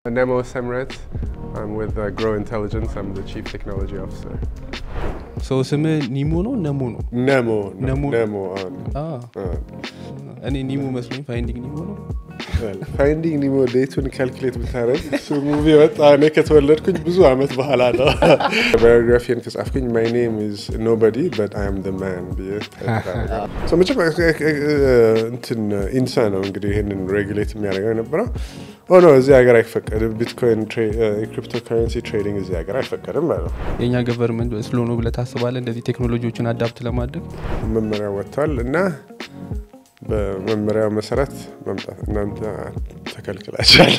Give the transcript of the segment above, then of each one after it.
Nemo Semret. I'm with uh, Grow Intelligence. I'm the Chief Technology Officer. ሰው ስም ኒሞ ነው ነሞ ነው ነሞ ነሞ። ነሞ አሁን አ፣ እኔ ኒሞ መስሎኝ ፋይንዲንግ ኒሞ ነው ፋይንዲንግ ኒሞ ዴቱን ካልኩሌት ብታረግ እሱ ሙቪ ወጣ እኔ ከተወለድኩኝ ብዙ አመት በኋላ ነው። ባዮግራፊን ከጻፍኩኝ ማይ ኔም ኢዝ ኖበዲ በት አይ አም ደ ማን ብዬ So መጀመሪያ እንትን ኢንሳ ነው እንግዲህ ይህንን ሬጉሌት የሚያደርገው የነበረው ኦ ኖ እዚህ ሀገር አይፈቀድም። ቢትኮይን የክሪፕቶ ከረንሲ ትሬዲንግ እዚህ ሀገር አይፈቀድም ማለት ነው። የእኛ ገቨርንመንት ስሎ ነው ብለህ ታስባለህ እንደዚህ ቴክኖሎጂዎችን አዳፕት ለማድረግ መመሪያ ወጥቷል እና በመመሪያው መሰረት መምጣት እናንተ ተከልክላችኋል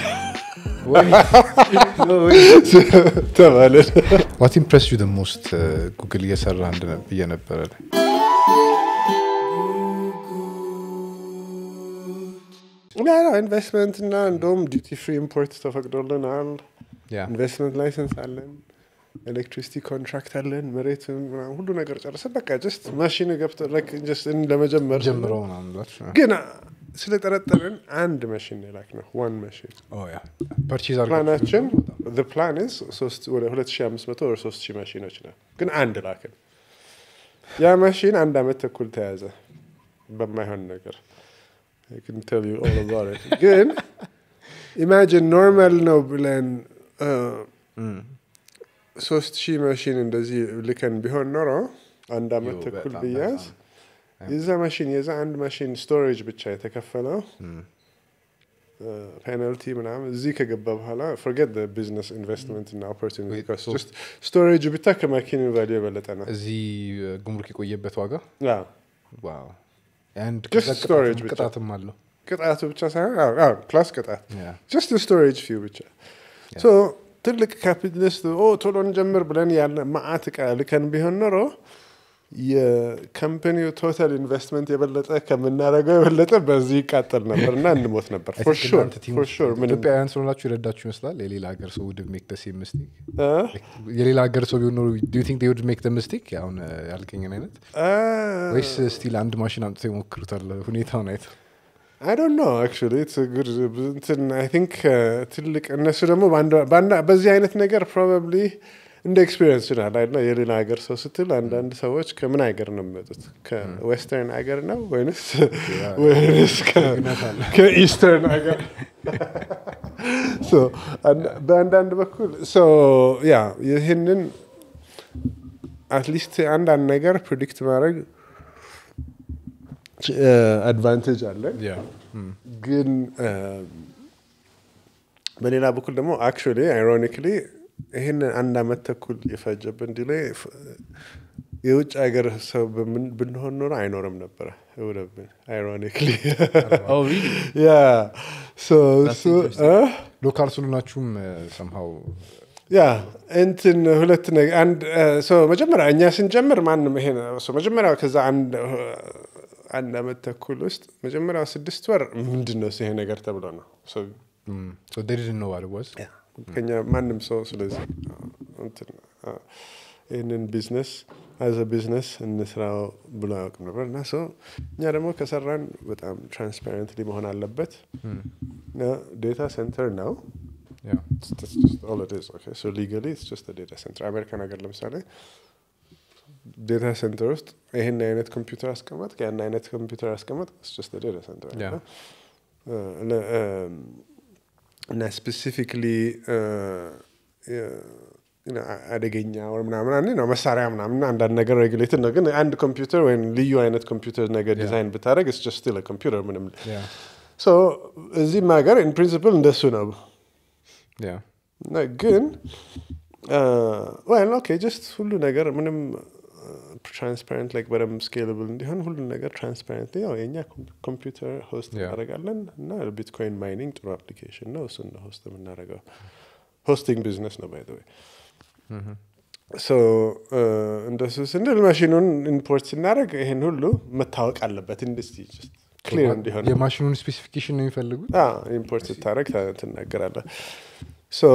ተባልን። ዋት ኢምፕረስ ዩ ሞስት ጉግል እየሰራ እንደ- ብዬ ነበረ ኢንቨስትመንት እና እንደውም ዲቲ ፍሪ ኢምፖርት ተፈቅዶልናል። ያ ኢንቨስትመንት ላይሰንስ አለን፣ ኤሌክትሪሲቲ ኮንትራክት አለን፣ መሬት ምናምን ሁሉ ነገር ጨርሰን በቃ ጀስት ማሽን ገብቶ like just ለመጀመር ጀምረው ምናምን ብላችሁ ነው? ግን ስለጠረጠርን አንድ ማሽን የላክ ነው ዋን ማሽን ኦ ያ ፐርቼዝ ፕላናችን ፕላን ሶስት ወደ 2500 ወደ 3000 ማሽኖች ነው፣ ግን አንድ ላክን። ያ ማሽን አንድ አመት ተኩል ተያዘ በማይሆን ነገር I can tell you all about it። ግን ኢማጂን ኖርማል ነው ብለን ሶስት ሺህ ማሽን እንደዚህ ልከን ቢሆን ኖሮ አንድ አመት ዮ፣ ተኩል በጣም ብያዝ የዛ ማሽን የዛ አንድ ማሽን ስቶሬጅ ብቻ የተከፈለው ፔናልቲ ምናምን እዚህ ከገባ በኋላ ፎርጌት ቢዝነስ ኢንቨስትመንት እና ኦፖርቹኒቲ Wait, so- ስቶሬጅ ብቻ ከማኪን ቫሊዩ የበለጠ ነው። እዚህ እ፣ ጉምሩክ የቆየበት ዋጋ አዎ፣ ዋው አንድ Just ከዛ storage ቅጣትም- ብቻ። ቅጣትም አለው ቅጣቱ ብቻ ሳይሆን ፕላስ ቅጣት ያ ጀስት ስቶሬጅ ፊው ብቻ ሶ ትልቅ ካፒታሊስት ኦ ቶሎ እንጀምር ብለን ያለ ማአት እቃ ልከን ቢሆን ኖሮ የካምፓኒው ቶታል ኢንቨስትመንት የበለጠ ከምናደርገው የበለጠ በዚህ ይቃጠል ነበር እና እንሞት ነበር I ፎር think ሹር እናንተ ቲም ፎር ሹር ምንም ኢትዮጵያውያን ስለሆናችሁ የረዳችሁ ይመስላል የሌላ ሀገር ሰው ውድ ሜክ ደስ ሚስቴክ እ? የሌላ ሀገር ሰው ቢሆን ኖሮ ዱ ቲንክ ውድ ሜክ ደ ሚስቴክ አሁን እ፣ ያልከኝን አይነት አ፣ ወይስ ስቲል አንድ ማሽን አምጥተው ይሞክሩታል ሁኔታውን አይተው I don't know actually it's a good እንትን I think uh, ትልቅ እነሱ ደግሞ በአንድ- በአንድ- በዚህ አይነት ነገር probably እንደ ኤክስፒሪየንስ ይሆናል አይደለ የሌላ ሀገር ሰው ስትል አንዳንድ ሰዎች ከምን ሀገር ነው የሚመጡት ከዌስተርን ሀገር ነው ወይንስ ወይንስ ከ- ከኢስተርን ሀገር So, አንድ- በአንዳንድ በኩል so ያ ይህንን አትሊስት አንዳንድ ነገር ፕሪዲክት ማድረግ አድቫንቴጅ አለን ያ ግን በሌላ በኩል ደግሞ አክቹዋሊ አይሮኒክሊ ይህን አንድ አመት ተኩል የፈጀብን ዲሌይ የውጭ ሀገር ሰው በምን- ብንሆን ኖሮ አይኖርም ነበረ ውለብን አይሮኒክሊ Oh, really? ያ ሶ That's እሱ interesting. እ? ሎካል ስለሆናችሁም ሰምሃው ያ እንትን ሁለት ነገር አንድ ሶ መጀመሪያ እኛ ስንጀምር ማንም ይሄ ነው ሶ መጀመሪያ ከዛ አንድ አንድ አመት ተኩል ውስጥ መጀመሪያው ስድስት ወር ምንድን ነው ይሄ ነገር ተብሎ ነው ሶ ዴድን ነው ዋስ ከኛ ማንም ሰው ስለዚህ እንትን አ፣ ይህንን ቢዝነስ አዘ ቢዝነስ እንስራው ብሎ አያውቅም ነበር እና ሰው እኛ ደግሞ ከሰራን በጣም ትራንስፓረንትሊ መሆን አለበት ዴታ ሴንተር ነው That's just all it is. Okay, so legally it's just a data center. አሜሪካን ሀገር ለምሳሌ ዴታ ሴንተር ውስጥ ይህን አይነት ኮምፒውተር አስቀመጥ ያን አይነት ኮምፒውተር አስቀመጥ it's just a data center. Yeah. እና፣ እ፣ ለ- እም፣ እና ስፔሲፊክሊ አደገኛ ወር ምናምን አንዴ ነው መሳሪያ ምናምን አንዳንድ ነገር ሬጉሌትድ ነው። ግን አንድ ኮምፒውተር ወይም ልዩ አይነት ኮምፒውተር ነገር Yeah. ዲዛይን ብታደረግ ስ ጀስት ስቲል ኮምፒውተር ምንም ያ ሶ እዚህም ሀገር ኢን ፕሪንሲፕል እንደሱ ነው። ያ እና ግን ወል ኦኬ ጀስት ሁሉ ነገር ምንም ትራንስፓረንት ላይክ በደንብ ስኬለብል እንዲሆን ሁሉ ነገር ትራንስፓረንት ያው የእኛ ኮምፒውተር ሆስት Yeah. እናደርጋለን እና ቢትኮይን ማይኒንግ ጥሩ አፕሊኬሽን ነው እሱን ነው ሆስት የምናደርገው ሆስቲንግ ቢዝነስ ነው ባይ ወይ ሶ እንደሱ ስንል ማሽኑን ኢምፖርት ስናደርግ ይህን ሁሉ መታወቅ አለበት ኢንዱስትሪ ክሊር እንዲሆን የማሽኑን ስፔሲፊኬሽን ነው የሚፈልጉት ኢምፖርት ስታደረግ ትናገራለህ ሶ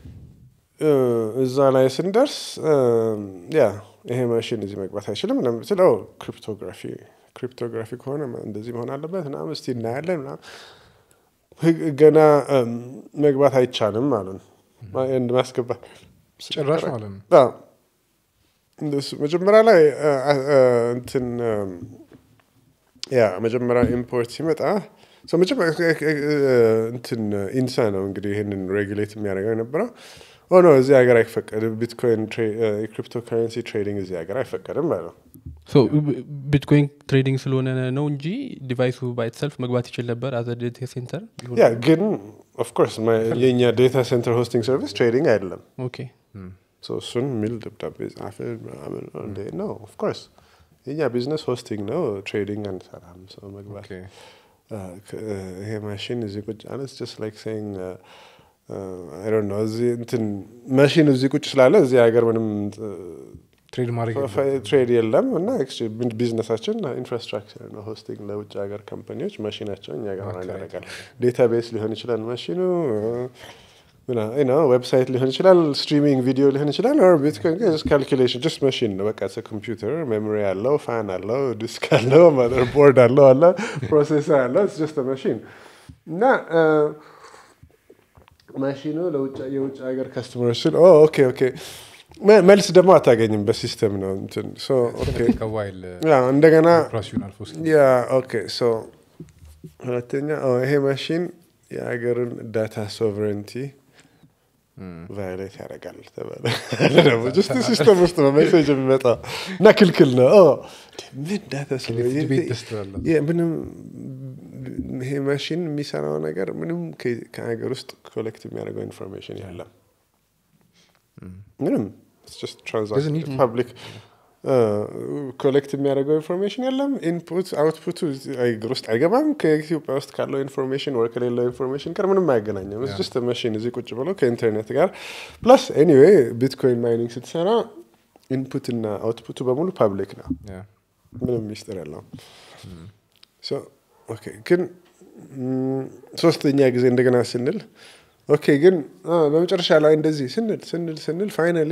እዛ ላይ ስንደርስ ያ ይሄ ማሽን እዚህ መግባት አይችልም ምናምን ስለው ክሪፕቶግራፊ ክሪፕቶግራፊ ከሆነ እንደዚህ መሆን አለበት ምናምን እስቲ እናያለን ምናምን ህግ- ገና እም፣ መግባት አይቻልም አሉን እንድ ማስገባት ጭራሽ ማለት ነው አዎ። እንደሱ መጀመሪያ ላይ አ፣ አ፣ አ፣ እንትን እም፣ ያ መጀመሪያ ኢምፖርት ሲመጣ ሰው መጀመሪያ እ፣ እ፣ እንትን ኢንሳ ነው እንግዲህ ይህንን ሬጉሌት የሚያደርገው የነበረው ኦ ኖ እዚህ ሀገር አይፈቀድም ቢትኮይን የክሪፕቶ ካረንሲ ትሬዲንግ እዚህ ሀገር አይፈቀድም ማለት ነው ሶ ቢትኮይን ትሬዲንግ ስለሆነ ነው እንጂ ዲቫይሱ ባይትሰልፍ መግባት ይችል ነበር አዘ ዴታ ሴንተር ያ ግን ኦፍኮርስ የእኛ ዴታ ሴንተር ሆስቲንግ ሰርቪስ ትሬዲንግ አይደለም ኦኬ So እሱን የሚል ደብዳቤ ጻፈ ምናምን እንዴ ነው ኦፍኮርስ የኛ ቢዝነስ ሆስቲንግ ነው ትሬዲንግ አንሰራም ሰው መግባት ኦኬ Uh, k- uh, ይሄ ማሽን እዚህ ቁጭ አለ ጀስት ላይክ ሴይንግ አይ ዶንት ኖ እዚህ እንትን ማሽን እዚህ ቁጭ ስላለ እዚህ ሀገር ምንም ትሬድ ማድረግ ትሬድ የለም እና ቢዝነሳችን ኢንፍራስትራክቸር ነው ሆስቲንግ ለውጭ ሀገር ካምፓኒዎች ማሽናቸውን እኛ ጋር Okay. ያደርጋል ዴታቤስ ሊሆን ይችላል ማሽኑ ዌብሳይት ሊሆን ይችላል ስትሪሚንግ ቪዲዮ ሊሆን ይችላል ኦር ቢትኮይን ካልኩሌሽን ጀስት ማሽን ነው በቃ ኮምፒውተር ሜሞሪ አለው ፋን አለው ዲስክ አለው ማዘር ቦርድ አለው አለ ፕሮሴሰር አለው ጀስት ማሽን እና ማሽኑ ለውጭ- የውጭ ሀገር ከስተመሮች ስል ኦኬ ኦኬ መ- መልስ ደግሞ አታገኝም በሲስተም ነው እንትን ሶ ኦኬ ከዋይል ያ እንደገና ኦፕራሲዮናል ፎስ ያ ኦኬ ሶ ሁለተኛ ኦ፣ ይሄ ማሽን የሀገርን ዳታ ሶቨሬንቲ ቫዮሌት ያደርጋል ተባለ ደግሞ ጀስት ሲስተም ውስጥ ነው ሜሴጅ የሚመጣው እና ክልክል ነው ኦ፣ ምን ዳታ ቤት ደስ ትላለህ። የ- ምንም ይሄ ማሽን የሚሰራው ነገር ምንም ከ- ከሀገር ውስጥ ኮሌክት የሚያደርገው ኢንፎርሜሽን የለም ምንም Doesn't need- ፐብሊክ ኮሌክት የሚያደርገው ኢንፎርሜሽን የለም ኢንፑት አውትፑቱ ሀገር ውስጥ አይገባም ከኢትዮጵያ ውስጥ ካለው ኢንፎርሜሽን ወር ከሌለው ኢንፎርሜሽን ጋር ምንም አያገናኘም ስ ማሽን እዚህ ቁጭ ብሎ ከኢንተርኔት ጋር ፕላስ ኤኒዌይ ቢትኮይን ማይኒንግ ስትሰራ ኢንፑት እና አውትፑቱ በሙሉ ፐብሊክ ነው ምንም ሚስጥር የለውም ሶ ኦኬ ግን ም፣ ሶስተኛ ጊዜ እንደገና ስንል ኦኬ ግን አ፣ በመጨረሻ ላይ እንደዚህ ስንል ስንል ስንል ፋይናሊ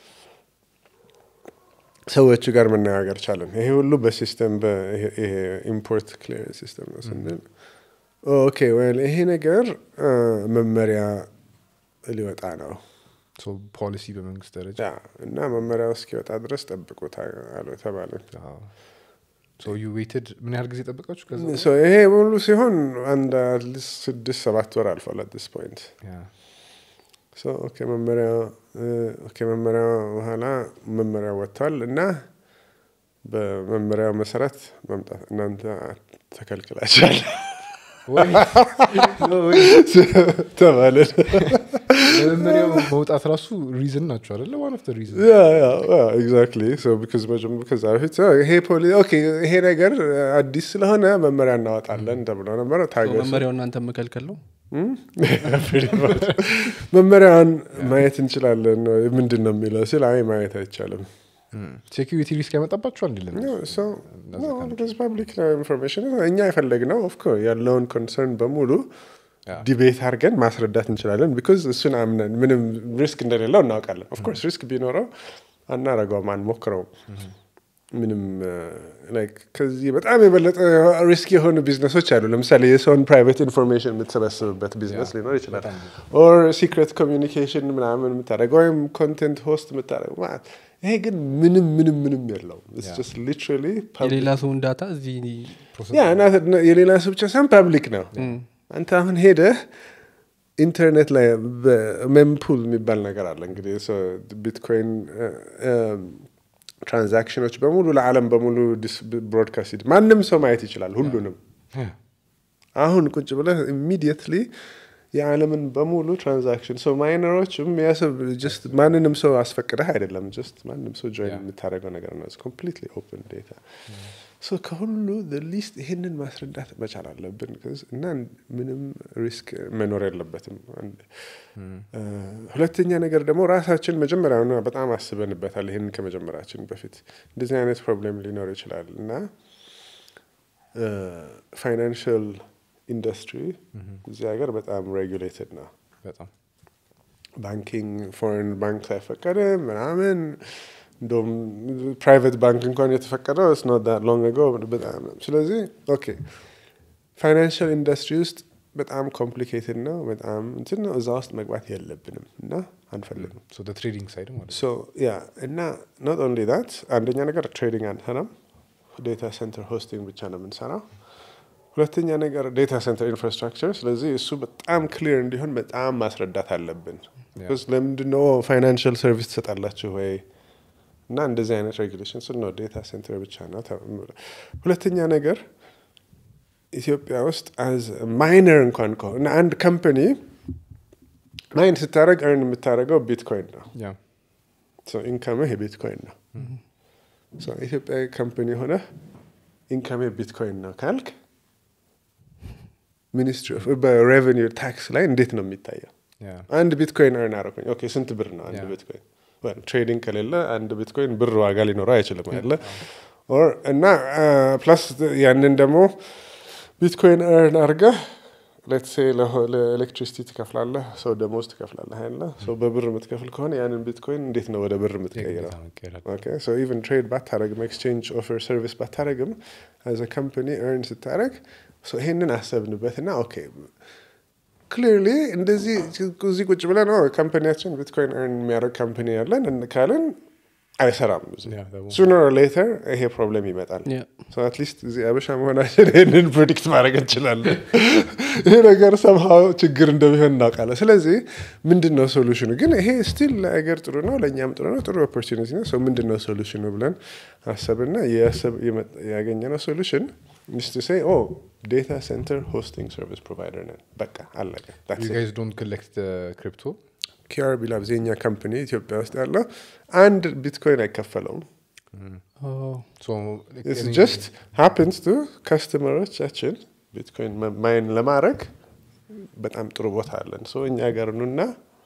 ሰዎቹ ጋር መነጋገር ቻለን ይሄ ሁሉ በሲስተም ይሄ ኢምፖርት ክሊር ሲስተም ነው ስንል ኦኬ ወል ይሄ ነገር አ፣ መመሪያ ሊወጣ ነው ፖሊሲ በመንግስት ደረጃ ያ እና መመሪያው እስኪወጣ ድረስ ጠብቁ አሉ ተባለን ዩ ዌትድ ምን ያህል ጊዜ ጠበቃችሁ ከዛ ሶ ይሄ ሙሉ ሲሆን አንድ አትሊስት ስድስት ሰባት ወር አልፏል አት ዲስ ፖይንት ያ። ሶ ኦኬ መመሪያ እ፣ ኦኬ መመሪያ በኋላ መመሪያው ወጥቷል እና በመመሪያው መሰረት መምጣት እናንተ ተከልክላችኋል ወይ ወይ ተባልን። ለመመሪያው መውጣት ራሱ ሪዝን ናቸው አደለ ዋን ኦፍ ሪዝን ያ ያ ያ ኤግዛክትሊ ሶ ቢካዝ መጀመ- ከዛ በፊት ሶ ይሄ ፖሊ ኦኬ ይሄ ነገር አዲስ ስለሆነ መመሪያ እናወጣለን ተብሎ ነበረ። ታገሱ መመሪያው እናንተ መከልከል ነው Pretty much. መመሪያውን ማየት እንችላለን ምንድን ነው የሚለው ሲል አይ ማየት አይቻልም ሴኪሪቲ ሪስክ ያመጣባቸዋል እንዲለን ፐብሊክ ኢንፎርሜሽን እኛ የፈለግነው ኦፍኮርስ ያለውን ኮንሰርን በሙሉ ያ። ዲቤት አድርገን ማስረዳት እንችላለን ቢካዝ እሱን አምነን ምንም ሪስክ እንደሌለው እናውቃለን ኦፍኮርስ ሪስክ ቢኖረው አናረገውም አንሞክረውም ምንም ላይክ ከዚህ በጣም የበለጠ ሪስክ የሆኑ ቢዝነሶች አሉ ለምሳሌ የሰውን ፕራይቬት ኢንፎርሜሽን የምትሰበስብበት ቢዝነስ ሊኖር ይችላል ኦር ሲክሬት ኮሚኒኬሽን ምናምን የምታደረገው ወይም ኮንቴንት ሆስት የምታደረገው ማለት ይሄ ግን ምንም ምንም ምንም የለውም ሊትራሊ የሌላ ሰውን ዳታ እዚህ ያ እና የሌላ ሰው ብቻ ሳይሆን ፐብሊክ ነው አንተ አሁን ሄደህ ኢንተርኔት ላይ ሜምፑል የሚባል ነገር አለ እንግዲህ ቢትኮይን ትራንዛክሽኖች በሙሉ ለዓለም በሙሉ ብሮድካስት ማንም ሰው ማየት ይችላል ሁሉንም አሁን ቁጭ ብለህ ኢሚዲየትሊ የዓለምን በሙሉ ትራንዛክሽን ሰው ማይነሮችም ያስብ ጀስት ማንንም ሰው አስፈቅደህ አይደለም ጀስት ማንም ሰው ጆይን የምታደርገው ነገር ነው ኮምፕሊትሊ ኦፕን ዴታ ሶ ከሁሉ ሊስት ይህንን ማስረዳት መቻል አለብን እና ምንም ሪስክ መኖር የለበትም ሁለተኛ ነገር ደግሞ ራሳችን መጀመሪያውኑ በጣም አስበንበታል ይህንን ከመጀመራችን በፊት እንደዚህ አይነት ፕሮብሌም ሊኖር ይችላል እና ፋይናንሽል ኢንዱስትሪ እዚህ ሀገር በጣም ሬጉሌትድ ነው በጣም ባንኪንግ ፎሬን ባንክ ሳይፈቀደ ምናምን እንደውም ፕራይቬት ባንክ እንኳን የተፈቀደው ስ ሎንግ አጎ በጣም ስለዚህ ኦኬ ፋይናንሽል ኢንዱስትሪ ውስጥ በጣም ኮምፕሊኬትድ ነው በጣም እንትን ነው እዛ ውስጥ መግባት የለብንም እና አንፈልግም ትሬዲንግ ሳይድ ማለት ነው ሶ ያ እና ኖት ኦንሊ ዳት አንደኛ ነገር ትሬዲንግ አንሰራም ዴታ ሴንተር ሆስቲንግ ብቻ ነው የምንሰራው ሁለተኛ ነገር ዴታ ሴንተር ኢንፍራስትራክቸር ስለዚህ እሱ በጣም ክሊር እንዲሆን በጣም ማስረዳት አለብን Yeah. ለምንድን ነው ፋይናንሽል ሰርቪስ ትሰጣላችሁ ወይ እና እንደዚህ አይነት ሬጉሌሽን ስል ነው ዴታ ሴንተር ብቻ ነው ተ- ሁለተኛ ነገር ኢትዮጵያ ውስጥ አዝ ማይነር እንኳን ከሆነ አንድ ካምፓኒ ማይን ስታደረግ እርን የምታደረገው ቢትኮይን ነው ያ ኢንካምህ የቢትኮይን ነው ሶ ኢትዮጵያዊ ካምፓኒ ሆነ ኢንካም ቢትኮይን ነው ካልክ ሚኒስትሪ በሬቨኒው ታክስ ላይ እንዴት ነው የሚታየው ያ አንድ ቢትኮይን እርን አረኩኝ ኦኬ ስንት ብር ነው አንድ Yeah. ቢትኮይን ትሬዲንግ ከሌለ አንድ ቢትኮይን ብር ዋጋ ሊኖረው አይችልም አለ ኦር እና ፕላስ ያንን ደግሞ ቢትኮይን እርን አርገህ ሌትስ ሴ ለኤሌክትሪሲቲ ትከፍላለህ ሰው ደሞዝ ትከፍላለህ አይደለ ሰው በብር የምትከፍል ከሆነ ያንን ቢትኮይን እንዴት ነው ወደ ብር የምትቀይረው የግዴታ መቀየር አለ። ኦኬ ሶ ኢቨን ትሬድ ባታረግም ኤክስቼንጅ ኦፈር ሰርቪስ ባታረግም አዘ ካምፓኒ እርን ስታረግ ሶ ይሄንን አሰብንበትና ኦኬ ክሊርሊ እንደዚህ እዚህ ቁጭ ብለን ኦ ካምፓኒያችን ቢትኮይን እርን የሚያደርግ ካምፓኒ ያለን እን- ካልን አይሰራም Yeah, that won't- ሱነር ሌተር ይሄ ፕሮብለም ይመጣል Yeah. አትሊስት እዚህ አበሻ መሆናችን ይህንን ፕሮዲክት ማድረግ እንችላለን ይሄ ነገር ሰምሃው ችግር እንደሚሆን እናውቃለን ስለዚህ ምንድን ነው ሶሉሽኑ ግን ይሄ ስቲል ለአገር ጥሩ ነው ለእኛም ጥሩ ነው ጥሩ ኦፖርቹኒቲ ነው ሰው ምንድን ነው ሶሉሽኑ ብለን አሰብና የአሰብ- የመጣ- ያገኘነው ሶሉሽን ሚስቱ ሴ ኦ ዴታ ሴንተር ሆስቲንግ ሰርቪስ ፕሮቫይደር ነን በቃ አለቀ you guys don't collect the crypto ኪአርቢ ላብዝ የኛ ካምፕኒ ኢትዮጵያ ውስጥ ያለው አንድ ቢትኮይን አይከፈለውም Oh. so like ኢትስ any- ጀስት ሃፕንስ ቱ ከስተመሮቻችን ቢትኮይን መ- ማይን ለማድረግ በጣም ጥሩ ቦታ አለን ሶ እኛ ጋር ኑና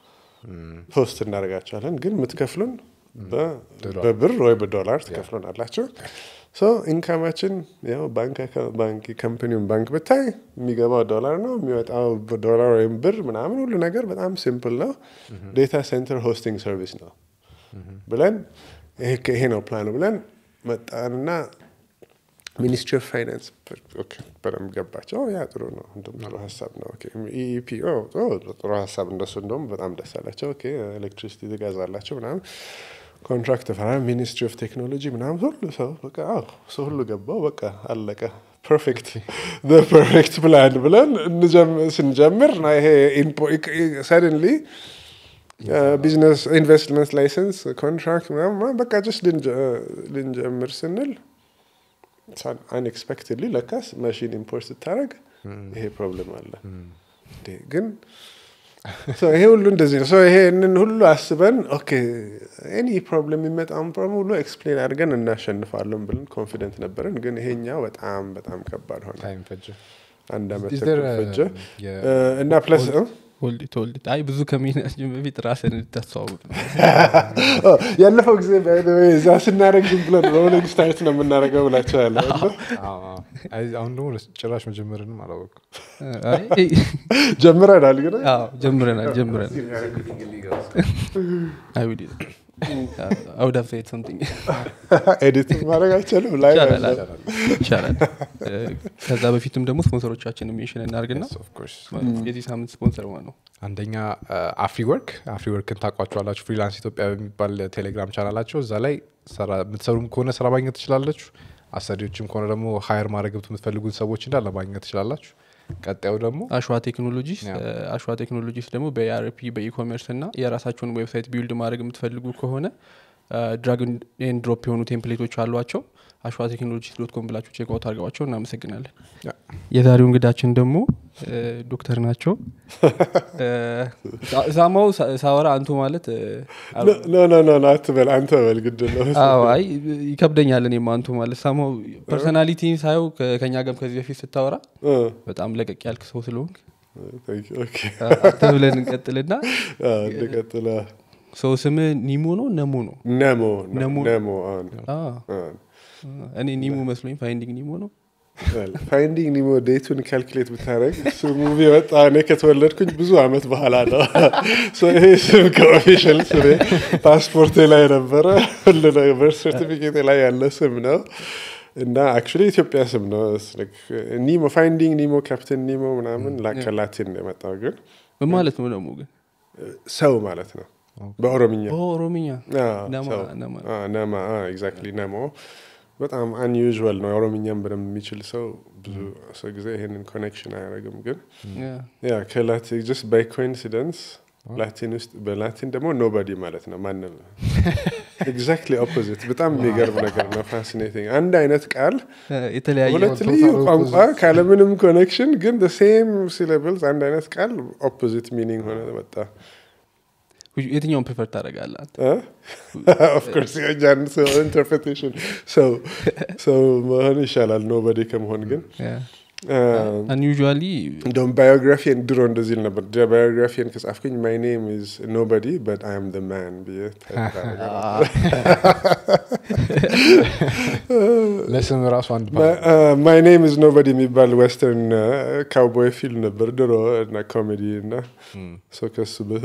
ሆስት እናደርጋቸዋለን ግን የምትከፍሉን በ- ዶላር። በብር ወይ በዶላር ትከፍሉን አላቸው ሶ ኢንካማችን ያው ባንክ አካ- ባንክ ካምፕኒውን ባንክ ብታይ የሚገባው ዶላር ነው የሚወጣው ዶላር ወይም ብር ምናምን ሁሉ ነገር በጣም ሲምፕል ነው ዴታ ሴንተር ሆስቲንግ ሰርቪስ ነው ብለን ይሄ ይሄ ነው ፕላኑ ብለን መጣንና ሚኒስትሪ ኦፍ ፋይናንስ ኦኬ፣ በደንብ ገባቸው። ያ ጥሩ ነው፣ እንደውም ጥሩ ሀሳብ ነው። ኢኢፒ ጥሩ ሀሳብ እንደሱ እንደውም በጣም ደስ አላቸው። ኦኬ፣ ኤሌክትሪሲቲ ትገዛላቸው ምናምን ኮንትራክት ተፈራ ሚኒስትሪ ኦፍ ቴክኖሎጂ ምናምን ሁሉ ሰው በቃ አዎ፣ ሰው ሁሉ ገባው። በቃ አለቀ። ፐርፌክት ፐርፌክት ፕላን ብለን እንጀም- ስንጀምር ና ይሄ ሰደንሊ ቢዝነስ ኢንቨስትመንት ላይሰንስ ኮንትራክት ምናምን በቃ ጀስት ልንጀምር ስንል አንኤክስፔክትድሊ ለካስ ማሽን ኢምፖርት ስታደረግ ይሄ ፕሮብለም አለ እንዴ! ግን so ይሄ ሁሉ እንደዚህ ነው So ይሄንን ሁሉ አስበን ኦኬ ኤኒ ፕሮብለም የሚመጣውን ፕሮብለም ሁሉ ኤክስፕሌን አድርገን እናሸንፋለን ብለን ኮንፊደንት ነበረን ግን ይሄኛው በጣም በጣም ከባድ ሆነ ታይም ፈጀ አንድ አመት Is there ተኩል a- ፈጀ የ- እ፣ እና ፕለስ ሆልድ ኢት ሆልድ ኢት። አይ ብዙ ከመሄዳችን በፊት ራስን እንድታስተዋውቅ ነው። ያለፈው ጊዜ by the way እዛ ስናደረግ ዝም ብለን ሮሊንግ ስታርት ነው የምናደርገው ብላቸው ያለ አዎ፣ አዎ። አይ፣ አሁን ደግሞ ጭራሽ መጀመርንም አላወቅም አይ ጀምረናል ግን አዎ፣ ጀምረናል ጀምረናል አይ ውድ አይ ውድ ሃቭ ሴድ ሰምቲንግ ኤዲት ማድረግ አይቻልም ላይ ይቻላል ይቻላል እ፣ ከዛ በፊትም ደግሞ ስፖንሰሮቻችን ሜንሽን እናርግና Yes, of course። የዚህ ሳምንት ስፖንሰር ማን ነው አንደኛ አፍሪ ወርክ አፍሪ ወርክን ታውቋቸዋላችሁ ፍሪላንስ ኢትዮጵያ በሚባል ቴሌግራም ቻናላቸው እዛ ላይ ስራ- የምትሰሩም ከሆነ ስራ ማግኘት ትችላላችሁ አሰሪዎችም ከሆነ ደግሞ ሀየር ማድረግ የምትፈልጉት ሰዎች እንዳለ ማግኘት ትችላላችሁ ቀጣዩ ደግሞ አሸዋ ቴክኖሎጂስ ያ። እ፣ አሸዋ ቴክኖሎጂስ ደግሞ በኢአርፒ በኢኮሜርስ እና የራሳቸውን ዌብሳይት ቢውልድ ማድረግ የምትፈልጉ ከሆነ ድራግ ኤንድ ድሮፕ የሆኑ ቴምፕሌቶች አሏቸው አሸዋ ቴክኖሎጂስ ዶት ኮም ብላችሁ ቼክ አውት አድርገዋቸው እናመሰግናለን ያ። የዛሬው እንግዳችን ደግሞ እ፣ ዶክተር ናቸው እ፣ ሳ- ሳማው ሳ- ሳወራ አንቱ ማለት እ፣ ኖ ኖ ኖ ኖ አትበል አንተ በል ግድ ነው አዎ አይ ይከብደኛል እኔም አንቱ ማለት ሳማው ፐርሶናሊቲ ሳየው ከ- ከኛ ጋርም ከዚህ በፊት ስታወራ እ፣ በጣም ለቀቅ ያልክ ሰው ስለሆንክ thank you, okay። አንተ ብለን እንቀጥልና አ፣ እንቀጥል። ሰው ስም ኒሞ ነው ነሞ ነው ነሞ ነሞ። ነሞ አሁን አ፣ እኔ ኒሞ መስሎኝ ፋይንዲንግ ኒሞ ነው ፋይንዲንግ ኒሞ ዴቱን ካልኩሌት ብታደረግ እሱ ሙቪ የወጣ እኔ ከተወለድኩኝ ብዙ አመት በኋላ ነው So ይሄ ስም ከኦፊሻል ስሜ ፓስፖርቴ ላይ ነበረ ሁሉ ነገር ሰርቲፊኬቴ ላይ ያለ ስም ነው እና አክቹዋሊ ኢትዮጵያ ስም ነው ኒሞ ፋይንዲንግ ኒሞ ካፕቴን ኒሞ ምናምን ላ- ከላቲን ነው የመጣው ግን ምን ማለት ነው ደግሞ ግን ሰው ማለት ነው በኦሮምኛ ኦሮምኛ አዎ፣ ነማ ሰው። ነማ አዎ፣ ነማ ኤግዛክትሊ ነሞ በጣም አንዩዥዋል ነው ኦሮምኛም በደንብ የሚችል ሰው ብዙ ሰው ጊዜ ይሄንን ኮኔክሽን አያደርግም ግን ያ። ያ ከላቲን ጀስት ባይ ኮኢንሲደንስ ላቲን ውስጥ በላቲን ደግሞ ኖባዲ ማለት ነው ማንም ኤግዛክትሊ ኦፖዚት በጣም የሚገርም ነገር ነው ፋሲኔቲንግ አንድ አይነት ቃል እ፣ የተለያየ ሁለት ቶታል ልዩ opposite. ቋንቋ ካለምንም ኮኔክሽን ግን ሴም ሲለብልስ አንድ አይነት ቃል ኦፖዚት ሚኒንግ ሆነ መጣ የትኛውን ፕሪፈር ታደርጋለህ አንተ? ኦፍኮርስ የጃን ሰው ኢንተርፕሬቴሽን ሰው ሰው መሆን ይሻላል ኖበዲ ከመሆን ግን ያ። አ፣ አንዩዥዋሊ እንደውም ባዮግራፊን ድሮ እንደዚህ ል ነበር ባዮግራፊን ከጻፍኩኝ ማይ ኔም ኢዝ ኖበዲ በት አይ አም ደ ማን ብዬ ታይፕ አደርጋለሁ። ለስም ራሱ አንድ ማይ ኔም ኢዝ ኖበዲ የሚባል ዌስተርን ካውቦይ ፊልም ነበር ድሮ እና ኮሜዲ እና ሰው ከሱ በ-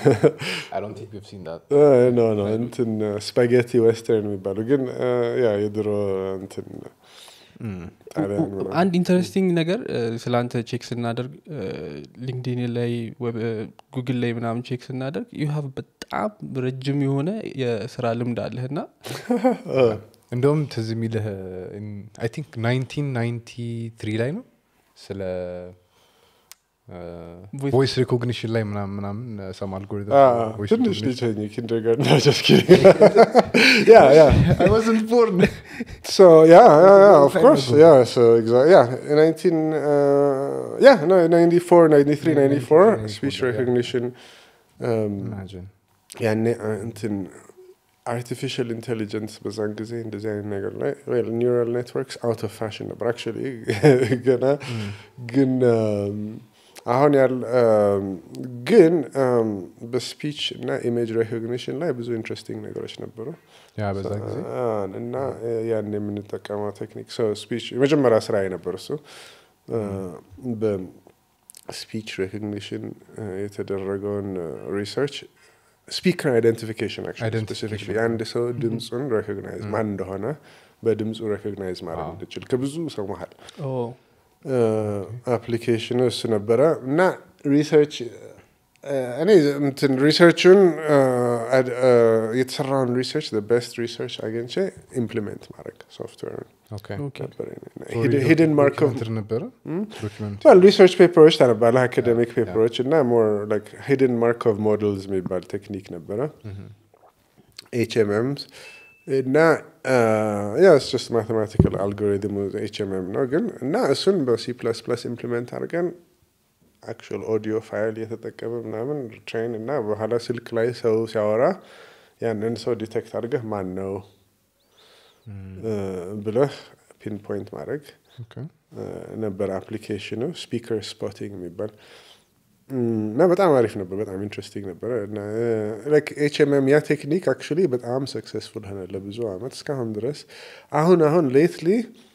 ኖ ኖ እንትን ስፓጌቲ ዌስተርን የሚባሉ ግን አ፣ ያ የድሮ እንትን ጣሊያን ምናምን። አንድ ኢንተረስቲንግ ነገር እ፣ ስለ አንተ ቼክ ስናደርግ ሊንክዲን ላይ ጉግል ላይ ምናምን ቼክ ስናደርግ ዩ ሃቭ በጣም ረጅም የሆነ የስራ ልምድ አለህ እና እንደውም ትዝ የሚልህ አይ ቲንክ 1993 ላይ ነው ስለ Voice- ቮይስ ሪኮግኒሽን ላይ ምናምን ምናምን ሰም አልጎሪትም አ፣ ትንሽ ልጅ ሆኜ kindergarten no, just kidding. yeah, yeah. I wasn't born. So yeah, yeah, yeah of course, yeah. So exactly, yeah, in 19, uh, yeah, no, 94, 93, 94, speech yeah. recognition. Um, Imagine. ያኔ አ- እንትን አርቲፊሻል ኢንቴሊጀንስ በዛን ጊዜ እንደዚህ አይነት ነገር ላይ ኒውራል ኔትወርክስ አውት ኦፍ ፋሽን ነበር አክቹዋሊ ገና ግን um, አሁን ያለ um, ግን um, በስፒች እና ኢሜጅ ሬኮግኒሽን ላይ ብዙ ኢንትረስቲንግ ነገሮች ነበሩ ያ በዛ ጊዜ አ- እና ያን የምንጠቀመው ቴክኒክ ሰው ስፒች የመጀመሪያ ስራ የነበር እሱ በስፒች ሬኮግኒሽን የተደረገውን ሪሰርች ስፒከር አይደንቲፊኬሽን Identification. የአንድ ሰው ድምፁን ሬኮግናይዝ ማን እንደሆነ በድምፁ ሬኮግናይዝ ማድረግ አዎ። እንድችል ከብዙ ሰው መሀል ኦ፣ አፕሊኬሽኑ እሱ ነበረ እና ሪሰርች እኔ እንትን ሪሰርቹን የተሰራውን ሪሰርች ቤስት ሪሰርች አግኝቼ ኢምፕሊሜንት ማድረግ ሶፍትዌርን ኦኬ ኦኬ። ነበር ሂድን ማርክ ኦፍ ዶክመንተሪ ነበረ ዶክመንት well ሪሰርች ፔፐሮች ታነባለህ አካደሚክ ፔፐሮች እና ሞር ላይክ ሂድን ማርክ ኦፍ ሞዴልስ የሚባል ቴክኒክ ነበረ ኤችኤምኤምስ እና ያ ስ ማቴማቲካል አልጎሪትም ኤችኤምኤም ነው ግን እና እሱን በሲ ፕለስ ፕለስ ኢምፕሊመንት አድርገን አክቹዋል ኦዲዮ ፋይል እየተጠቀመ ምናምን ትሬን እና በኋላ ስልክ ላይ ሰው ሲያወራ ያንን ሰው ዲቴክት አድርገህ ማን ነው እ፣ ብለህ ፒንፖይንት ማድረግ ኦኬ ነበር አፕሊኬሽኑ ስፒከር ስፖቲንግ የሚባል እም፣ እና በጣም አሪፍ ነበር በጣም ኢንትረስቲንግ ነበረ እና ኤችኤምኤም ያ ቴክኒክ አክቹዋሊ በጣም ሰክሰስፉል ሆነ ለብዙ አመት እስካሁን ድረስ አሁን አሁን ሌትሊ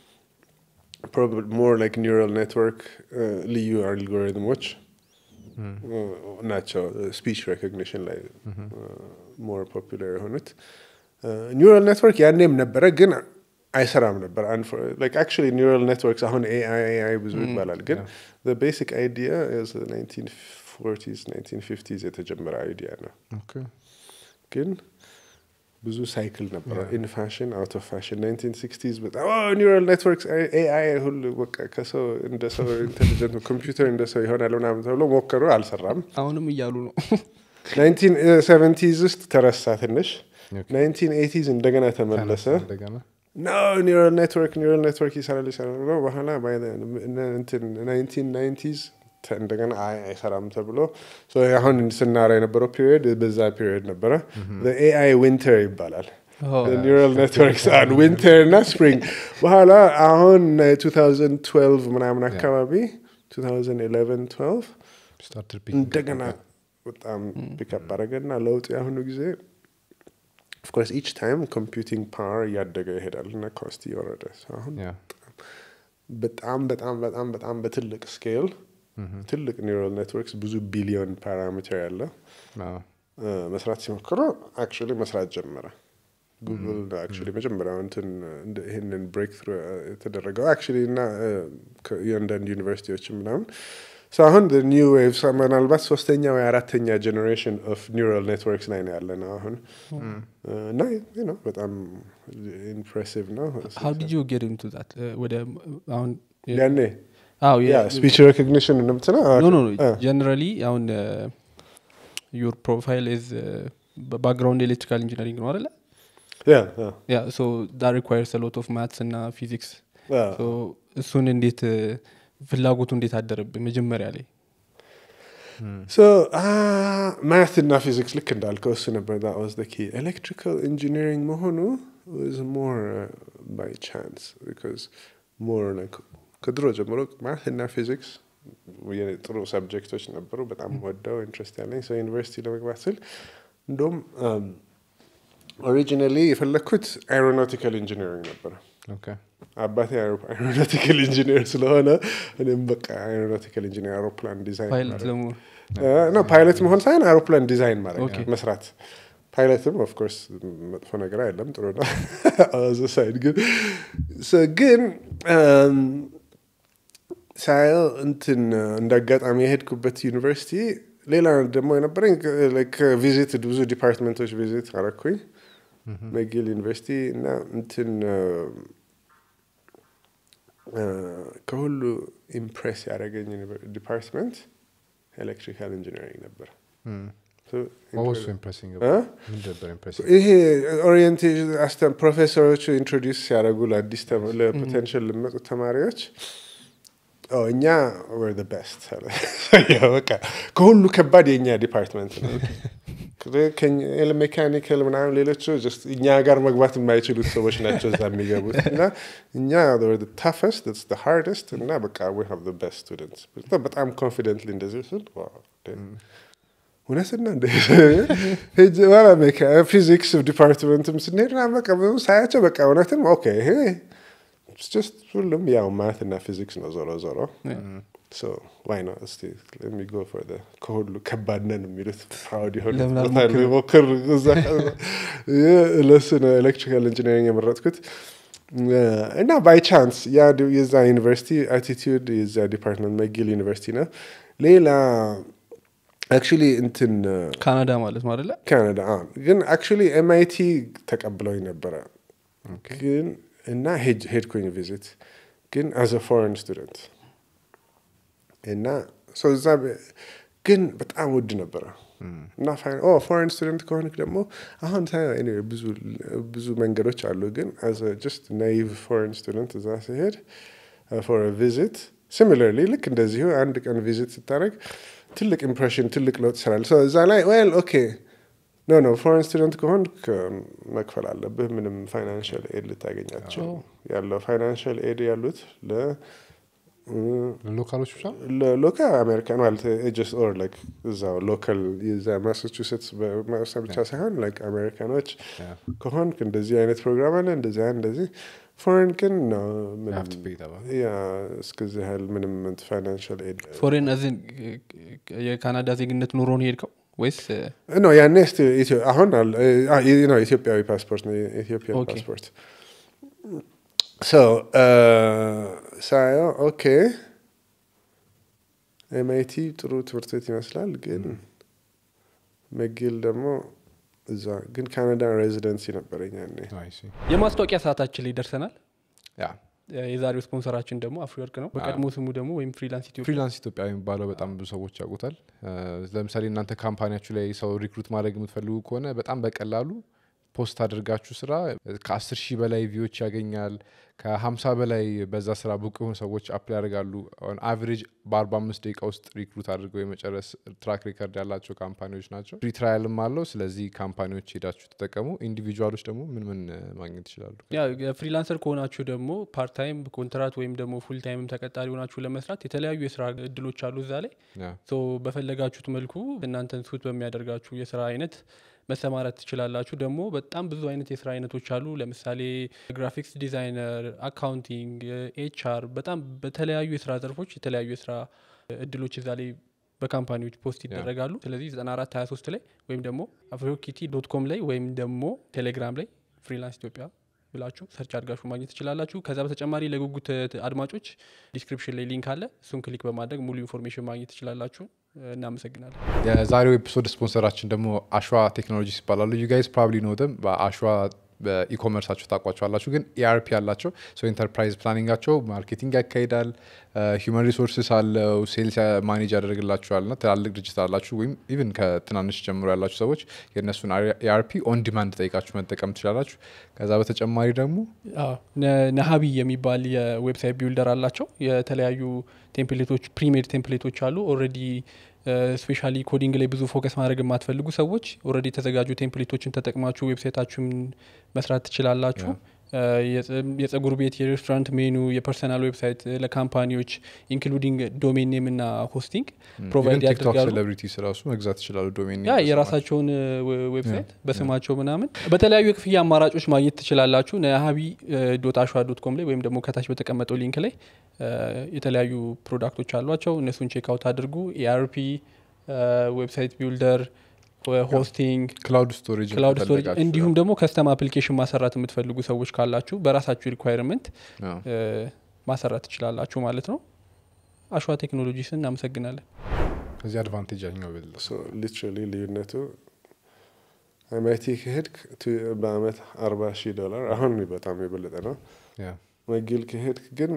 ሞር ላይክ ኒውራል ኔትወርክ ልዩ አልጎሪትሞች እ፣ ናቸው ስፒች ሬኮግኒሽን ላይ ሞር ፖፑላር የሆኑት ኒውራል ኔትወርክ ያኔም ነበረ ግን አይሰራም ነበር አክቹዋሊ ኒውራል ኔትወርክስ አሁን ኤአይ ኤአይ ብዙ ይባላል ግን ቤሲክ አይዲያ ናይንቲን ፎርቲስ ናይንቲን ፊፍቲስ የተጀመረ አይዲያ ነው ኦኬ ግን ብዙ ሳይክል ነበረው ኢን ፋሽን አውት ኦፍ ፋሽን ናይንቲን ሲክስቲዝ በጣም ኒውራል ኔትወርክስ ኤአይ ሁሉ በቃ ከሰው እንደ ሰው ኢንቴሊጀንት ኮምፒውተር እንደ ሰው ይሆናል ምናምን ተብሎ ሞከሩ አልሰራም አሁንም እያሉ ነው ናይንቲን ሰቨንቲዝ ውስጥ ተረሳ ትንሽ ኦኬ። ናይንቲን ኤቲዝ እንደገና ተመለሰ እንደገና ኖ ኒውራል ኔትወርክ ኒውራል ኔትወርክ ይሰራል ይሰራል ብሎ በኋላ ናይንቲን ናይንቲዝ እንደገና አይ አይሰራም ተብሎ ሶ አሁን ስናራ የነበረው ፒሪዮድ በዛ ፒሪዮድ ነበረ ኤአይ ዊንተር ይባላል ኦ፣ ኒውራል ኔትወርክስ አን ዊንተር እና ስፕሪንግ በኋላ አሁን 2012 ምናምን አካባቢ 2011 12 ስታርትድ እንደገና በጣም ፒክአፕ አደረገና ለውጥ የአሁኑ ጊዜ ኦፍኮርስ ኢች ታይም ኮምፒውቲንግ ፓወር እያደገ ይሄዳል እና ኮስት እየወረደ So አሁን ያ በጣም በጣም በጣም በጣም በትልቅ ስኬል ትልቅ ኒውራል ኔትወርክስ ብዙ ቢሊዮን ፓራሜትር ያለው አዎ እ፣ መስራት ሲሞክሩ አክቹዋሊ መስራት ጀመረ ጉግል አክቹዋሊ መጀመሪያው እንትን እንደ- ይህንን ብሬክ ትሩ የተደረገው አክቹዋሊ እና የአንዳንድ ዩኒቨርሲቲዎችም ምናምን So አሁን ኒው ዌቭ ምናልባት ሶስተኛ ወይ አራተኛ ጀኔሬሽን ኦፍ ኒውራል ኔትወርክስ ላይ ነው ያለ ነው አሁን እና you know በጣም ኢምፕሬሲቭ ነው ሀው ዲድ ዩ ጌት ኢንቱ ዛት ወደ አሁን ያኔ አዎ ያ ስፒች ሬኮግኒሽን እንደምትለው ኖ ኖ አ፣ ጀነራሊ አሁን ዩር ፕሮፋይል ኢዝ ባክግራውንድ ኤሌክትሪካል ኢንጂነሪንግ ነው አደለ ያ ያ ያ ሶ ዳ ሪኳየርስ ሎት ኦፍ ማትስ እና ፊዚክስ ያ እሱን እንዴት እ፣ ፍላጎቱ እንዴት አደረብህ መጀመሪያ ላይ ሶ ማት እና ፊዚክስ ልክ እንዳልከው እሱ ነበር that was the key ኤሌክትሪካል ኢንጂነሪንግ መሆኑ was more uh, by chance because more like ከድሮ ጀምሮ ማት እና ፊዚክስ የኔ ጥሩ ሰብጀክቶች ነበሩ በጣም ወደው ኢንትረስት ያለኝ ሰው ዩኒቨርሲቲ ለመግባት ስል እንደውም ኦሪጂናሊ የፈለግኩት አይሮናቲካል ኢንጂነሪንግ ነበረ ኦኬ አባቴ አይሮናቲካል ኢንጂነር ስለሆነ እኔም በቃ አይሮናቲካል ኢንጂነር አውሮፕላን ዲዛይን ፓይለት ማድረግ ደግሞ ነው ፓይለት መሆን ሳይሆን አውሮፕላን ዲዛይን ማድረግ ኦኬ። መስራት ፓይለትም ኦፍኮርስ መጥፎ ነገር አይደለም ጥሩ ነው ዘ ሳይድ ግን so ግን um, ሳየው እንትን እንደ አጋጣሚ የሄድኩበት ዩኒቨርሲቲ ሌላ ደግሞ የነበረኝ ቪዚት ብዙ ዲፓርትመንቶች ቪዚት አረኩኝ መጊል ዩኒቨርሲቲ እና እንትን አ፣ ከሁሉ ኢምፕሬስ ያደረገኝ ዲፓርትመንት ኤሌክትሪካል ኢንጂነሪንግ ነበር So, ዋወሱ ኢምፕሬሲንግ እ? ምን ነበር ኢምፕሬሲንግ ይሄ ኦሪየንቴሽን አስተም ፕሮፌሰሮቹ ኢንትሮዲውስ ሲያደርጉ ለአዲስ ተማ- ለፖቴንሽል ለሚመጡ ተማሪዎች ኦ እኛ ወር ቤስት በቃ ከሁሉ ከባድ የእኛ ዲፓርትመንት ነው ሜካኒካል ምናምን ሌሎቹ just እኛ ጋር መግባት የማይችሉት ሰዎች ናቸው እዛ የሚገቡት እና እኛ ታፈስት ሃርደስት እና በቃ we have the best students በጣም ኮንፊደንትሊ እንደዚህ ስል ዋው፣ እውነትና እንደ ሄጄ በኋላ ሜካ- ፊዚክስ ዲፓርትመንትም ስንሄድ ምናምን በቃ ብዙ ሳያቸው በቃ እውነትም ኦኬ ይሄ it's just ሁሉም ያው ማት እና ፊዚክስ ነው ዞሮ ዞሮ so why not እስቲ let me go for the ከሁሉ ከባድ ነን የሚሉት ፕራውድ የሆነ ለምን ቦታ አልሞክርም? ሞክር እዛ ለሱ ነው ኤሌክትሪካል ኢንጂነሪንግ የመረጥኩት እና ባይ ቻንስ ያ ዲ- የዛ ዩኒቨርሲቲ አቲቲዩድ የዛ ዲፓርትመንት መጊል ዩኒቨርሲቲ ነው ሌላ አክቹሊ እንትን ካናዳ ማለት ነው አደለ ካናዳ አዎ። ግን አክቹሊ ኤምአይቲ ተቀብለውኝ ነበረ ግን እና ሄድ- ሄድኩኝ ቪዚት ግን አዘ ፎሬን ስቱደንት እና ሶ እዛ በ- ግን በጣም ውድ ነበረ እና ፎሬን ስቱደንት ከሆንክ ደግሞ አሁን ሳየው anyway ብዙ ብዙ መንገዶች አሉ ግን ጀስት ናይቭ ፎሬን ስቱደንት እዛ ሲሄድ ፎር ቪዚት ሲሚለርሊ ልክ እንደዚሁ አንድ ቀን ቪዚት ስታደረግ ትልቅ ኢምፕሬሽን ትልቅ ለውጥ ይሰራል So እዛ ላይ ዌል ኦኬ ኖ ኖ ፎሬን ስቱደንት ከሆን መክፈል አለብህ ምንም ፋይናንሽል ኤድ ልታገኛቸው ያለው ፋይናንሽል ኤድ ያሉት ለ ሎካሎች ብቻ ሎካል አሜሪካን ማለት ጀስት ኦር ላይክ እዛው ሎካል የዛ ማሳቹሴትስ በመውሰድ ብቻ ሳይሆን ላይክ አሜሪካኖች Yeah. ከሆንክ እንደዚህ አይነት ፕሮግራም አለ እንደዚህ አይነት እንደዚህ ፎሬን ግን ነው ምንም- have to pay ተባለ። ያ እስከዚህ ያህል ምንም ፋይናንሽል ኤድ ፎሬን አዝን የካናዳ ዜግነት ኑሮ ነው ሄድከው ወይስ እ፣ ኖ ያኔ ስ አሁን አለ አ፣ ይ- ነው ኢትዮጵያዊ ፓስፖርት ነው የኢትዮጵያን ኦኬ። ፓስፖርት ሶ ሳየው ኦኬ ኤምአይቲ ጥሩ ትምህርት ቤት ይመስላል ግን መጊል ደግሞ እዛ ግን ካናዳ ሬዚደንሲ ነበረኝ ያኔ አይ ሲ የማስታወቂያ ሰዓታችን ላይ ደርሰናል ያ እ፣ የዛሬው ስፖንሰራችን ደግሞ አፍሪወርቅ ነው በቀድሞ ስሙ ደግሞ ወይም ፍሪላንስ ኢትዮጵያ ፍሪላንስ ኢትዮጵያ የሚባለው በጣም ብዙ ሰዎች ያውቁታል እ፣ ለምሳሌ እናንተ ካምፓኒያችሁ ላይ ሰው ሪክሩት ማድረግ የምትፈልጉ ከሆነ በጣም በቀላሉ ፖስት አድርጋችሁ ስራ ከአስር ሺህ በላይ ቪዎች ያገኛል ከሀምሳ በላይ በዛ ስራ ብቁ የሆኑ ሰዎች አፕላይ ያደርጋሉ አቨሬጅ በአርባ አምስት ደቂቃ ውስጥ ሪክሩት አድርገው የመጨረስ ትራክ ሪከርድ ያላቸው ካምፓኒዎች ናቸው ፍሪ ትራያልም አለው ስለዚህ ካምፓኒዎች ሄዳችሁ ተጠቀሙ ኢንዲቪጁዋሎች ደግሞ ምን ምን እ፣ ማግኘት ይችላሉ ያ ፍሪላንሰር ከሆናችሁ ደግሞ ፓርት ታይም ኮንትራት ወይም ደግሞ ፉል ታይምም ተቀጣሪ ሆናችሁ ለመስራት የተለያዩ የስራ እድሎች አሉ እዛ ላይ ያ ሶ በፈለጋችሁት መልኩ እናንተን ሱት በሚያደርጋችሁ የስራ አይነት መሰማራት ትችላላችሁ ደግሞ በጣም ብዙ አይነት የስራ አይነቶች አሉ ለምሳሌ ግራፊክስ ዲዛይነር አካውንቲንግ ኤችአር በጣም በተለያዩ የስራ ዘርፎች የተለያዩ የስራ እድሎች እዛ ላይ በካምፓኒዎች ፖስት ይደረጋሉ ስለዚህ 94 23 ላይ ወይም ደግሞ አፍሪኪቲ ዶት ኮም ላይ ወይም ደግሞ ቴሌግራም ላይ ፍሪላንስ ኢትዮጵያ ብላችሁ ሰርች አድርጋችሁ ማግኘት ትችላላችሁ ከዛ በተጨማሪ ለጉጉት ት- አድማጮች ዲስክሪፕሽን ላይ ሊንክ አለ እሱን ክሊክ በማድረግ ሙሉ ኢንፎርሜሽን ማግኘት ትችላላችሁ እናመሰግናለን የዛሬው ኤፒሶድ ስፖንሰራችን ደግሞ አሸዋ ቴክኖሎጂስ ይባላሉ ዩ ጋይዝ ፕሮባብሊ ኖ ደም በአሸዋ በኢኮመርሳቸው ታውቋቸዋላችሁ ግን ኢአርፒ አላቸው ሶ ኢንተርፕራይዝ ፕላኒንጋቸው ማርኬቲንግ ያካሂዳል ሂውማን ሪሶርስስ አለው ሴልስ ማኔጅ ያደርግላችኋል ና ትላልቅ ድርጅት አላችሁ ወይም ኢቭን ከትናንሽ ጀምሮ ያላችሁ ሰዎች የእነሱን ኢአርፒ ኦን ዲማንድ ጠይቃችሁ መጠቀም ትችላላችሁ ከዛ በተጨማሪ ደግሞ አዎ፣ ነ- ነሀቢ የሚባል የዌብሳይት ቢውልደር አላቸው የተለያዩ ቴምፕሌቶች ፕሪሜድ ቴምፕሌቶች አሉ ኦልሬዲ ስፔሻሊ ኮዲንግ ላይ ብዙ ፎከስ ማድረግ የማትፈልጉ ሰዎች ኦልሬዲ የተዘጋጁ ቴምፕሌቶችን ተጠቅማችሁ ዌብሳይታችሁን መስራት ትችላላችሁ እ፣ የጸ- የጸጉር ቤት የሬስቶራንት ሜኑ የፐርሰናል ዌብሳይት እ፣ ለካምፓኒዎች ኢንክሉዲንግ ዶሜን ኔም እና ሆስቲንግ ፕሮቫይድ ቲክቶክ ያደርጋሉ ሴሌብሪቲስ ራሱ መግዛት ይችላሉ ዶሜን ያ የራሳቸውን እ, ዌ- ዌብሳይት በስማቸው ምናምን በተለያዩ የክፍያ አማራጮች ማግኘት ትችላላችሁ ነሀቢ ዶት አሸዋ ዶት ኮም ላይ ወይም ደግሞ ከታች በተቀመጠው ሊንክ ላይ እ, የተለያዩ ፕሮዳክቶች አሏቸው እነሱን ቼክ አውት አድርጉ ኤአርፒ ዌብሳይት ቢልደር ሆስቲንግ ክላውድ ስቶሬጅ ክላውድ ስቶሬጅ እንዲሁም ደግሞ ከስተም አፕሊኬሽን ማሰራት የምትፈልጉ ሰዎች ካላችሁ በራሳችሁ ሪኳይርመንት ማሰራት ትችላላችሁ ማለት ነው አሸዋ ቴክኖሎጂስን እናመሰግናለን ከዚህ አድቫንቴጅ ያኛው ብል ሊትራሊ ልዩነቱ ኤምአይቲ ከሄድክ ቱ- በአመት አርባ ሺህ ዶላር አሁን በጣም የበለጠ ነው መጊል ከሄድክ ግን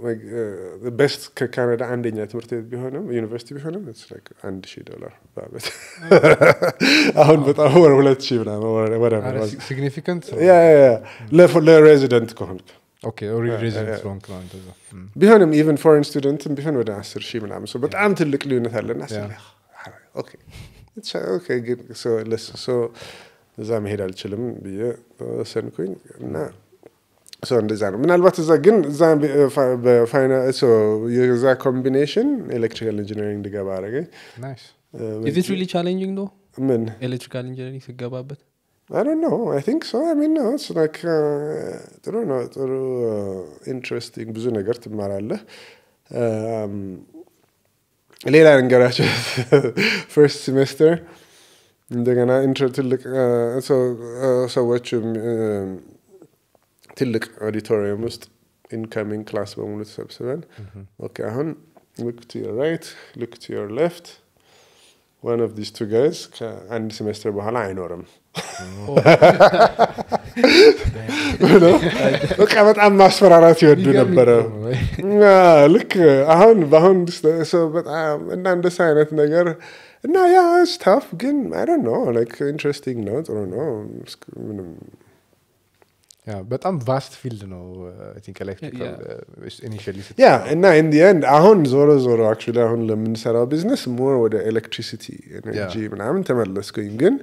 ቤስት ከካናዳ አንደኛ ትምህርት ቤት ቢሆንም ዩኒቨርሲቲ ቢሆንም it's like አንድ ሺህ ዶላር በአመት አሁን በጣም ወደ ሁለት ሺህ ምናምን ወደ- ወደ ሲግኒፊካንት ያ ያ ያ ለፎ- ለሬዚደንት ከሆንክ ኦኬ ኦልሬዲ ያ፣ ሬዚደንት ያ። ስለሆንክ ነው እንደዛ ም። ቢሆንም ኢቨን ፎሬን ስቱደንትም ቢሆን ወደ አስር ሺህ ምናምን ሰው በጣም ትልቅ ልዩነት አለና ያ። ኦኬ It's- ኦኬ፣ ግን so ለስ- so እዛ መሄድ አልችልም ብዬ ወሰንኩኝ እና ሰው እንደዛ ነው ምናልባት እዛ ግን እዛ በፋይና የዛ ኮምቢኔሽን ኤሌክትሪካል ኢንጂነሪንግ እንድገባ አረገኝ ናይስ ኢዝ ኢት ሪሊ ቻሌንጂንግ ነው ምን ኤሌክትሪካል ኢንጂነሪንግ ስገባበት I don't know. I think so. I mean, no, it's like uh, ጥሩ ነው ጥሩ ኢንትረስቲንግ ብዙ ነገር ትማራለህ። Um, ሌላ ነገራቸው ፈርስት ሴሜስተር እንደገና ኢንትሮ ትልቅ uh, so, uh, ሰዎች um, ትልቅ ኦዲቶሪየም ውስጥ ኢንካሚንግ ክላስ በሙሉ ተሰብስበን ኦኬ አሁን ሉክ ቱ ዮር ራይት ሉክ ቱ ዮር ሌፍት ዋን ኦፍ ዲስ ቱ ጋይዝ ከአንድ ሴሜስተር በኋላ አይኖርም ብሎ በቃ በጣም ማስፈራራት ይወዱ ነበረ። አዎ፣ ልክ አሁን በአሁን ሰው በጣም እና እንደሱ አይነት ነገር እና ያ ስታፍ ግን አይ ዶንት ኖ ላይክ ኢንትረስቲንግ ነው፣ ጥሩ ነው። እስክ- ምንም ያ በጣም ቫስት ፊልድ ነው ቲንክ ኤሌክትሪካል ኢኒሺያሊ ያ እና ኢን ዲ ኤንድ አሁን ዞሮ ዞሮ አክቹዋሊ አሁን ለምንሰራው ቢዝነስ ሞር ወደ ኤሌክትሪሲቲ ኤነርጂ ምናምን ተመለስኩኝ ግን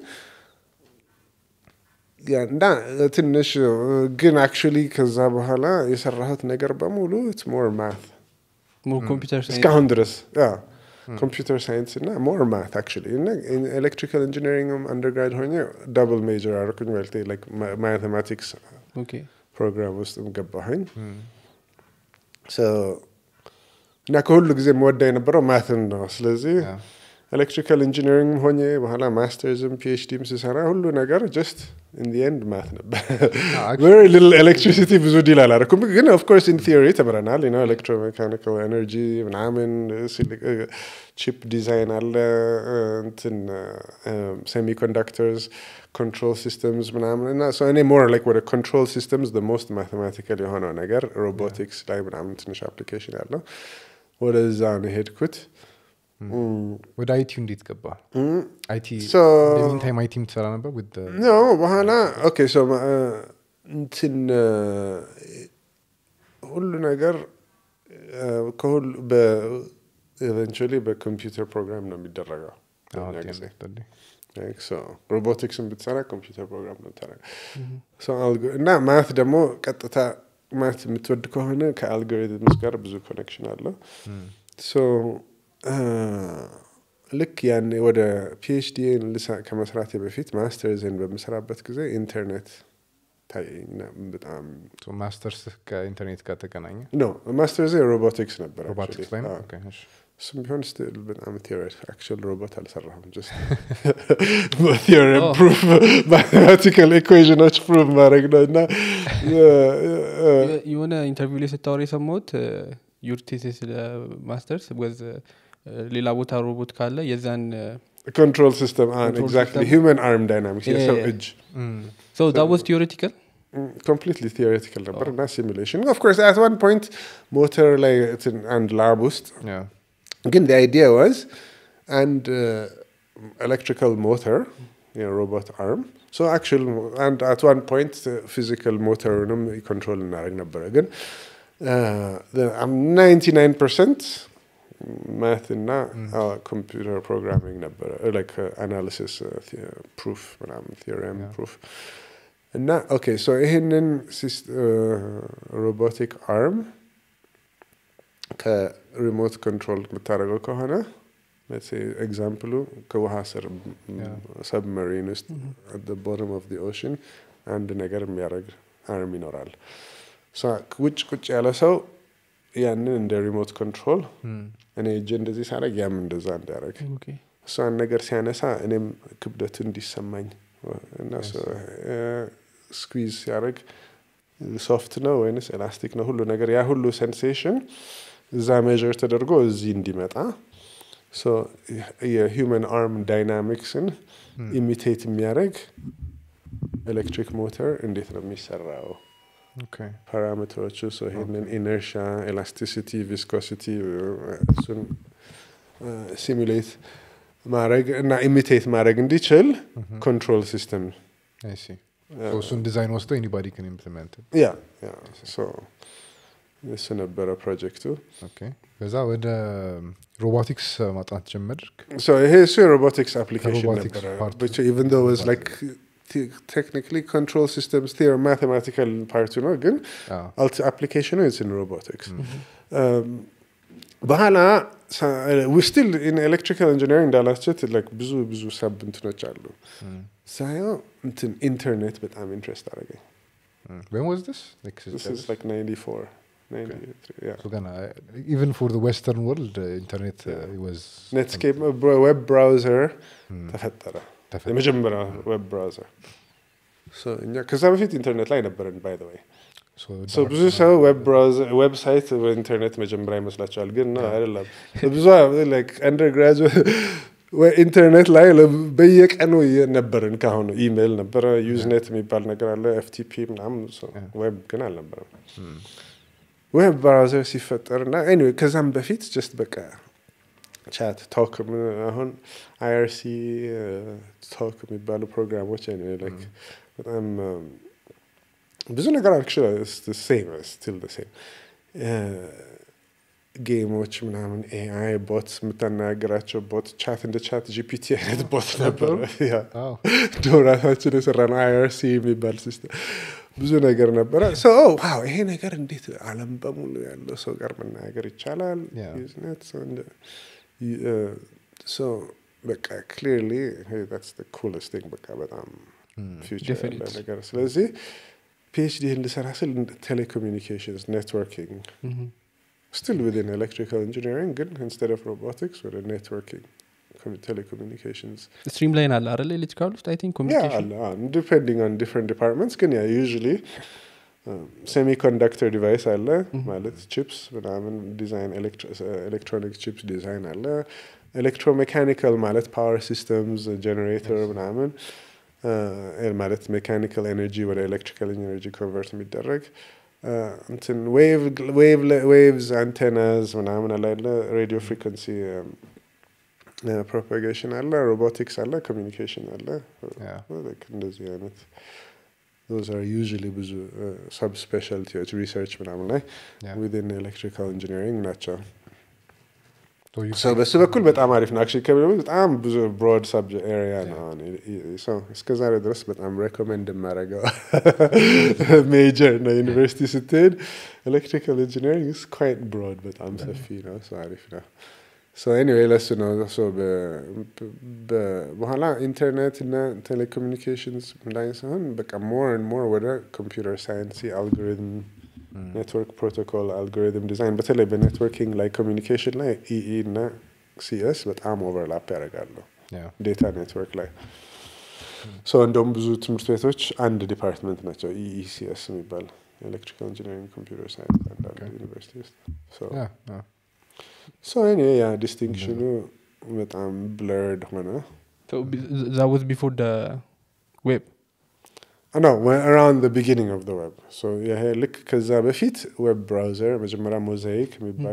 ያ እና ትንሽ ግን አክቹዋሊ ከዛ በኋላ የሰራሁት ነገር በሙሉ ኢትስ ሞር ማት ሞር ኮምፒውተር እስካሁን ድረስ ያ ኮምፒውተር ሳይንስ እና ሞር ማት አክቹዋሊ እና ኤሌክትሪካል ኢንጂነሪንግ አንደርግራድ ሆኜ ዳብል ሜጀር አደረኩኝ ማለት ላይክ ማቴማቲክስ ኦኬ ፕሮግራም ውስጥም ገባሁኝ So እና ከሁሉ ጊዜ መወዳ የነበረው ማትን ነው። ስለዚህ ኤሌክትሪካል ኢንጂነሪንግ ሆኜ በኋላ ማስተርዝም ፒኤችዲም ስሰራ ሁሉ ነገር ጀስት ኢን ዲ ኤንድ ማት ነበር። ቨሪ ሊትል ኤሌክትሪሲቲ ብዙ ዲል አላደረኩም፣ ግን ኦፍኮርስ ኢን ቲዮሪ ተምረናል። ነው ኤሌክትሮሜካኒካል ኤነርጂ ምናምን ቺፕ ዲዛይን አለ እንትን ሴሚኮንዳክተርስ ኮንትሮል ሲስተምስ ምናምን እና so እኔ ሞር ላይክ ወደ ኮንትሮል ሲስተምስ ሞስት ማቴማቲካል የሆነው ነገር ሮቦቲክስ ላይ ምናምን ትንሽ አፕሊኬሽን ያለው ወደዛ ነው የሄድኩት። ወደ አይቲ እንዴት ገባ አይቲ So- ሚንታይም አይቲም ትሰራ ነበር with the- ኖ በኋላ ኦኬ ሶ እንትን ሁሉ ነገር ከሁሉ ኤቨንቹዋሊ በኮምፒውተር ፕሮግራም ነው የሚደረገው አዎ, በእኛ at the ጊዜ end of the day. ሮቦቲክስን ብትሰራ ኮምፒውተር ፕሮግራም ነው የምታደርገው። So algo- እና ማት ደግሞ ቀጥታ ማት የምትወድ ከሆነ ከአልጎሪትምስ ጋር ብዙ ኮኔክሽን አለው። ሶ ልክ ያኔ ወደ ፒኤችዲን ከመስራቴ በፊት ማስተርዝን በምሰራበት ጊዜ ኢንተርኔት ታየኝና በጣም So masters ከኢንተርኔት ጋር ተገናኘ ኖ ማስተርዝ ሮቦቲክስ ነበር ሮቦቲክስ ላይ ነው actually። Okay, እሺ። እሱም ቢሆን ስቲል በጣም ቴዎሪ አክቹዋል ሮቦት አልሰራሁም ጀስት በቴዎሪም Oh. ፕሩፍ ማቴማቲካል ኢኩዌዥኖች ፕሩፍ ማድረግ ነው እና የሆነ ኢንተርቪው ላይ ስታወር የሰማሁት ዩር ቴሲስ ማስተርስ ወዝ ሌላ ቦታ ሮቦት ካለ የዛን ኮንትሮል ሲስተም Control ኤግዛክትሊ system. ሂውመን አርም ዳይናሚክስ Yeah, የሰው yeah. እጅ ሰው ዛ ወዝ ቲዮሬቲካል ኮምፕሊትሊ ቲዎሬቲካል ነበር እና ሲሙሌሽን ኦፍኮርስ አት ዋን ፖይንት ሞተር ላይ እንትን አንድ ላብ ውስጥ ግን the idea was and uh, electrical motor you know, robot arm so actual and at one point uh, physical motor ንም control እናደርግ ነበረ ግን uh, the- I'm 99 percent math እና computer programming ነበረ uh, like uh, analysis uh, the- proof ምናምን theorem Yeah. proof እና ኦኬ ሶ ይህንን ሮቦቲክ አርም ከሪሞት ኮንትሮል የምታደርገው ከሆነ ኤግዛምፕሉ ከውሃ ስር Yeah. ሰብመሪን ውስጥ ቦተም ኦፍ ኦሽን አንድ ነገር የሚያደርግ አርም ይኖራል ሶ ውጭ ቁጭ ያለ ሰው ያንን እንደ ሪሞት ኮንትሮል እኔ እጅ እንደዚህ ሳደርግ ያም እንደዛ እንዲያደርግ እሷን ነገር ሲያነሳ እኔም ክብደቱ እንዲሰማኝ እና ስኩዝ ሲያደርግ ሶፍት ነው ወይንስ ኤላስቲክ ነው ሁሉ ነገር ያ ሁሉ ሴንሴሽን እዛ ሜዥር ተደርጎ እዚህ እንዲመጣ ሶ የሂውመን አርም ዳይናሚክስን ኢሚቴት የሚያደርግ ኤሌክትሪክ ሞተር እንዴት ነው የሚሰራው ፓራሜትሮቹ ሶ ይሄንን ኢነርሻ ኤላስቲሲቲ ቪስኮሲቲ እሱን ሲሙሌት ማድረግ እና ኢሚቴት ማድረግ እንዲችል ኮንትሮል ሲስተም እሱን ዲዛይን ወስዶ ኤኒባዲ ክን ኢምፕሊመንት ያ ያ ሶ እሱ ነበረ ፕሮጀክቱ ከዛ ወደ ሮቦቲክስ ማጥናት ጀመርክ ሶ ይሄ እሱ የሮቦቲክስ አፕሊኬሽን ከሮቦቲክስ ነበረ part. ኢቨን ዶ ዋዝ ላይክ ቴክኒካሊ ኮንትሮል ሲስተምስ ቴር ማቴማቲካል ፓርቱ ነው ግን አፕሊኬሽኑ ኢን ሮቦቲክስ በኋላ ስቲል ኤሌክትሪካል ኢንጂነሪንግ እንዳላችሁት like ብዙ ብዙ ሰብ እንትኖች አሉ ሳየው እንትን ኢንተርኔት በጣም ኢንትረስት አደረገኝ when was this like This is like 94 93 yeah. so ገና even for the western world uh, internet uh, was ኔትስኬፕ ዌብ ብራውዘር ተፈጠረ ተፈጠረ። የመጀመሪያ ዌብ ብራውዘር እኛ ከዛ በፊት ኢንተርኔት ላይ ነበረን ባይ ዘ ወይ so So ብዙ ሰው ዌብ ብራውዘር ዌብሳይት በኢንተርኔት መጀመሪያ ይመስላቸዋል ግን ነው አይደለም ብዙ like undergraduate ወይ ኢንተርኔት ላይ ለ- በየቀኑ የ- ነበርን ካሁኑ ኢሜይል ነበረ ዩዝኔት የሚባል ነገር አለ ኤፍቲፒ ምናምን ዌብ ግን አልነበረም ዌብ ብራውዘር ሲፈጠር እና ኤኒዌይ ከዛም በፊት ጀስት በቃ ቻት ቶክ ምን- አሁን አይአርሲ ቶክ የሚባሉ ፕሮግራሞች anyway, like በጣም um, ብዙ ነገር አክቹዋሊ ሴም ስቲል ሴም ጌሞች ምናምን ኤአይ ቦት የምታናገራቸው ቦት ቻት እንደ ቻት ጂፒቲ አይነት ቦት ነበረ ያ Oh. ድሮ ራሳችን የሰራ ነው አይአርሲ የሚባል ሲስተም ብዙ ነገር ነበረ ሶ ዋው ይሄ ነገር እንዴት አለም በሙሉ ያለው ሰው ጋር መናገር ይቻላል Yeah. ዩዝኔት ሶ በቃ ክሊርሊ ስ ኩለስት ቲንግ በቃ በጣም ፊውቸር ያለ Definite. ነገር ስለዚህ ፒኤችዲ እንድሰራ ስል ቴሌኮሚኒኬሽንስ ኔትወርኪንግ still within electrical engineering ግን instead of robotics ወደ networking com- telecommunications ስትሪም ላይን አለ አለ ኤሌክትሪካል ውስጥ አይ ቲንክ yeah ኮሚኒኬሽን አለ አዎ፣ depending on different departments ግን ያ usually ሴሚኮንዳክተር ዲቫይስ አለ ማለት ቺፕስ ምናምን ዲዛይን ኤሌክትሮኒክ ቺፕስ ዲዛይን አለ ኤሌክትሮሜካኒካል ማለት ፓወር ሲስተምስ ጀኔሬተር ምናምን እ፣ ማለት ሜካኒካል ኤነርጂ ወደ ኤሌክትሪካል ኤነርጂ ኮንቨርት የሚደረግ እ፣ እንትን ዌቭስ አንቴናዝ ምናምን አለ አይደለ ሬዲዮ ፍሪኮንሲ ፕሮፓጌሽን አለ ሮቦቲክስ አለ ኮሚኒኬሽን አለ Yeah. like እንደዚህ አይነት those are usually ብዙ ሰብ ስፔሻሊቲዎች ሪሰርች ምናምን ላይ Yeah. within ኤሌክትሪካል ኢንጂነሪንግ ናቸው So you So በሱ በኩል በጣም አሪፍ ነው አክቹዋሊ ከብሎ በጣም ብዙ ብሮድ ሰብጀክት ኤሪያ ነው አሁን ሰው እስከ ዛሬ ድረስ በጣም ሬኮሜንድ የማደርገው ሜጀር ነው ዩኒቨርሲቲ ስትሄድ ኤሌክትሪካል ኢንጂነሪንግ ስ ኳይት ብሮድ በጣም ሰፊ ነው ሶ አሪፍ ነው ሶ ኤኒዌይ ለሱ ነው ሶ በ- በ- በኋላ ኢንተርኔት እና ቴሌኮሙኒኬሽንስ ላይ ሲሆን በቃ ሞር ን ሞር ወደ ኮምፒውተር ሳይንስ አልጎሪትም ኔትወርክ ፕሮቶኮል አልጎሪትም ዲዛይን በተለይ በኔትወርኪንግ ላይ ኮሚኒኬሽን ላይ ኢኢ እና ሲኤስ በጣም ኦቨርላፕ ያደርጋሉ ያ ዴታ ኔትወርክ ላይ ሶ እንደውም ብዙ ትምህርት ቤቶች አንድ ዲፓርትመንት ናቸው ኢኢሲኤስ የሚባል ኤሌክትሪካል ኢንጂነሪንግ ኮምፒውተር ሳይንስ አንዳንድ ዩኒቨርሲቲ ውስጥ ሶ ያ ያ ሶ እኔ ያ ዲስቲንክሽኑ በጣም ብለርድ ሆነ ዛ ወዝ ቢፎር ደ ዌብ ነው አራውንድ ቢጊኒንግ ኦፍ ዌብ ይሄ ልክ ከዛ በፊት ዌብ ብራውዘር መጀመሪያ ሞዛይክ የሚባል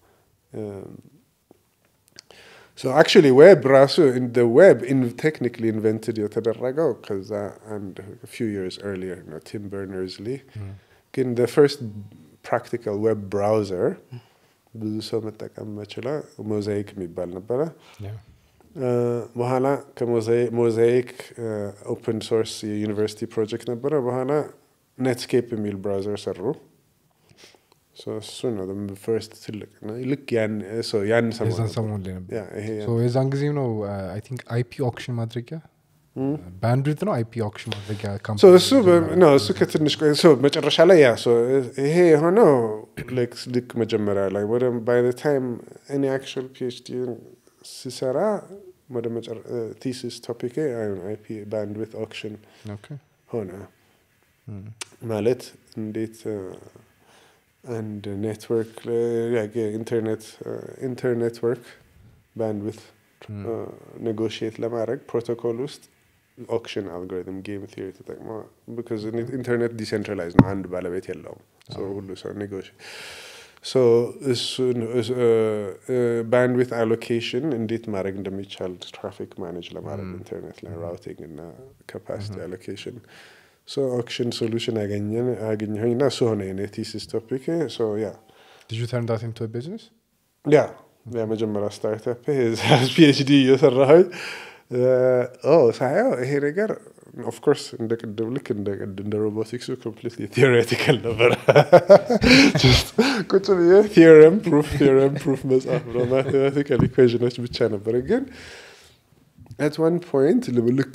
አክቹሊ ዌብ ራሱ ዌብ ቴክኒክሊ ኢንቨንትድ የተደረገው ከዛ አንድ ፊው ይርስ ኤርሊየር ነው ቲም በርነርስ ሊ ግን ፈርስት ፕራክቲካል ዌብ ብራውዘር ብዙ ሰው መጠቀም መችለ ሞዛይክ የሚባል ነበረ ያ በኋላ ከሞዛይክ ኦፕን ሶርስ የዩኒቨርሲቲ ፕሮጀክት ነበረ በኋላ ኔትስኬፕ የሚል ብራውዘር ሰሩ So እሱ ነው ፈርስት ትልቅ ነው። ልክ ያን so ያን ሰሞን የዛን ነበር። ሰሞን ላይ ነበር ያ ይሄ ያን- So የዛን ጊዜም ነው አይ ቲንክ አይፒ ኦክሽን ማድረጊያ ባንድዊት ነው አይፒ ኦክሽን ማድረጊያ So ካምፓኒ እሱ በ- ነው እሱ ከትንሽ ቆይ so መጨረሻ ላይ ያ so ይሄ የሆነው like ልክ መጀመሪያ ላይ ወደ ባይ ዘ ታይም እኔ አክቹዋል ፒኤችዲ ሲሰራ ወደ ቲሲስ ቶፒክ አይፒ ባንድዊት ኦክሽን ኦኬ ሆነ ማለት እንዴት እ፣ አንድ ኔትወርክ ኢንተርኔት ኢንተርኔትወርክ ባንድዊት ኔጎሽየት ለማድረግ ፕሮቶኮል ውስጥ ኦክሽን አልጎሪትም ጌም ቲዮሪ ተጠቅሞ ቢካዝ ኢንተርኔት ዲሴንትራላይዝ ነው፣ አንድ ባለቤት የለውም። So ሁሉ ሰው ኔጎሽ ሶ እሱን ባንድዊት አሎኬሽን እንዴት ማድረግ እንደሚቻል ትራፊክ ማኔጅ ለማድረግ ኢንተርኔት ላይ ራውቲንግ እና ካፓሲቲ አሎኬሽን ሶ ኦክሽን ሶሉሽን ያገኘን አገኘሁኝ እና እሱ ሆነ የኔ ቲሲስ ቶፒክ ሶ ያ ዲድ ዩ ተርን ዳት ኢንቱ ቢዝነስ ያ የመጀመሪያ ስታርታፕ ፒኤችዲ እየሰራሁኝ ኦ ሳየው ይሄ ነገር ኦፍኮርስ እንደ ቅድም ልክ እንደ ቅድ- እንደ ሮቦቲክሱ ኮምፕሊትሊ ቴዎሬቲካል ነበረ Just ቁጭ ብዬ ቲዮረም ፕሩፍ ቲዮረም ፕሩፍ መጽሐፍ ነው ማቴማቲካል ኢኩዌዥኖች ብቻ ነበረ ግን አት ዋን ፖይንት ልክ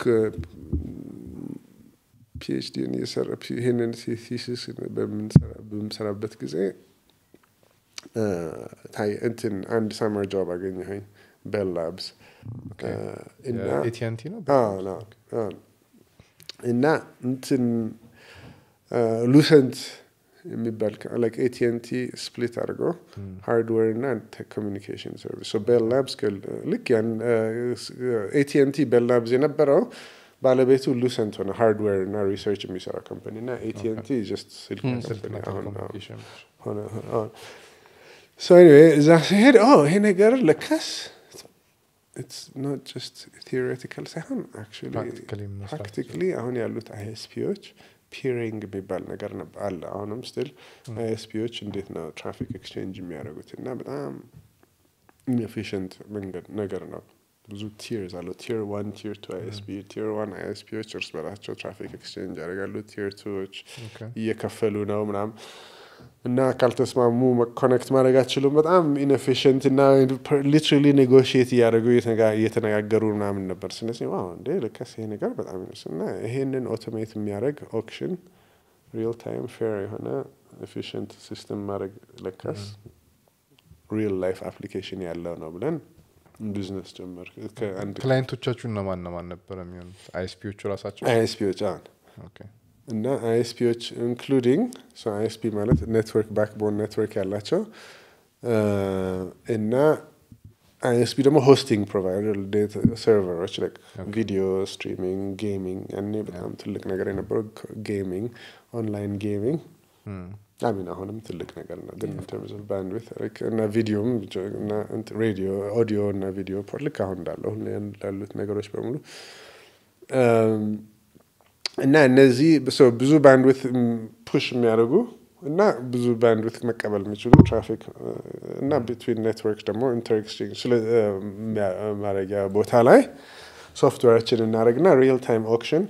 ፒኤችዲን እየሰራ ይህንን ቲሲስ በምሰራበት ጊዜ እ፣ ታይ- እንትን አንድ ሳመር ጆብ አገኘሁኝ ቤል ላብስ እና ኤቲንቲ ነው አዎ፣ አዎ፣ አዎ። እና እንትን ሉሰንት የሚባል ላይክ ኤቲኤንቲ ስፕሊት አድርገው ሃርድዌር እና ኮሚኒኬሽን ሰርቪስ ቤል ላብስ ልክ ያን ኤቲኤንቲ ቤል ላብስ የነበረው ባለቤቱ ሉሰንት ሆነ ሃርድዌር እና ሪሰርች የሚሰራ ኮምፓኒ እና ኤቲኤንቲ ጀስት ስልክ ስልክና ኮምፓኒ አሁን አሁን ቴሌኮሙኒኬሽን ሆነ አሁን ሶ ኤኒዌይ እዛ ሲሄድ ኦ ይሄ ነገር ለካስ ኢትስ ኖት ጀስት ቴዎሬቲካል ሳይሆን አክቹዋሊ Practically መስራት ፕራክቲካሊ አሁን ያሉት አይኤስፒዎች ፒሪንግ የሚባል ነገር ነበር አለ አሁንም ስቲል አይኤስፒዎች እንዴት ነው ትራፊክ ኤክስቼንጅ የሚያደርጉት እና በጣም ኢንኤፊሽንት መንገድ ነገር ነው ብዙ ቲርስ አለው ቲር ዋን ቲር ቱ አይኤስፒ ቲር ዋን አይኤስፒዎች እርስ በራቸው ትራፊክ ኤክስቼንጅ ያደርጋሉ ቲር ቱዎች ኦኬ እየከፈሉ ነው ምናም እና ካልተስማሙ ኮኔክት ማድረግ አትችሉም። በጣም ኢንኤፊሽንት እና ሊትራሊ ኔጎሽየት እያደረጉ እየተነጋ- እየተነጋገሩ ምናምን ነበር። ስለዚህ ዋው እንዴ ልከስ ይሄ ነገር በጣም ይነስ እና ይሄንን ኦቶሜት የሚያደርግ ኦክሽን ሪል ታይም ፌር የሆነ ኤፊሽንት ሲስተም ማድረግ ለካስ ሪል ላይፍ አፕሊኬሽን ያለው ነው ብለን ቢዝነስ ጀመር። ከአንድ ክላይንቶቻችሁ እነማን እነማን ነበር የሚሆኑት አይኤስፒዎቹ ራሳቸው አይኤስፒዎች አሁን ኦኬ እና አይኤስፒዎች ኢንክሉዲንግ አይኤስፒ ማለት ኔትወርክ ባክቦን ኔትወርክ ያላቸው እ፣ እና አይኤስፒ ደግሞ ሆስቲንግ ፕሮቫይደር ሰርቨሮች ቪዲዮ ስትሪሚንግ ጌሚንግ ያኔ በጣም ትልቅ ነገር የነበረው ጌሚንግ ኦንላይን ጌሚንግ አሚን አሁንም ትልቅ ነገር ነው ግን ተርምስ ኦፍ ባንድዊት እና ቪዲዮም እና ሬዲዮ ኦዲዮ እና ቪዲዮ ልክ አሁን እንዳለው ሁሌ ላሉት ነገሮች በሙሉ እም፣ እና እነዚህ ሰው ብዙ ባንድዊት ፑሽ የሚያደርጉ እና ብዙ ባንድዊት መቀበል የሚችሉ ትራፊክ እ፣ እና ቢትዊን ኔትወርክ ደግሞ ኢንተር ኤክስቼንጅ ስለ እ፣ የሚያ- ማድረጊያ ቦታ ላይ ሶፍትዌራችን እናደረግና ሪል ታይም ኦክሽን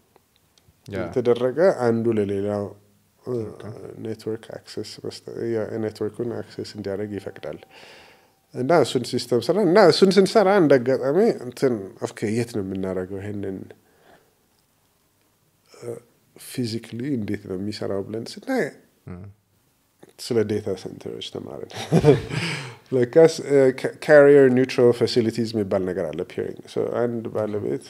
ያ የተደረገ አንዱ ለሌላው እ፣ ኔትወርክ አክሰስ መስጠ- ያ- ኔትወርኩን አክሰስ እንዲያደርግ ይፈቅዳል። እና እሱን ሲስተም ስራ እና እሱን ስንሰራ እንደ አጋጣሚ እንትን ኦኬ የት ነው የምናደርገው ይሄንን ፊዚክሊ እንዴት ነው የሚሰራው ብለን ስናይ ስለ ዴታ ሴንተሮች ተማርን። ለካስ ካሪየር ኒውትራል ፋሲሊቲዝ የሚባል ነገር አለ። ፒሪንግ አንድ ባለቤት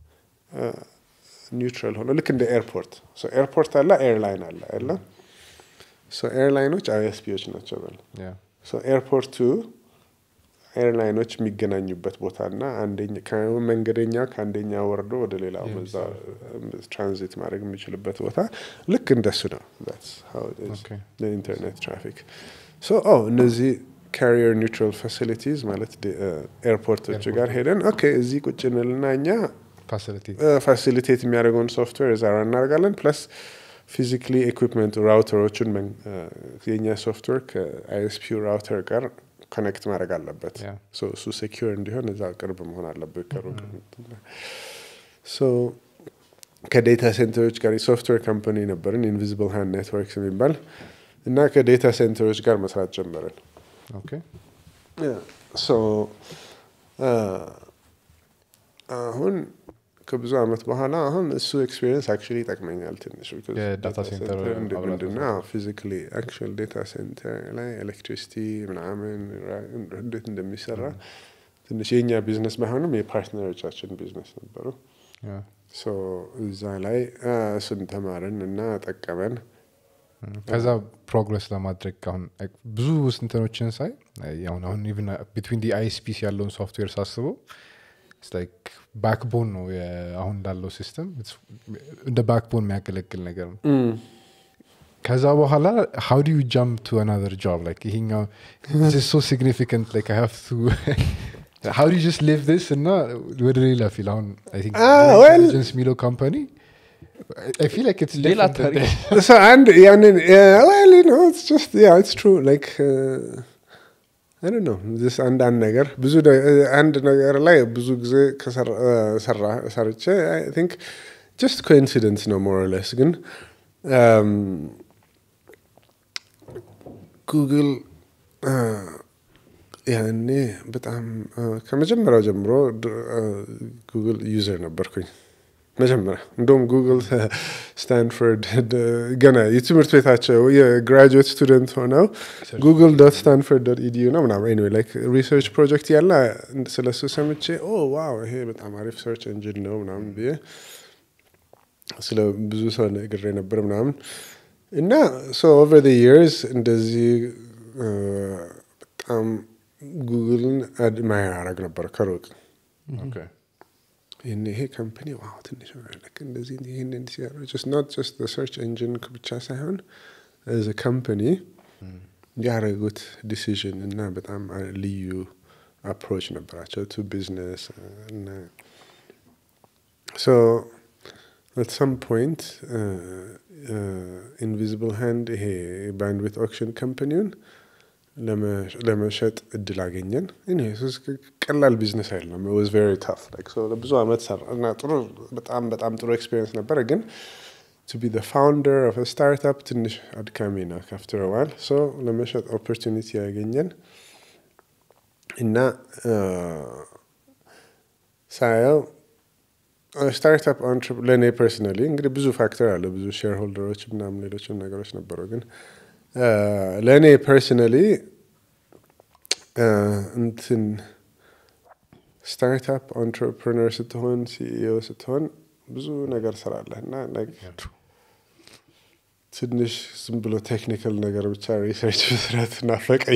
ኒውትራል ሆኖ ልክ እንደ ኤርፖርት ኤርፖርት አለ፣ ኤርላይን አለ አለ ኤርላይኖች አይኤስፒዎች ናቸው በል Yeah. ኤርፖርቱ ኤርላይኖች የሚገናኙበት ቦታ እና መንገደኛ ከአንደኛ ወርዶ ወደ ሌላው በዛ ትራንዚት ማድረግ የሚችልበት ቦታ ልክ እንደሱ ነው። Okay. ኢንተርኔት ትራፊክ እነዚህ ካሪየር ኒውትራል ፋሲሊቲዝ ማለት ኤርፖርቶች ጋር ሄደን ኦኬ እዚህ ቁጭ እንልና እኛ ፋሲሊቲ ፋሲሊቴት የሚያደርገውን ሶፍትዌር እዛ ራ እናደርጋለን ፕለስ ፊዚካሊ ኤኩፕመንት ራውተሮቹን መን- የእኛ ሶፍትዌር ከአይኤስፒ ራውተር ጋር ኮኔክት ማድረግ አለበት Yeah. ሶ እሱ ሴኪር እንዲሆን እዛ ቅርብ መሆን አለበት ከሩቅ ሶ ከዴታ ሴንተሮች ጋር የሶፍትዌር ካምፓኒ ነበርን ኢንቪዚብል ሃንድ ኔትወርክስ የሚባል እና ከዴታ ሴንተሮች ጋር መስራት ጀመርን ኦኬ ሶ አሁን ከብዙ አመት በኋላ አሁን እሱ ኤክስፒሪየንስ አክቹዋሊ ይጠቅመኛል ትንሽ because የዳታ data ሴንተር center እንደ- አብራት ምንድነው ፊዚካሊ አክቹዋል ዴታ ሴንተር ላይ ኤሌክትሪሲቲ ምናምን ራ- እንዴት እንደሚሰራ ትንሽ የእኛ ቢዝነስ ባይሆንም የፓርትነሮቻችን ቢዝነስ ነበሩ Yeah. ሶ እዛ ላይ አ፣ እሱን ተማርን እና ጠቀመን ከዛ ፕሮግረስ ለማድረግ አሁን like ብዙ ስንትኖችን ሳይ አሁን አሁን ኢቭን ቢትዊን ዲ አይስፒስ ያለውን ሶፍትዌር ሳስበው ላይክ ባክቦን ነው የ- አሁን ላለው ሲስተም እንደ ባክቦን የሚያገለግል ነገር ነው ከዛ በኋላ ሃው ዱ ዩ ጃምፕ ቱ አናዘር ጆብ ላይክ ይሄኛው ሶ ሲግኒፊካንት ላይክ አይ ሃቭ ቱ ሃው ዱ ጀስት ሊቭ this እና ወደ ሌላ ፊል አሁን አይ ቲንክ Ah, well- ኢንቴሊጀንስ የሚለው ካምፓኒ አይ ፊል ላይክ ኢትስ ሌላ ታሪክ so አንድ ያንን well you know it's just yeah it's true like uh, I don't know this አንዳንድ ነገር ብዙ ደ- አንድ ነገር ላይ ብዙ ጊዜ ከሰራ ሰራ ሰርቼ I think just coincidence ነው more or less ግን um, ጉግል ያኔ በጣም uh, ከመጀመሪያው ጀምሮ ጉግል ዩዘር ነበርኩኝ መጀመሪያ እንደውም ጉግል ስታንፎርድ ገና የትምህርት ቤታቸው የግራጁዌት ስቱደንት ሆነው ጉግል ዶት ስታንፎርድ ዶት ኢዲዩ ነው ምናምን ኤኒዌይ ላይክ ሪሰርች ፕሮጀክት ያለ ስለሱ ሰምቼ ኦ ዋው ይሄ በጣም አሪፍ ሰርች እንጂን ነው ምናምን ብዬ ስለ ብዙ ሰው ነግሬ ነበር ምናምን እና ሶ ኦቨር ዘ ይርስ እንደዚህ እ፣ በጣም ጉግልን አድማየር አረግ ነበር ከሩቅ Okay. ይህን ይሄ ካምፓኒ ዋው ትንሽ ልክ እንደዚህ ይህንን ሲያሩ ኖት ጀስት ሰርች ኢንጂን ብቻ ሳይሆን ዘ ካምፓኒ ያደረጉት ዲሲዥን እና በጣም ልዩ አፕሮች ነበራቸው ቱ ቢዝነስ እና ሶ አት ሰም ፖይንት ኢንቪዚብል ሃንድ ይሄ ባንድዊት ኦክሽን ካምፓኒውን ለመሸጥ እድል አገኘን። እኔ ሱስ ቀላል ቢዝነስ አይደለም። ዋዝ ቬሪ ታፍ ለብዙ አመት ሰራ እና ጥሩ በጣም በጣም ጥሩ ኤክስፔሪንስ ነበረ። ግን ቱ ቢ ፋውንደር ኦፍ ስታርታፕ ትንሽ አድካሚ ነው ካፍተር ዋል ሶ ለመሸጥ ኦፖርቹኒቲ ያገኘን እና ሳየው ስታርታፕ ለእኔ ፐርሰናሊ እንግዲህ ብዙ ፋክተር አለ ብዙ ሼር ሆልደሮች ምናምን ሌሎችም ነገሮች ነበሩ ግን ለእኔ ፐርሰናሊ እንትን ስታርታፕ አንትረፕረነር ስትሆን ሲኢኦ ስትሆን ብዙ ነገር ስራለህ እና ትንሽ ዝም ብሎ ቴክኒካል ነገር ብቻ ሪሰርች መስራት ናፈቀኝ።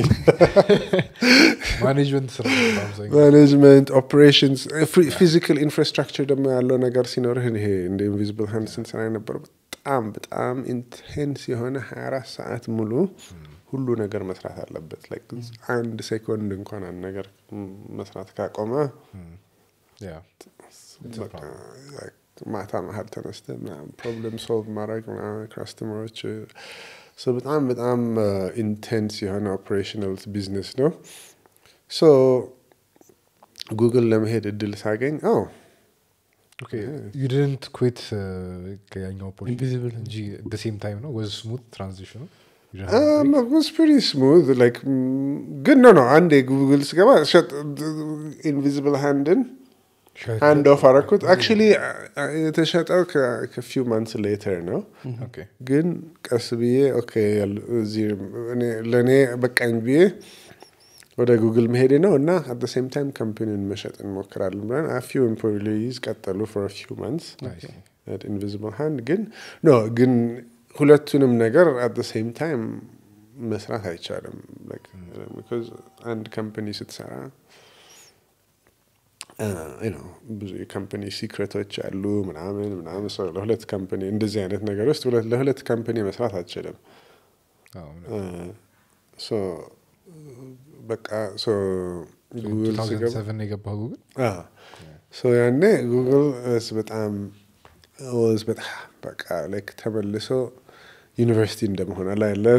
ማኔጅመንት ስራ ነው አብዛኛው። ማኔጅመንት ኦፕሬሽንስ ፊዚካል ኢንፍራስትራክቸር ደግሞ ያለው ነገር ሲኖርህ ይሄ እንደ ኢንቪዚብል ሃንድ ስንሰራ የነበረው በጣም በጣም ኢንቴንስ የሆነ ሀያ አራት ሰዓት ሙሉ ሁሉ ነገር መስራት አለበት። ላይክ አንድ ሴኮንድ እንኳን አንድ ነገር መስራት ካቆመ ያ በቃ ማታ መሀል ተነስተ ፕሮብለም ሶልቭ ማድረግ ካስተመሮች በጣም በጣም ኢንቴንስ የሆነ ኦፕሬሽናል ቢዝነስ ነው። ሶ ጉግል ለመሄድ እድል ሳገኝ አዎ ኦኬ ዩ ዲድንት ኩዊት ከያኛው Invisible. እንጂ ሴም ታይም ነው ወዝ ስሙት ትራንዚሽኑ Um, it was pretty smooth. Like, mm, good. No, no. አንዴ ጉግል ስገባ ሸጥ ኢንቪዚብል ሃንድን አንድ ኦፍ አረኩት አክቹሊ የተሸጠው ከፊው ማንስ ሌተር ነው ኦኬ ግን ቀስ ብዬ ኦኬ ያሉ- እዚህ እኔ- ለእኔ በቃኝ ብዬ ወደ ጉግል መሄዴ ነው እና አት ሴም ታይም ካምፓኒውን መሸጥ እንሞክራለን ብለን ፊው ኤምፕሎይዝ ቀጠሉ ፎር ፊው ማንስ ኢንቪዚብል ሃንድ ግን ኖ ግን ሁለቱንም ነገር አት ሴም ታይም መስራት አይቻልም Like, because አንድ ካምፓኒ ስትሰራ you know፣ ብዙ የካምፓኒ ሲክሬቶች አሉ ምናምን ምናምን ሰው ለሁለት ካምፓኒ እንደዚህ አይነት ነገር ውስጥ ሁለት- ለሁለት ካምፓኒ መስራት አትችልም ሶ በቃ ሶ ጉግል ስገባ 2007 የገባው ጉግል ሶ ያኔ ጉግል እስ በጣም ወዝ በጣም በቃ ላይክ ተመልሶ ዩኒቨርሲቲ እንደመሆን ላይ ያለ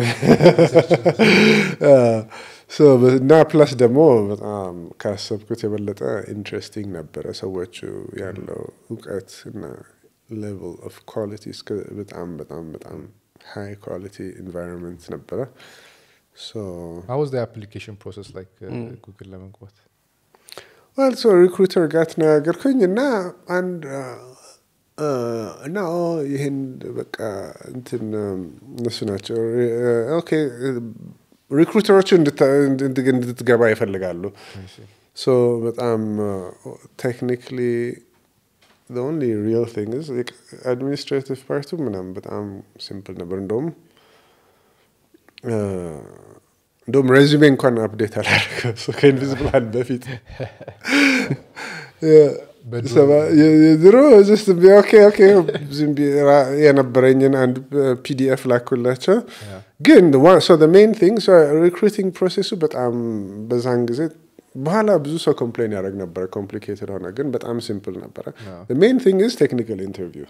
እና ፕላስ ደግሞ በጣም ካሰብኩት የበለጠ ኢንትረስቲንግ ነበረ። ሰዎቹ ያለው እውቀት እና ሌቭል ኦፍ ኳሊቲ እስከ በጣም በጣም በጣም ሃይ ኳሊቲ ኢንቫይሮንመንት ነበረ። ሶ How was the application process like ጉግል ለመግባት ዋል ሶ ሪክሩተር ጋር ተነጋገርኩኝ እና አንድ አ፣ እና ኦ ይህን በቃ እንትን እነሱ ናቸው ኦኬ ሪክሩተሮቹ እንድታ- እንድ- እንድትገባ ይፈልጋሉ ሶ በጣም ቴክኒክሊ the only real thing is like administrative ፓርቱ ምናምን በጣም ሲምፕል ነበር እንደውም አ፣ እንደውም ሬዚሜ እንኳን አፕዴት አላደረገም So ከኢንቪዚብል በፊት በድሮ- ሰባ- የ- የድሮ ጀስት ቢ- ኦኬ ኦኬ ዝም ብዬ ራ- የነበረኝን አንድ ፒዲኤፍ ላኩላቸው Yeah. ግን ሜን ቲንግ ሪክሩቲንግ ፕሮሴሱ በጣም በዛን ጊዜ በኋላ ብዙ ሰው ኮምፕሌን ያደረግ ነበረ ኮምፕሊኬትድ ሆነ ግን በጣም ሲምፕል ነበረ Yeah. ሜን ቲንግ ኢዝ ቴክኒካል ኢንተርቪው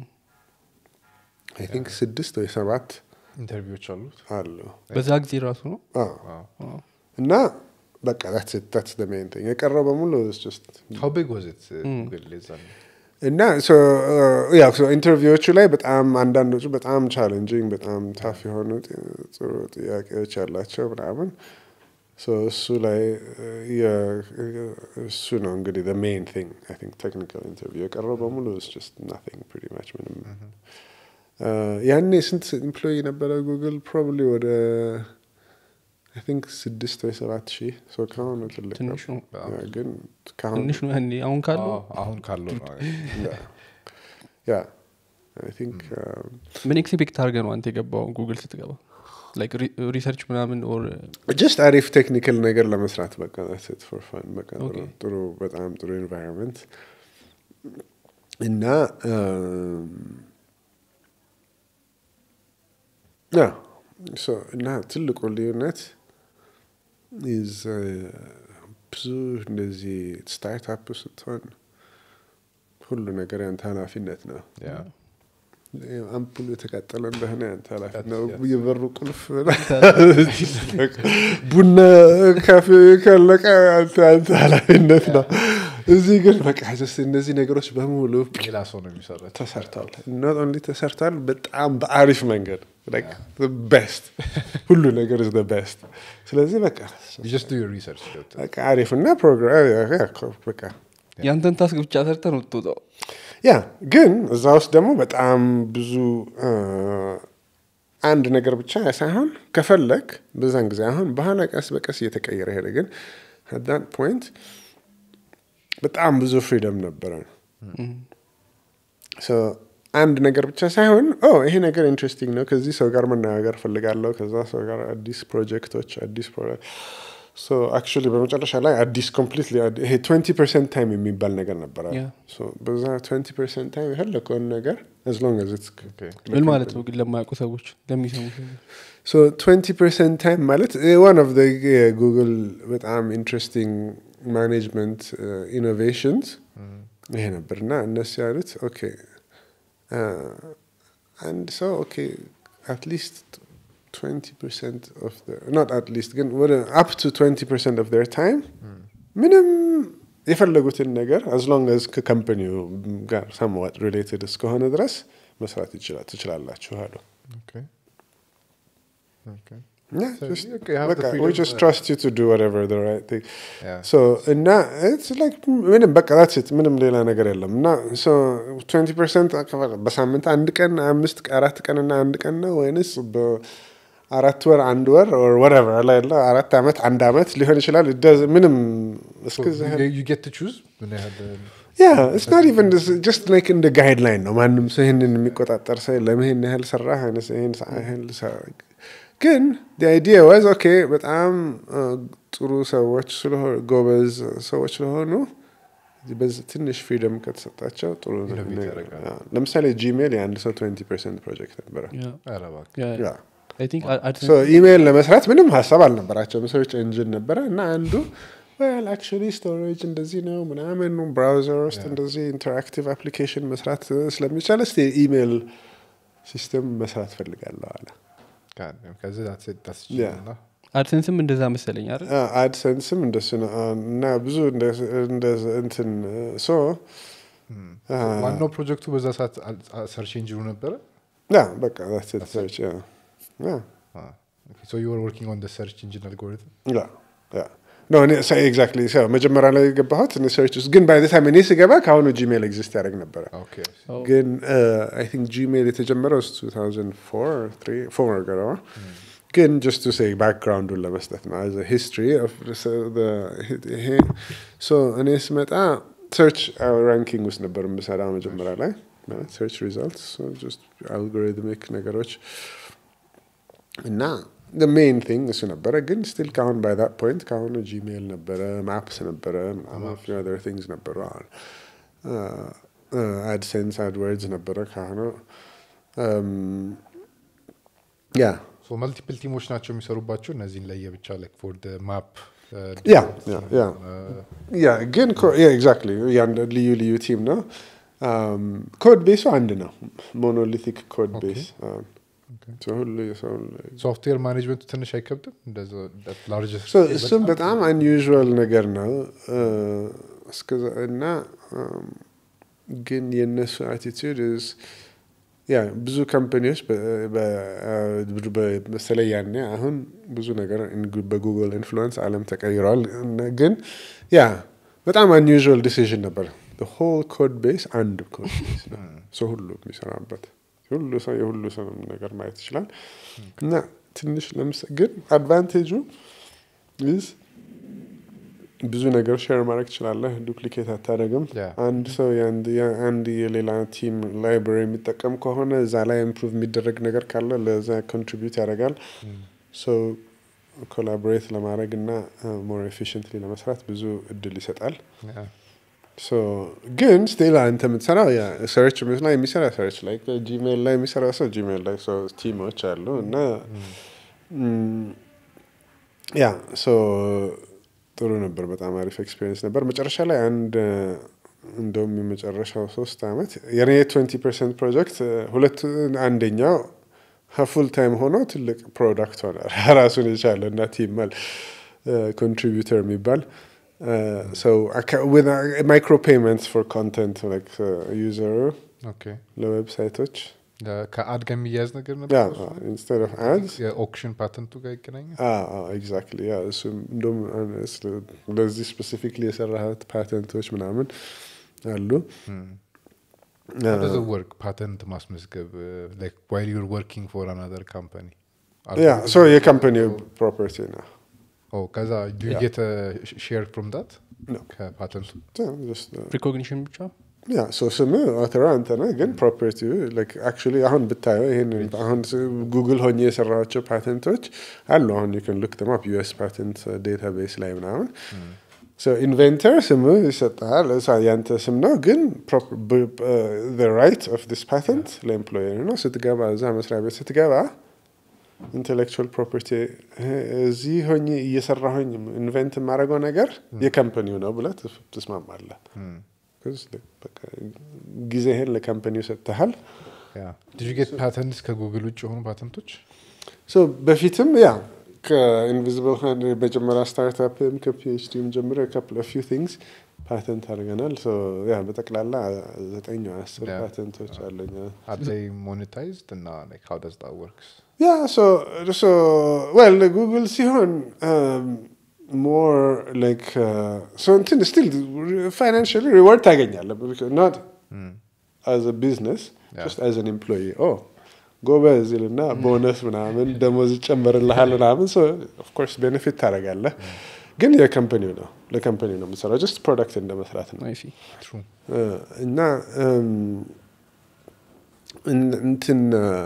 አይ ቲንክ ስድስት ወይ ሰባት ኢንተርቪዎች አሉት አሉ በዛ ጊዜ ራሱ ነው አዎ። Wow. እና በቃ ታትስ ሜን ቲንግ የቀረው በሙሉ is just How big was it uh, ጉግል የዛኔ? እና ያው ኢንተርቪዎቹ ላይ በጣም አንዳንዶቹ በጣም ቻሌንጂንግ በጣም ታፍ የሆኑ ጥ- ጥሩ ጥያቄዎች ያላቸው ምናምን ሶ እሱ ላይ እ፣ የ- እሱ ነው እንግዲህ ሜን ቲንግ አይ ቲንክ ቴክኒካል ኢንተርቪው የቀረው በሙሉ is just nothing pretty much ምንም እ፣ ያኔ ስንት ኤምፕሎይ ነበረ ጉግል ፕሮባብሊ ወደ አይ ቲንክ ስድስት ወይ ሰባት ሺህ ሶ ከሆነ ትልቅ ነው ትንሽ ነው ያ፣ ግን ከአሁን ትንሽ ነው ያኔ አሁን ካለው አዎ፣ አሁን ካለው ነው። ያ አይ ቲንክ ምን ኤክስፔክት አድርገህ ነው አንተ የገባው ጉግል ስትገባ ላይክ ሪሰርች ምናምን ኦር ጀስት አሪፍ ቴክኒካል ነገር ለመስራት በቃ ሴት ፎር ፋን በቃ ጥሩ- Okay. ጥሩ በጣም ጥሩ ኤንቫይሮንመንት እና ያ ሶ እና ትልቁ ልዩነት ኢዝ ብዙ እንደዚህ ስታርታፕ ስትሆን ሁሉ ነገር ያንተ ኃላፊነት ነው። Yeah. አምፑሉ የተቃጠለ እንደሆነ ያንተ ኃላፊነት ነው። Yes, yes. የበሩ ቁልፍ ቡና ካፌ ካለቀ ያንተ ያንተ ኃላፊነት ነው። እዚህ ግን በቃ ጀስት እነዚህ ነገሮች በሙሉ ሌላ ሰው ነው የሚሰራው። ተሰርተዋል። ኖት ኦንሊ ተሰርተዋል፣ በጣም በአሪፍ መንገድ ቤስት ሁሉ ነገር ዝ ቤስት። ስለዚህ በቃ You just do your research ገብተህ። በቃ አሪፍ እና ፕሮግራም በቃ ያንተን ታስክ ብቻ ሰርተ ነው ትወጣው ያ ግን እዛ ውስጥ ደግሞ በጣም ብዙ አ፣ አንድ ነገር ብቻ ሳይሆን ከፈለግ በዛን ጊዜ አሁን በኋላ ቀስ በቀስ እየተቀየረ ሄደ። ግን አት ፖይንት በጣም ብዙ ፍሪደም ነበረ። ሶ አንድ ነገር ብቻ ሳይሆን ኦ ይሄ ነገር ኢንትረስቲንግ ነው፣ ከዚህ ሰው ጋር መነጋገር ፈልጋለሁ፣ ከዛ ሰው ጋር አዲስ ፕሮጀክቶች አዲስ ሶ አክቹዋሊ በመጨረሻ ላይ አዲስ ኮምፕሊትሊ ይሄ ትዌንቲ ፐርሰንት ታይም የሚባል ነገር ነበረ። Yeah. ሶ በዛ ትዌንቲ ፐርሰንት ታይም የፈለከውን ነገር as long as it's Okay. ምን ማለት ነው ግን ለማያውቁ ሰዎች ለሚሰሙ ሰዎች ሶ ትዌንቲ ፐርሰንት ታይም ማለት ዋን ኦፍ የጉግል በጣም ኢንትረስቲንግ ማኔጅመንት ኢኖቬሽንስ ይሄ ነበር እና እነሱ ያሉት ኦኬ አንድ ሰው ኦኬ አትሊስት ትዌንቲ ፐርሰንት ኦፍ ኖት አትሊስት ግን ወደ አፕ ቱ ትዌንቲ ፐርሰንት ኦፍ ር ታይም ምንም የፈለጉትን ነገር አዝ ሎንግ አዝ ከካምፓኒው ጋር ሰምዋት ሪሌትድ እስከሆነ ድረስ መስራት ይችላል ትችላላችሁ አሉ። Okay. Okay. Yeah, So, just, okay, you have the በቃ, we freedom, just uh, trust you to do whatever the right thing. Yeah. So, እና it's like ምንም በቃ that's it ምንም ሌላ ነገር የለም እና so 20 ፐርሰንት በሳምንት አንድ ቀን አምስት አራት ቀን እና አንድ ቀን ነው ወይንስ በአራት ወር አንድ ወር or whatever አላ ያለ አራት ዓመት አንድ ዓመት ሊሆን ይችላል It does- ምንም So, እስከዛ you, you get to choose ምን ያህል ያ ኢትስ ናት ኢቨን ጀስት ላይክ እንደ ጋይድላይን ነው። ማንም ሰው ይህንን የሚቆጣጠር ሰው የለም። ይህን ያህል ሰራህ አይነት ይህን ሰ- ይህን ሰራ- ግን አይዲያ ዋዝ ኦኬ። በጣም አ፣ ጥሩ ሰዎች ስለሆኑ ጎበዝ ሰዎች ስለሆኑ በዚህ ትንሽ ፍሪደም ከተሰጣቸው ጥሩ ነው። Innovate ያደርጋሉ። አ፣ ለምሳሌ ጂሜል የአንድ ሰው 20 ፐርሰንት ፕሮጀክት ነበረ። ኧረ እባክህ። ያ አይ ቲንክ ሶ ኢሜይል ለመስራት ምንም ሀሳብ አልነበራቸውም። ሰርች ኤንጂን ነበረ እና አንዱ ዌል አክቹዋሊ ስቶሬጅ እንደዚህ ነው ምናምን ብራውዘር ውስጥ እንደዚህ ኢንተራክቲቭ አፕሊኬሽን መስራት ስለሚቻል እስቲ ኢሜይል ሲስተም መስራት ፈልጋለሁ አለ። God damn. ከዚህ that's it, that's Yeah. እና አድሰንስም እንደዛ መሰለኝ አይደል አድሰንስም እንደሱ ነው አ፣ እና ብዙ እንደ- እንደ እንትን ሶ ዋናው ፕሮጀክቱ በዛ ሰዓት ሰርች ኢንጂኑ ነበረ ያ በቃ that's it, search, ያ ያ ሶ ዩ ወር ወርኪንግ ኦን ሰርች ኢንጂን አልጎሪትም ያ ያ ኖ እኔ ኤግዛክትሊ መጀመሪያ ላይ የገባሁት እኔ ሰርች ውስጥ ግን ባይ ታይም እኔ ስገባ ከአሁኑ ጂሜል ኤግዚስት ያደርግ ነበረ ኦኬ ግን አይ ቲንክ ጂሜል የተጀመረው 2004 ፎር ገረዋ ግን ጀስት ቱ ሴይ ባክግራውንዱን ለመስጠት ነው አዘ ሂስትሪ ይሄ ሶ እኔ ስመጣ ሰርች ራንኪንግ ውስጥ ነበር የምሰራው መጀመሪያ ላይ ሰርች ሪዛልትስ አልጎሪትሚክ ነገሮች እና ሜይን ቲንግ እሱ ነበረ ግን ስቲል ካሁን ባይ ዛት ፖይንት ካሁኑ ጂሜል ነበረ ማፕስ ነበረ ር ቲንግስ ነበሩ አድሴንስ አድወርድስ ነበረ ካሁኑ ያ ሶ መልቲፕል ቲሞች ናቸው የሚሰሩባቸው እነዚህን ለየብቻ ላይክ ፎር ማፕ ያ ያ ያ ያ ግን ኤግዛክትሊ ልዩ ልዩ ቲም ነው ኮድ ቤሱ አንድ ነው ሞኖሊቲክ ኮድ ቤስ ሁሉ የሰው ሶፍትዌር ማኔጅመንቱ ትንሽ አይከብድም እንደዛ ላርጀስት So, እሱም በጣም አንዩዥዋል ነገር ነው እ፣ እስከዛ- እና እም፣ ግን የእነሱ አቲቱድ ያ ብዙ ካምፓኒዎች በ- በ- በ- በተለይ ያኔ አሁን ብዙ ነገር ኢን- በጉግል ኢንፍሉዌንስ አለም ተቀይረዋል እና ግን ያ በጣም አንዩዥዋል ዲሲዥን ነበር ሆል ኮድ ቤስ አንድ ኮድ ቤስ ነው ሰው ሁሉ የሚሰራበት ሁሉ ሰው የሁሉ ሰው ነገር ማየት ይችላል እና ትንሽ ለምሳ ግን አድቫንቴጁ ይዝ ብዙ ነገር ሼር ማድረግ ትችላለህ ዱፕሊኬት አታደረግም Yeah. አንድ ሰው የአንድ- የአንድ የሌላ ቲም ላይብራሪ የሚጠቀም ከሆነ እዛ ላይ ኢምፕሩቭ የሚደረግ ነገር ካለ ለዛ ኮንትሪቢዩት ያደርጋል ሶ ኮላቦሬት ለማድረግ እና ሞር ኤፊሽንትሊ ለመስራት ብዙ እድል ይሰጣል ሶ ግን ስቲል አንተ የምትሰራው ሰርች ላይ የሚሰራ ሰርች ላይ ጂሜል ላይ የሚሰራ ሰው ጂሜል ላይ ሰው ቲሞች አሉ እና ም፣ ያ ሶ ጥሩ ነበር። በጣም አሪፍ ኤክስፔሪንስ ነበር። መጨረሻ ላይ አንድ እንደውም የመጨረሻው ሶስት አመት የኔ ትዌንቲ ፐርሰንት ፕሮጀክት ሁለት አንደኛው ፉል ታይም ሆኖ ትልቅ ፕሮዳክት ሆነ ራሱን የቻለ እና ቲማል ኮንትሪቢዩተር የሚባል ማይክሮ ፔመንትስ ፎር ኮንተንት ዩዘሩ ኦኬ ለዌብሳይቶች ከአድ ጋር የሚያያዝ ነገር ያ ነበር እሱ? ኢንስቴድ ኦፍ አድስ የኦክሽን ፓተንቱ ጋር ይገናኛል ኤግዛክትሊ ያ እሱም እንደውም ለዚህ ስፔሲፊክሊ የሰራሃት ፓተንቶች ምናምን አሉ ወርክ ፓተንት ማስመዝገብ ዋይል ዩር ወርኪንግ ፎር አናዘር ካምፓኒ ያ ሶ የካምፓኒ ፕሮፐርቲ ነው ከዛ ዱ Yeah. ጌት ሼር ፍሮም ዳት No. ከፓተንቱ ሪኮግኒሽን ብቻ ያ ሶ ስም አውተራ አንተ ነህ ግን ፕሮፐርቲ አክቹዋሊ አሁን ብታየው ይህን አሁን ጉግል ሆኜ የሰራቸው ፓተንቶች አሉ አሁን ዩን ሉክ ደም አፕ ዩኤስ ፓተንት ዴታቤስ ላይ ምናምን ኢንቨንተር ስም ይሰጣል እሳ- ያንተ ስም ነው ግን ራይት ኦፍ ዲስ ፓተንት ለኤምፕሎየር ነው ስትገባ እዛ መስሪያ ቤት ስትገባ ኢንቴሌክቹዋል ፕሮፐርቲ እዚህ ሆኜ እየሰራሁኝ ኢንቨንት የማደርገው ነገር የካምፓኒው ነው ብለህ ትፍ- ትስማማለህ Because በቃ ጊዜህን ለካምፓኒው ሰጥተሃል ዲዩ ጌት ፓተንትስ ከጉግል ውጭ የሆኑ ፓተንቶች ሶ በፊትም ያ ከኢንቪዚብል ሃንድ መጀመሪያ ስታርታፕም ከፒኤችዲም ጀምሮ ካፕል ፊው ቲንግስ ፓተንት አድርገናል ሶ ያ በጠቅላላ ዘጠኝ ወይ አስር Yeah. ፓተንቶች አለኝ Are they monetized? እና like how does that works? ያ ሶ ሶ ዌል ጉግል ሲሆን ሞር ላይክ ሶ እንትን ስቲል ፋይናንሽሊ ሪዋርድ ታገኛለህ ኖት አዝ ቢዝነስ Yeah. ጀስት አዝ አን ኤምፕሎይ ኦ ጎበዝ ይልና ቦነስ ምናምን ደሞዝ ይጨመርልሃል ምናምን ኦፍኮርስ ቤኔፊት ታደርጋለህ ግን የካምፓኒው ነው ለካምፓኒው ነው የምትሰራው ጀስት ፕሮዳክት እንደ መስራት ነው አይ ሲ True. እና እም፣ እን- እንትን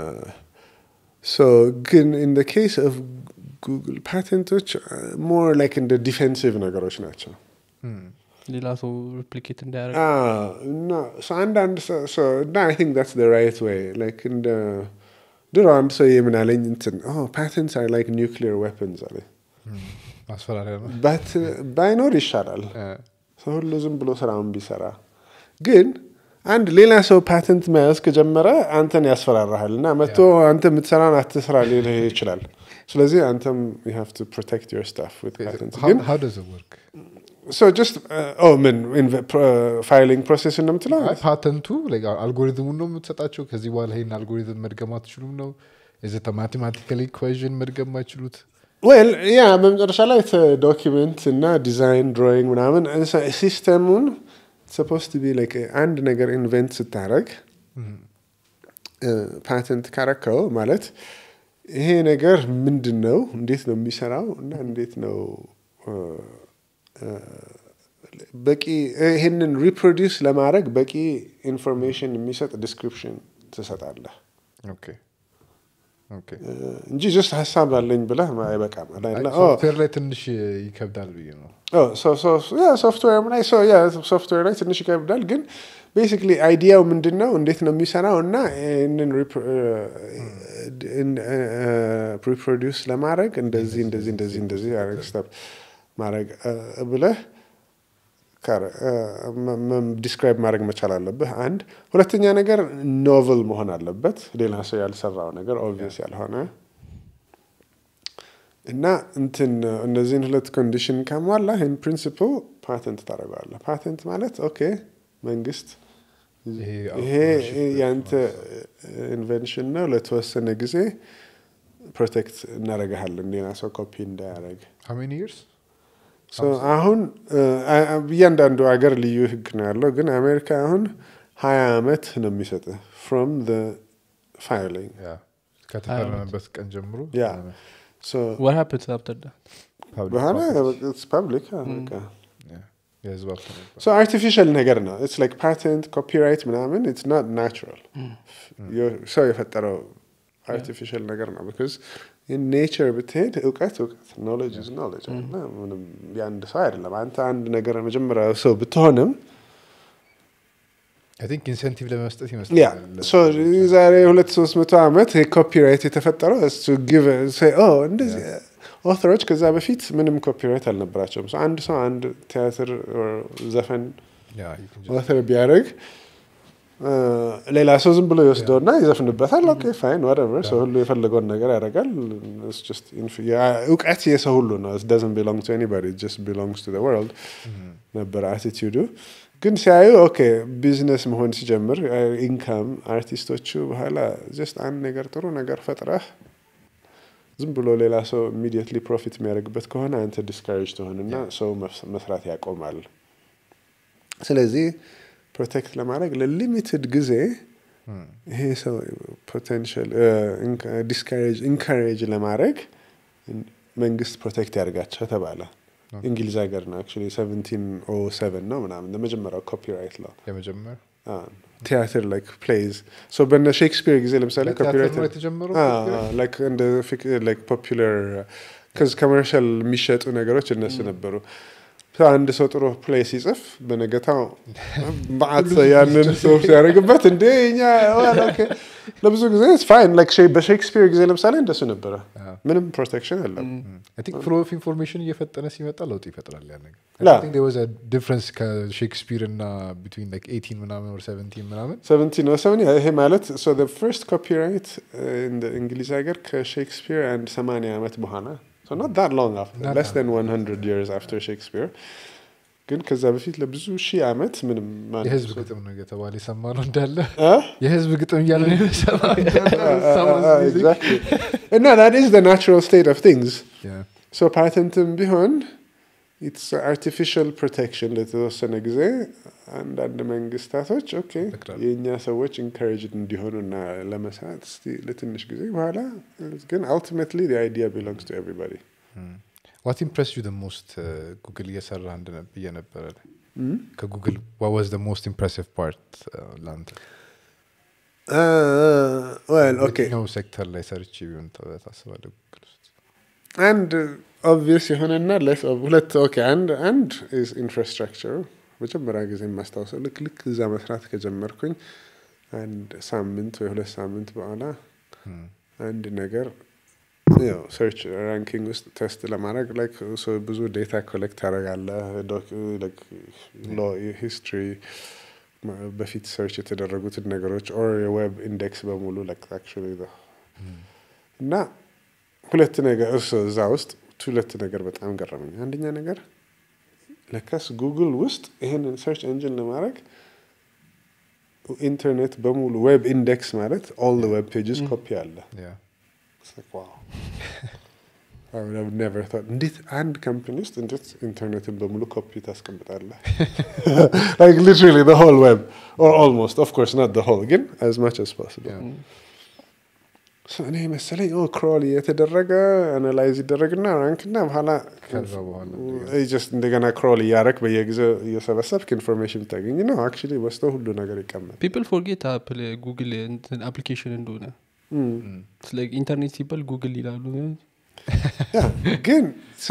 ሶ ግን ኢን ኬስ ኦፍ ጉግል ፓተንቶች ሞር ላይክ እንደ ዲፌንሲቭ ነገሮች ናቸው Hmm. ሌላ ሰው ሪፕሊኬት እንዳያደርግ Ah, no. So አንዳንድ ሰው so no, I think that's the right way. Like እንደ ድሮ አንድ ሰው የምን አለኝ እንትን oh patents are like nuclear weapons አለ Hmm. ማስፈራሪያ ነው። but ባይኖር ይሻላል Eh, ሰው ሁሉ ዝም ብሎ ስራውን ቢሰራ ግን አንድ ሌላ ሰው ፓተንት መያዝ ከጀመረ አንተን ያስፈራራሃል እና መጥቶ አንተ የምትሰራን አትስራ ሊልህ ይችላል ስለዚህ አንተም you have to protect your stuff with patents how, ግን how does it work? so just uh, oh ምን ፋይሊንግ ፕሮሴስ እንደምትለው አይ ፓተንቱ like አልጎሪዝሙን ነው የምትሰጣቸው። ከዚህ በኋላ ይሄን አልጎሪዝም መድገም አትችሉም ነው? is it a mathematical equation መድገም አይችሉት? ዌል ያ በመጨረሻ ላይ ዶኪመንት እና ዲዛይን ድሮይንግ ምናምን ሲስተሙን ሰፖስ ቢ ላይክ አንድ ነገር ኢንቨንት ስታረግ ፓተንት ካረከው ማለት ይሄ ነገር ምንድን ነው እንዴት ነው የሚሰራው እና እንዴት ነው እ፣ እ፣ በቂ ይህንን ሪፕሮዲውስ ለማድረግ በቂ ኢንፎርሜሽን የሚሰጥ ዲስክሪፕሽን ትሰጣለህ ኦኬ ኦኬ። እ፣ እንጂ ጀስት ሀሳብ አለኝ ብለህ አይበቃም አይ አላ- ኦ፣ ሶፍትዌር ላይ ትንሽ ይከብዳል ብዬ ነው። ሶፍትዌር ላይ ሶፍትዌር ላይ ትንሽ ይከብዳል፣ ግን ቤሲክሊ አይዲያው ምንድን ነው እንዴት ነው የሚሰራው እና ይህንን ሪፕሮዲውስ ለማድረግ እንደዚህ እንደዚህ እንደዚህ እንደዚህ ያደረግ ስቴፕ ማድረግ እ፣ ብለህ ዲስክራይብ ማድረግ መቻል አለብህ። አንድ ሁለተኛ ነገር ኖቨል መሆን አለበት፣ ሌላ ሰው ያልሰራው ነገር ኦብቪየስ ያልሆነ እና እንትን እነዚህን ሁለት ኮንዲሽን ካሟላ ኢን ፕሪንሲፕል ፓተንት ታደርገዋለህ። ፓተንት ማለት ኦኬ መንግስት ይሄ ይሄ ያንተ ኢንቨንሽን ነው ለተወሰነ ጊዜ ፕሮቴክት እናደርግሃለን ሌላ ሰው ኮፒ እንዳያደርግ። how many years? ሶ አሁን አ- አ- እያንዳንዱ ሀገር ልዩ ህግ ነው ያለው፣ ግን አሜሪካ አሁን ሀያ አመት ነው የሚሰጥህ ፍሮም ፋይሊንግ ያ ከተፈረመበት ቀን ጀምሮ ያ ሶ what happens after that public በኋላ process። ፐብሊክ በቃ ያ፣ የህዝብ ሀብት ነበር። ሶ አርቲፊሻል ነገር ነው ኢትስ ላይክ ፓተንት ኮፒራይት ምናምን ኢትስ ኖት ናቹራል ሰው የፈጠረው አርቲፊሻል ነገር ነው ቢካዝ ኔቸር ብትሄድ እውቀት እውቀት ኖሌጅ ኢዝ ኖሌጅ እና ምንም የአንድ ሰው አይደለም አንተ አንድ ነገር መጀመሪያ ሰው ብትሆንም አይ ቲንክ ኢንሴንቲቭ ለመስጠት ያ ይመስላል። ሶ ዛሬ ሁለት ሶስት መቶ ዓመት ኮፒራይት የተፈጠረው እሱ ጊቭ እንደዚህ ኦተሮች ከዛ በፊት ምንም ኮፒራይት አልነበራቸውም So አንድ ሰው አንድ ቲያትር or ዘፈን ያ you can just- ኦተር ቢያደርግ ሌላ ሰው ዝም ብሎ ይወስደውና ይዘፍንበታል። ኦኬ ፋይን ወደቨር ሰው ሁሉ የፈለገውን ነገር ያደርጋል። It's just inf- ያ- እውቀት የሰው ሁሉ ነው። It doesn't belong to anybody. It just belongs to the world ነበር አቲቲዩዱ። ግን ሲያዩ ኦኬ ቢዝነስ መሆን ሲጀምር ኢንካም አርቲስቶቹ በኋላ ጀስት አንድ ነገር ጥሩ ነገር ፈጥረህ ዝም ብሎ ሌላ ሰው ኢሚዲየትሊ ፕሮፊት የሚያደርግበት ከሆነ አንተ ዲስካሬጅ ትሆንና ሰው መስ- መስራት ያቆማል። ስለዚህ ፕሮቴክት ለማድረግ ለሊሚትድ ጊዜ ይሄ ሰው ፖቴንሻል ዲስካሬጅ ኢንካሬጅ ለማድረግ መንግስት ፕሮቴክት ያደርጋቸው ተባለ። እንግሊዝ ሀገር ነው አክቹዋሊ ሰቨንቲን ኦ ሰቨን ነው ምናምን ለመጀመሪያው ኮፒራይት ለው የመጀመር ቲያትር ላይክ ፕሌይዝ ሶ በነ ሼክስፒር ጊዜ ለምሳሌ ለቲያትር ኮፒራይት ነው የተጀመረው copyright? ላይክ እንደ ፖፑላር ከዚ ኮመርሻል የሚሸጡ ነገሮች እነሱ ነበሩ። So አንድ ሰው ጥሩ ፕሌይ ሲጽፍ በነገታው በአት ያንን ጽሁፍ ሲያደርግበት እንደ እኛ well, okay። ለብዙ ጊዜ ፋይን በሼክስፒር ጊዜ ለምሳሌ እንደሱ ነበረ። አዎ። ምንም ፕሮቴክሽን የለም። አይ ቲንክ ፍሎ ኦፍ ኢንፎርሜሽን እየፈጠነ ሲመጣ ለውጥ ይፈጥራል ያ ነገር ላ- ዲፍረንስ ከሼክስፒር እና ቢትዊን ላይክ ኤይቲን ምናምን ወር ሰቨንቲን ምናምን ሰቨንቲን ነው ሰቨን ይሄ ማለት ፈርስት ኮፒራይት እንግሊዝ ሀገር ከሼክስፒር አንድ ሰማንያ ዓመት በኋላ so not that long after Not less than 100 years after ሼክስፒር ግን ከዛ በፊት ለብዙ ሺህ ዓመት ምንም ማንም የህዝብ ሰው- ግጥም ነው የተባለ የሰማ ነው እንዳለ አ? የህዝብ ግጥም እያለ ነው የሰማ Exactly. እና that is the natural state of things ሶ ፓተንትም ቢሆን ኢትስ አርቲፊሻል ፕሮቴክሽን ለተወሰነ ጊዜ አንዳንድ መንግስታቶች ኦኬ ይፈቅዳሉ። የእኛ ሰዎች ኢንካሬጅድ እንዲሆኑ እና ለመስራት እስቲ ለትንሽ ጊዜ በኋላ ግን አልቲሜትሊ አይዲያ ቢሎንግስ ቱ ኤቭሪባዲ ዋት ኢምፕረስ ዩ ሞስት ጉግል እየሰራ እንደነ- ብዬ ነበረ ከጉግል ዋዝ ሞስት ኢምፕሬሲቭ ፓርት ለአንተ ዌል ኦኬ የትኛው ሴክተር ላይ ሰርቼ ቢሆን ታ- ታስባለህ ጉግል ውስጥ አንድ ኦብቪየስ የሆነና ለስ ሁለት ኦኬ አንድ አንድ ኢንፍራስትራክቸሩ መጀመሪያ ጊዜ የማስታውሰው ልክ ልክ እዛ መስራት ከጀመርኩኝ አንድ ሳምንት ወይ ሁለት ሳምንት በኋላ አንድ ነገር ያው ሰርች ራንኪንግ ውስጥ ቴስት ለማድረግ ላይክ ሶ ብዙ ዴታ ኮሌክት ታደርጋለህ ሂስትሪ በፊት ሰርች የተደረጉትን ነገሮች ኦር የዌብ ኢንዴክስ በሙሉ ላይክ actually the- እና ሁለት ነገር እሱ እዛ ውስጥ ሁለት ነገር በጣም ገረመኝ። አንደኛ ነገር ለካስ ጉግል ውስጥ ይህንን ሰርች ኤንጂን ለማድረግ ኢንተርኔት በሙሉ ዌብ ኢንዴክስ ማለት ኦል ዌብ ፔጅስ ኮፒ አለ። Yeah. It's like, wow. I would have never thought. እንዴት አንድ ካምፓኒ ውስጥ እንዴት ኢንተርኔትን በሙሉ ኮፒ ታስቀምጣለህ? like literally the whole web or almost of course not the whole ግን as much as possible. Yeah. So እኔ መሰለኝ ኦ ክሮል የተደረገ አናላይዝ ይደረግና ራንክና በኋላ ከዛ በኋላ ይ ጀስት እንደገና ክሮል እያረክ በየጊዜው እየሰበሰብክ ኢንፎርሜሽን ታገኝ ነው። አክቹዋሊ ወስዶ ሁሉ ነገር ይቀመጥ ፒፕል ፎርጌት አፕል ጉግል እንትን አፕሊኬሽን እንደሆነ ስለ ኢንተርኔት ሲባል ጉግል ይላሉ ግን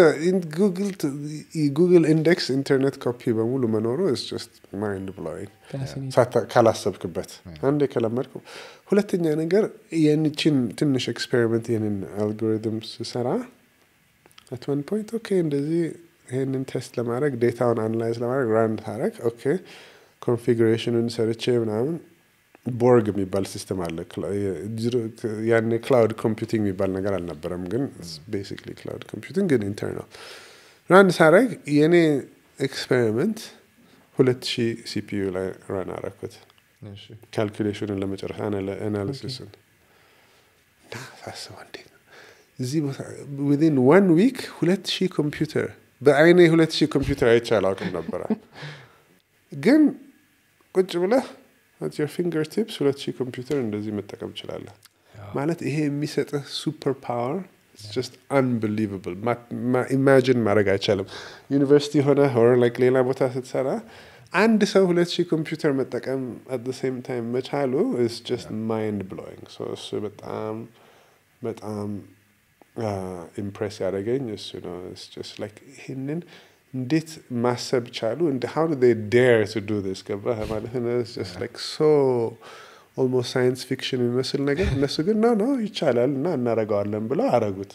ጉግል ኢንዴክስ ኢንተርኔት ኮፒ በሙሉ መኖሩ ስ ጀስት ማይንድ ብሎዊንግ Fascinating. ካላሰብክበት አንድ የከለመድኩ ሁለተኛ ነገር የንችን ትንሽ ኤክስፔሪመንት ይህንን አልጎሪትም ስሰራ አት ዋን ፖይንት ኦኬ እንደዚህ ይህንን ቴስት ለማድረግ ዴታውን አናላይዝ ለማድረግ ራንድ ታረግ ኦኬ ኮንፊግሬሽኑን ሰርቼ ምናምን ቦርግ የሚባል ሲስተም አለ ክላ- የድሮ- ያኔ ክላውድ ኮምፒውቲንግ የሚባል ነገር አልነበረም ግን ቤሲክሊ ክላውድ ኮምፒውቲንግ ግን ኢንተርናል ራንድ ሳረግ የእኔ ኤክስፔሪመንት ሁለት ሺህ ሲፒዩ ላይ ራን አረኩት እሺ። ካልኩሌሽኑን ለመጨረስ አናሊሲስን እና ሳስበው እንዴት ነው እዚህ ቦታ ዊን ዋን ዊክ ሁለት ሺህ ኮምፒውተር በአይኔ ሁለት ሺህ ኮምፒውተር አይቼ አላውቅም ነበረ ግን ቁጭ ብለህ at your ፊንገር ቲፕስ ሁለት ሺህ ኮምፒውተር እንደዚህ መጠቀም ትችላለህ ማለት ይሄ የሚሰጥህ ሱፐር ፓወር ጀስት አንቢሊቨብል ኢማጂን ማድረግ አይቻልም ዩኒቨርሲቲ ሆነ ሆር ላይክ ሌላ ቦታ ስትሰራ አንድ ሰው ሁለት ሺህ ኮምፒውተር መጠቀም አት ሴም ታይም መቻሉ ስ ጀስት ማይንድ ብሎዊንግ እሱ በጣም በጣም ኢምፕሬስ ያደረገኝ እሱ ነው It's just like ይህንን እንዴት ማሰብ ቻሉ እንደ how do they dare to do this ገባህ ማለት ነው It's just like so almost ሳይንስ ፊክሽን የሚመስል ነገር እነሱ ግን ነው ነው ይቻላል እና እናደርገዋለን ብለው አረጉት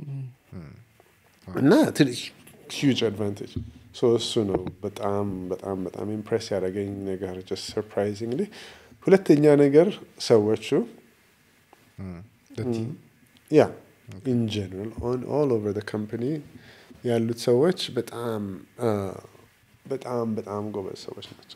እና ሂውጅ አድቫንቴጅ ሶ እሱ ነው በጣም በጣም በጣም ኢምፕሬስ ያደረገኝ ነገር ጀስት ሰርፕራይዚንግሊ ሁለተኛ ነገር ሰዎቹ The team? ያ ኢን ጀነራል ኦል ኦቨር ካምፓኒ ያሉት ሰዎች በጣም አ፣ በጣም በጣም ጎበዝ ሰዎች ናቸው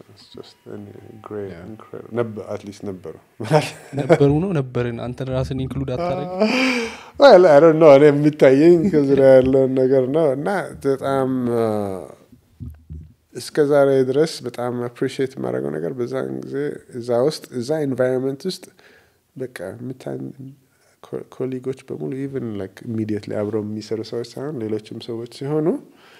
Yeah. አትሊስት ነበሩ ነበሩ ነው ነበርን አንተን ራስን ኢንክሉድ አታደረግ Well, I don't know እኔ የሚታየኝ ከዙሪያ ያለውን ነገር ነው እና በጣም አ፣ እስከ ዛሬ ድረስ በጣም አፕሪሺየት የማደርገው ነገር በዛን ጊዜ እዛ ውስጥ እዛ ኤንቫይሮንመንት ውስጥ በቃ የምታ- ኮ- ኮሊጎች በሙሉ ኢቨን ላይክ ኢሚዲየትሊ አብረው የሚሰሩ ሰዎች ሳይሆን ሌሎችም ሰዎች ሲሆኑ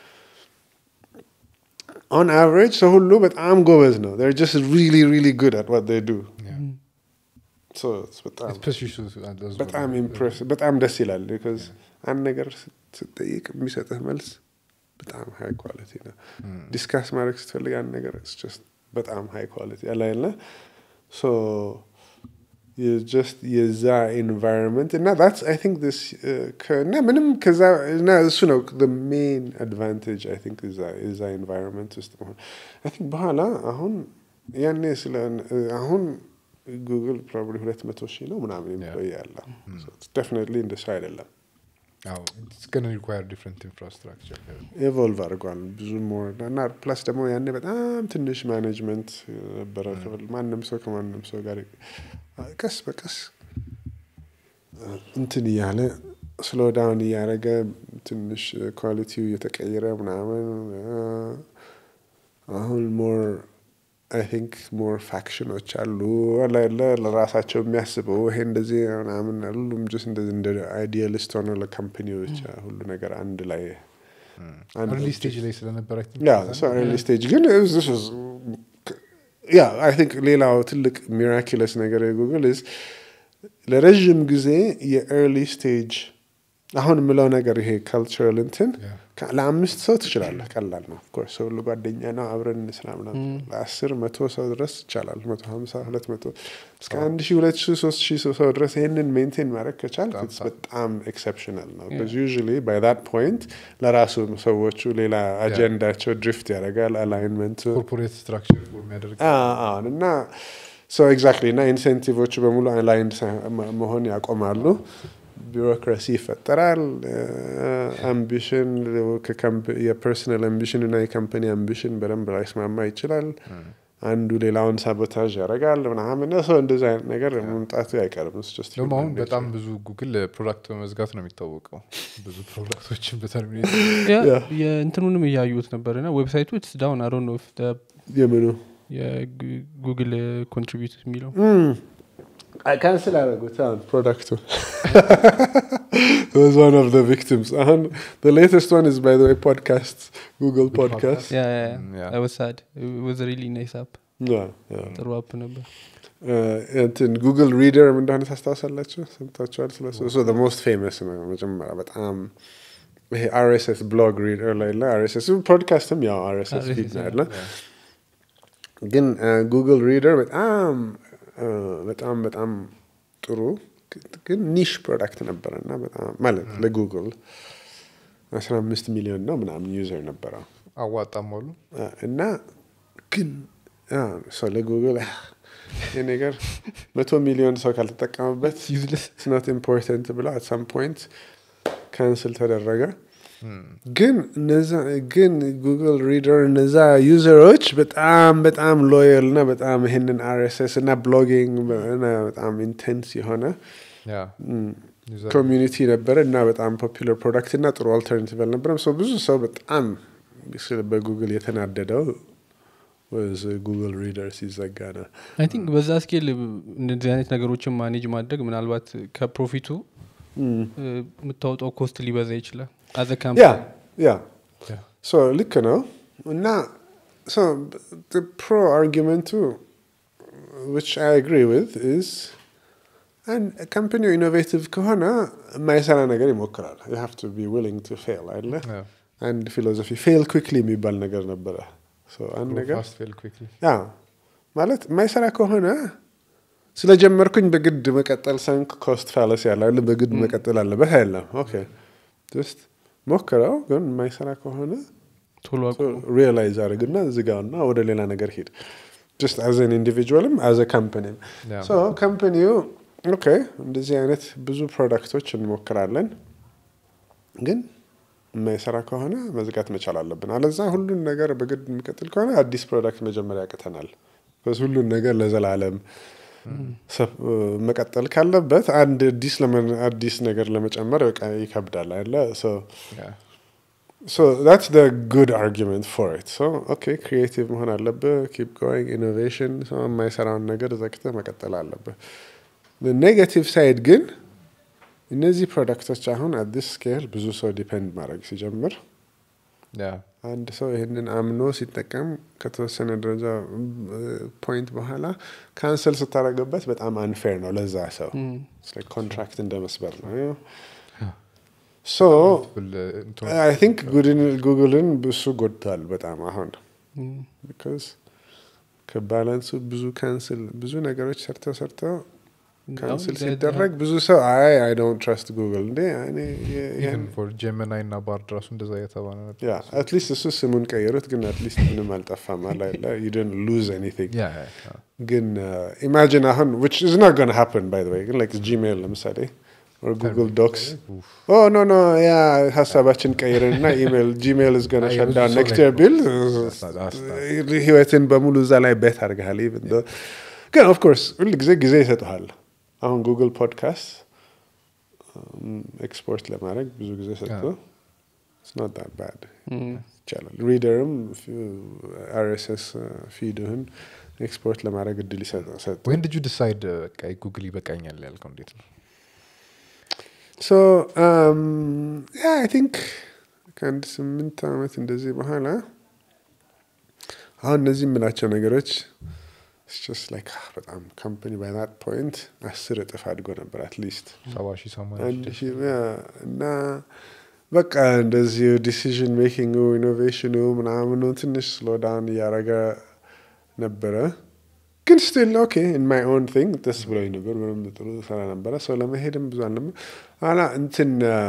ኦን አቨሬጅ ሰው ሁሉ በጣም ጎበዝ ነው they're just really really good at what they do Yeah. so it's በጣም Especially shoes, uh, those were- በጣም ኢምፕሬስ በጣም ደስ ይላል ቢካዝ አንድ ነገር ስትጠይቅ የሚሰጥህ መልስ በጣም ሀይ ኳሊቲ ነው ዲስካስ ማድረግ ስትፈልግ አንድ ነገር it's just በጣም ሀይ ኳሊቲ ያለ ያለ ሶ ጀስት የዛ ኤንቫይሮንመንት እና that's I think this uh, ከ- እና ምንም ከዛ እና እሱ ነው the main advantage I think እዛ የዛ ኤንቫይሮንመንት ውስጥ መሆን I think በኋላ አሁን ያኔ ስለ አሁን ጉግል ፕሮባብሊ ሁለት መቶ ሺህ ነው ምናምን ኤምፕሎይ ያለው ዴፊኒትሊ እንደሱ አይደለም ሪኳር ዲፍረንት ኢንፍራስትራክቸር ኤቮልቭ አድርጓል ብዙ ሞር እና ፕላስ ደግሞ ያኔ በጣም ትንሽ ማኔጅመንት ነበረ ክፍል ማንም ሰው ከማንም ሰው ጋር ቀስ በቀስ እንትን እያለ ስሎ ዳውን እያደረገ ትንሽ ኳሊቲው እየተቀየረ ምናምን አሁን ሞር አይ ቲንክ ሞር ፋክሽኖች አሉ አለ ለራሳቸው የሚያስበው ይሄ እንደዚህ ምናምን ሁሉም ጅስ እንደዚህ እንደ አይዲያሊስት ሆነ ለካምፕኒዎች ሁሉ ነገር አንድ ላይ ርሊ ስቴጅ ላይ ስለነበረ ያ ኤርሊ ስቴጅ ግን ያ አይ ቲንክ ሌላው ትልቅ ሚራኪለስ ነገር የጉግል ዝ ለረዥም ጊዜ የኤርሊ ስቴጅ አሁን የምለው ነገር ይሄ ካልቸራል እንትን ለአምስት ሰው ትችላለህ። ቀላል ነው። ኦፍኮርስ ሰው ሁሉ ጓደኛ ነው፣ አብረን እንስራ ምናምን። ለአስር መቶ ሰው ድረስ ይቻላል። መቶ ሀምሳ ሁለት መቶ እስከ አንድ ሺህ ሁለት ሺህ ሶስት ሺህ ሰው ድረስ ይህንን ሜንቴን ማድረግ ከቻል በጣም ኤክሰፕሽናል ነው። ዩዥዋሊ ባይ ዛት ፖይንት ለራሱ ሰዎቹ ሌላ አጀንዳቸው ድሪፍት ያደርጋል። አላይንመንቱ ኮርፖሬት ስትራክቸር የሚያደርግ አሁን እና ሶ ኤግዛክትሊ እና ኢንሴንቲቮቹ በሙሉ አላይንድ መሆን ያቆማሉ። ቢሮክራሲ ይፈጠራል። አምቢሽን የፐርሰናል አምቢሽን እና የካምፓኒ አምቢሽን በደንብ ላይስማማ ይችላል። አንዱ ሌላውን ሳቦታዥ ያደርጋል ምናምን ሰው እንደዚ አይነት ነገር መምጣቱ አይቀርም። ደግሞ አሁን በጣም ብዙ ጉግል ፕሮዳክት በመዝጋት ነው የሚታወቀው። ብዙ ፕሮዳክቶችን በተርሚኔት የእንትኑንም እያዩት ነበር ና ዌብሳይቱ ኢትስ ዳውን አሮ ነው የምኑ የጉግል ኮንትሪቢዩት የሚለው ካንስል አደረጉት አሁን ፕሮዳክቱ was one of the victims አሁን the latest one is by the way podcast google podcast ወሳድ ወዝ ሪሊ ናይስ አፕ Yeah, yeah. ጥሩ አፕ ነበር እንትን ጉግል ሪደር እንደሆነ ታስታውሳላችሁ ሰምታችኋል ስለሱ እሱ the most famous ነው መጀመሪያ በጣም ይሄ አርኤስኤስ ብሎግ ሪደር ላይ ለ አርኤስኤስ ፖድካስትም ያው አርኤስኤስ ፊድ ነው ያለ ግን ጉግል ሪደር በጣም በጣም በጣም ጥሩ ግን ኒሽ ፕሮዳክት ነበረ እና በጣም ማለት ለጉግል አስራ አምስት ሚሊዮን ነው ምናምን ዩዘር ነበረው አዋጣም አሉ እና ግን ሰው ለጉግል ይህ ነገር መቶ ሚሊዮን ሰው ካልተጠቀመበት ስኖት ኢምፖርታንት ብለው አት ሳም ፖይንት ካንስል ተደረገ ግን እነዛ ግን ጉግል ሪደር እነዛ ዩዘሮች በጣም በጣም ሎየል እና በጣም ይህንን አርኤስኤስ እና ብሎጊንግ በጣም ኢንቴንስ የሆነ ኮሚዩኒቲ ነበረ እና በጣም ፖፑለር ፕሮዳክት እና ጥሩ አልተርናቲቭ አልነበረም። ሰው ብዙ ሰው በጣም በጉግል የተናደደው ወዝ ጉግል ሪደር ሲዘጋ ነው። አይ ቲንክ በዛ ስኬል እንደዚህ አይነት ነገሮችን ማኔጅ ማድረግ ምናልባት ከፕሮፊቱ የምታወጣው ኮስት ሊበዛ ይችላል። አዘ ያ ያ ሶ ልክ ነው እና ፕሮ አርጊመንቱ ዊች አይ አግሪ ዊዝ ኢዝ ካምፓኒው ኢኖቬቲቭ ከሆነ የማይሰራ ነገር ይሞክራል። ዩ ሃቭ ቱ ቢ ዊሊንግ ቱ ፌል አይደለ? አንድ ፊሎዞፊ ፌል ኩክሊ የሚባል ነገር ነበረ። አንድ ነገር ያ ማለት የማይሰራ ከሆነ ስለጀመርኩኝ በግድ መቀጠል ሰንክ ኮስት ፋለስ ያለ በግድ መቀጠል አለበት አይደለም። ኦኬ ጀስት ሞክረው፣ ግን የማይሰራ ከሆነ ቶሎ ሪላይዝ አድርግና ዝጋውና ወደ ሌላ ነገር ሂድ። ጀስት አዘን ኢንዲቪጁዋልም አዘ ካምፓኒም ካምፓኒው ኦኬ እንደዚህ አይነት ብዙ ፕሮዳክቶች እንሞክራለን፣ ግን የማይሰራ ከሆነ መዝጋት መቻል አለብን። አለዛ ሁሉን ነገር በግድ የሚቀጥል ከሆነ አዲስ ፕሮዳክት መጀመሪያ ያቅተናል። ሁሉን ነገር ለዘላለም መቀጠል ካለበት አንድ አዲስ አዲስ ነገር ለመጨመር በቃ ይከብዳል አይደለ? ሶ that's the good argument for it so okay ክሪኤቲቭ መሆን አለብህ ኪፕ ጎይንግ ኢኖቬሽን የማይሰራውን ነገር ዘግተህ መቀጠል አለብህ ኔጋቲቭ ሳይድ ግን እነዚህ ፕሮዳክቶች አሁን አዲስ ስኬል ብዙ ሰው ዲፔንድ ማድረግ ሲጀምር አንድ ሰው ይህንን አምኖ ሲጠቀም ከተወሰነ ደረጃ ፖይንት በኋላ ካንሰል ስታደረግበት በጣም አንፌር ነው ለዛ ሰው ኮንትራክት እንደ መስበር ነው ሶ አይ ቲንክ ጉግልን እሱ ጎድቷል በጣም አሁን ቢካዝ ከባላንሱ ብዙ ካንስል ብዙ ነገሮች ሰርተው ሰርተው ካንስል ሲደረግ ብዙ ሰው አይ አይ ዶንት ትረስት ጉግል እንዴ ጀመናይ እና ባርድ ራሱ እንደዛ የተባለ ነበር አትሊስት እሱ ስሙን ቀየሩት ግን አትሊስት ምንም አልጠፋም አላለ ዩደን ሉዝ ኤኒቲንግ ግን ኢማጂን አሁን ዊች ኢዝ ናት ጎና ሃፕን ባይ ዘ ወይ ግን ላይክ ጂሜል ለምሳሌ or Google Docs. Oh no no ያ ሀሳባችን ቀይርን እና ኢሜል ጂሜል is gonna አይ፣ shut የብዙ down ሰው next ላይ year ቢል That's not- that's not- ህይወትን በሙሉ እዛ ላይ ቤት አድርገሃል even though- ግን ኦፍ ኮርስ ሁል ጊዜ ጊዜ ይሰጠሃል አሁን ጉግል ፖድካስት ኤክስፖርት ለማድረግ ብዙ ጊዜ ሰጥቶ it's not that bad ይቻላል ሪደርም አርኤስኤስ ፊድህን ኤክስፖርት ለማድረግ እድል ይሰጠ- ሰጠ ወይን ልጁ ዲሳይድ በቃ ጉግል ይበቃኛል ያልከው እንዴት ነው ሶ ያ አይ ቲንክ ከአንድ ስምንት ዓመት እንደዚህ በኋላ አሁን እነዚህ የምላቸው ነገሮች it's just like ah, በጣም ካምፓኒ ባይ ዛት ፖይንት አስር እጥፍ አድጎ ነበር አትሊስት ሰባ ሺህ ሰማንያ አንድ ሺህ ሺህ ያ፣ እና በቃ እንደዚህ ዲሲዥን ሜኪንግ ኢኖቬሽኑ ምናምኑ ትንሽ ስሎዳውን እያደረገ ነበረ ግን ስቲል ኦኬ ኢን ማይ ኦን ቲንግ ደስ ብሎኝ ነበር ምንም ጥሩ ሰራ ነበረ ሰው ለመሄድም ብዙ አልነበረ ኋላ እንትን አ፣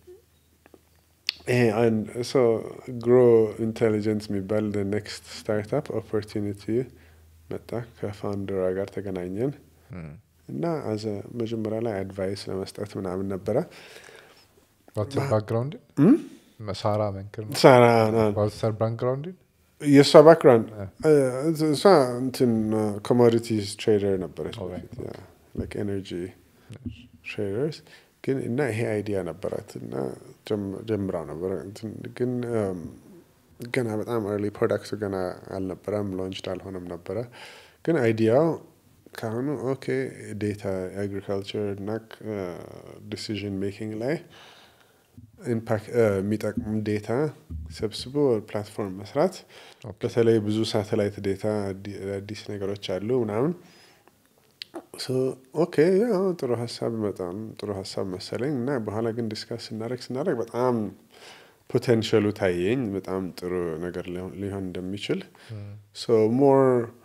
ይሄ ግሮ ኢንቴሊጀንስ የሚባል ኔክስት ስታርታፕ ኦፖርቹኒቲ መጣ ከፋውንደሯ ጋር ተገናኘን እና አዘ መጀመሪያ ላይ አድቫይስ ለመስጠት ምናምን ነበረ ዋትሰር ባክግራውንድ ሳራ መንክር ነው ሳራ ዋትሰር ባክግራውንድ የእሷ ባክግራውንድ እሷ እንትን ኮሞዲቲስ ትሬደር ነበረች Alright. ኤነርጂ ትሬደርስ ግን እና ይሄ አይዲያ ነበራት እና ጀም- ጀምራው ነበረ እንትን ግን um, ገና በጣም ኤርሊ ፕሮዳክቱ ገና አልነበረም ሎንችድ አልሆነም ነበረ ግን አይዲያው ከአሁኑ ኦኬ ዴታ አግሪካልቸር እና ዲሲዥን ሜኪንግ ላይ ኢምፓክት የሚጠቅም ዴታ ሰብስቦ ፕላትፎርም መስራት በተለይ ብዙ ሳተላይት ዴታ አዲ- አዲስ ነገሮች አሉ ምናምን ሶ ኦኬ ያው ጥሩ ሀሳብ በጣም ጥሩ ሀሳብ መሰለኝ እና በኋላ ግን ዲስካስ ስናደረግ ስናደረግ በጣም ፖቴንሻሉ ታየኝ በጣም ጥሩ ነገር ሊሆን ሊሆን እንደሚችል ሶ ሞር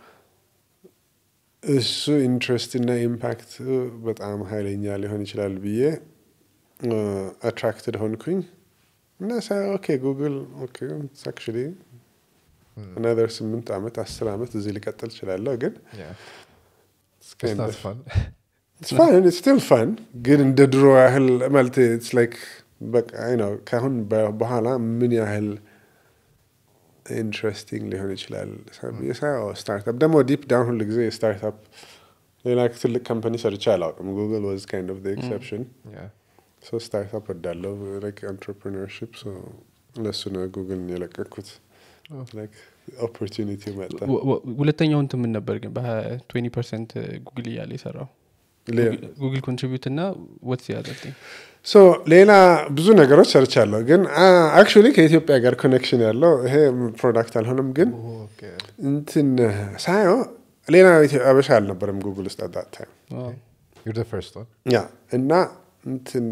እሱ ኢንትረስት እና ኢምፓክት በጣም ሀይለኛ ሊሆን ይችላል ብዬ አትራክትድ ሆንኩኝ እና ሳ ኦኬ ጉግል ኦኬ አክቹዋሊ አናዘር ስምንት ዓመት አስር ዓመት እዚህ ሊቀጥል እችላለሁ ግን it's kind of- it's fun it's still fun ግን እንደ ድሮ ያህል ማለት it's like በቃ አይ ነው ከአሁን በ- በኋላ ምን ያህል ኢንትረስቲንግ ሊሆን ይችላል የሳየው ስታርታፕ ደግሞ ዲፕ ዳውን ሁሉ ጊዜ ስታርታፕ ሌላ ትልቅ ካምፓኒ ሰርቼ አላውቅም ጉግል ዋዝ ካይንድ ኦፍ ኤክሰፕሽን ሶ ስታርታፕ ወዳለው ላይክ አንትርፕሪነርሽፕ ለሱ ነው ጉግልን የለቀኩት ላይክ ኦፖርቹኒቲ መጣ ወ- ወ- ሁለተኛው እንትን ምን ነበር ግን በ20 ፐርሰንት ጉግል እያለ የሰራው ሌላ ጉግል ኮንትሪቢዩት እና ወትስ ያዘልኝ ሶ ሌላ ብዙ ነገሮች ሰርቻለሁ ግን አክቹዋሊ ከኢትዮጵያ ጋር ኮኔክሽን ያለው ይሄ ፕሮዳክት አልሆነም ግን እንትን ሳየው ሌላ ኢትዮ- አበሻ አልነበረም ጉግል ውስጥ አዳት ታይም You're the first one. ያ እና እንትን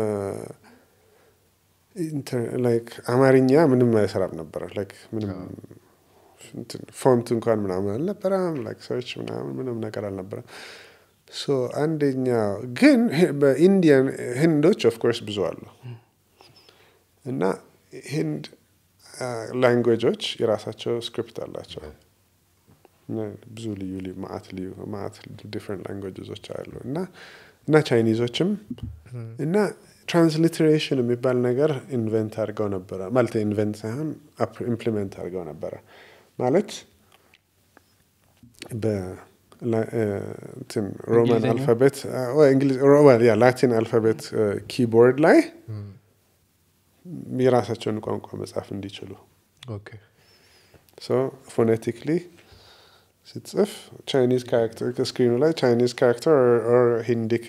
ላይክ አማርኛ ምንም አይሰራም ነበረ ላይክ ምንም እንትን ፎንት እንኳን ምናምን አልነበረም ላይክ ሰርች ምናምን ምንም ነገር አልነበረም ሶ አንደኛ ግን ህ- በኢንዲያን ህንዶች ኦፍኮርስ ብዙ አሉ እና ህንድ ላንጉጆች የራሳቸው ስክሪፕት አላቸው እና ብዙ ልዩ ልዩ ማአት ልዩ ማአት ዲፍረንት ላንጉጆች አሉ እና እና ቻይኒዞችም እና ትራንስሊትሬሽን የሚባል ነገር ኢንቨንት አድርገው ነበረ ማለት ኢንቨንት ሳይሆን ኢምፕሊመንት አድርገው ነበረ ማለት በሮማን እንግሊዝኛ? አልፋቤት ላቲን አልፋቤት ኪቦርድ ላይ የራሳቸውን ቋንቋ መጻፍ እንዲችሉ Okay. ሶ ፎኔቲክሊ ስትጽፍ ቻይኒዝ ካራክተር ከስክሪኑ ላይ ቻይኒዝ ካራክተር ኦር ሂንዲክ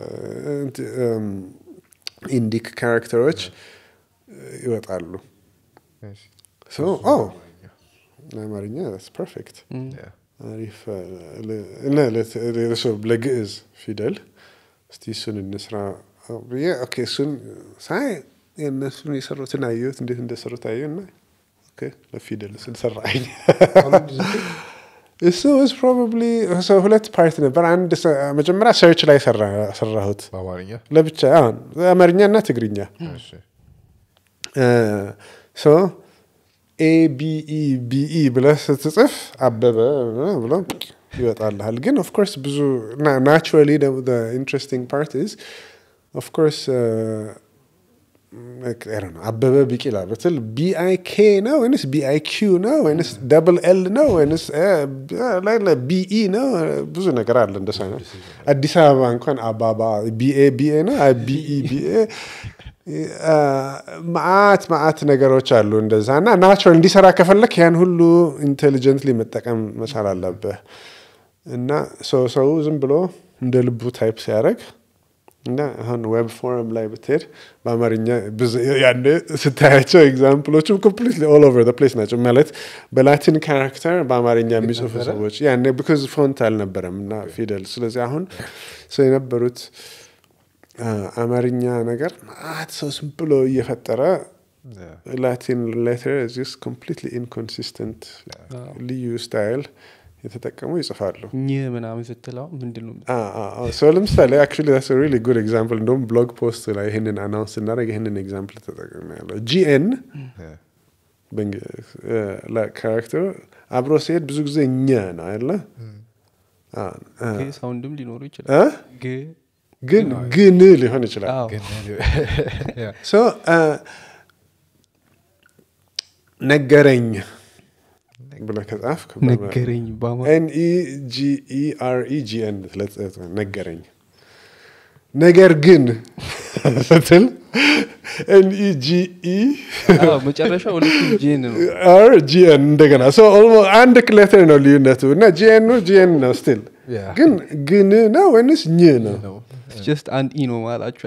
ኢንዲክ ካራክተሮች ይወጣሉ I see. ሶ ኦ ለአማርኛ ፐርፌክት Yeah. አሪፍ እና ለሰው ለግዕዝ ፊደል እስቲ እሱን እንስራ ብዬ ኦኬ እሱን ሳይ የእነሱን የሰሩትን አየሁት እንዴት እንደሰሩት አየሁ እና ኦኬ ለፊደል እሱን ሰራኝ እሱ ስ ፕሮባብሊ ሁለት ፓርት ነበር አንድ ሰ- መጀመሪያ ሰርች ላይ ሰራ- ሰራሁት በአማርኛ ለብቻ አሁን አማርኛ እና ትግርኛ እሺ። ሶ ኤቢኢ ቢኢ ብለህ ስትጽፍ አበበ ብሎ ይወጣልሃል ግን ኦፍኮርስ ብዙ ናቹራሊ ኢንትረስቲንግ ፓርት ዝ ኦፍኮርስ አበበ ቢቂላ ብትል ቢአይ ኬ ነው ወይንስ ቢአይ ኪው ነው ወይንስ ደብል ኤል ነው ወይንስ ቢኢ ነው? ብዙ ነገር አለ እንደሱ አይነት። አዲስ አበባ እንኳን አባባ ቢኤ ቢኤ ነው ቢኢ ቢኤ ማአት ማአት ነገሮች አሉ እንደዛ እና ናቹራል እንዲሰራ ከፈለክ ያን ሁሉ ኢንቴሊጀንትሊ መጠቀም መቻል አለብህ እና ሰው ሰው ዝም ብሎ እንደ ልቡ ታይፕ ሲያደርግ እና አሁን ዌብ ፎረም ላይ ብትሄድ በአማርኛ ያኔ ስታያቸው ኤግዛምፕሎቹ ኮምፕሊትሊ ኦል ኦቨር ዘ ፕሌስ ናቸው። ማለት በላቲን ካራክተር በአማርኛ የሚጽፉ ሰዎች ያኔ ቢካዝ ፎንት አልነበረም እና ፊደል። ስለዚህ አሁን ሰው የነበሩት አማርኛ ነገር ማት ሰው ዝም ብሎ እየፈጠረ ላቲን ሌተር ዚስ ኮምፕሊትሊ ኢንኮንሲስተንት ልዩ ስታይል የተጠቀሙ ይጽፋሉ። ይህ ምናምን ስትለው ምንድን ነው ሰው ለምሳሌ አክቹዋሊ ዛትስ ሪሊ ጉድ ኤግዛምፕል እንደውም ብሎግ ፖስት ላይ ይህንን አናውንስ ስናደርግ ይህንን ኤግዛምፕል ተጠቅሜ ያለው ጂኤን ካራክተሩ አብሮ ሲሄድ ብዙ ጊዜ እኛ ነው አይደለ ሳውንድም ሊኖሩ ይችላል ግን ግን ሊሆን ይችላል ነገረኝ ብለህ ከጻፍክ ነገረኝ ኤንኢጂኢአርኢጂኤን ነገረኝ ነገር ግን ስትል ኤንኢጂኢ መጨረሻ ሁለቱ ጂኤን ነው አር ጂኤን እንደገና አንድ ክሌተር ነው ልዩነቱ እና ጂኤኑ ጂኤን ነው ስቲል ግን ግን ነው ወይንስ ኝ ነው ጀስት አንድ ኢ ነው ማላችሁ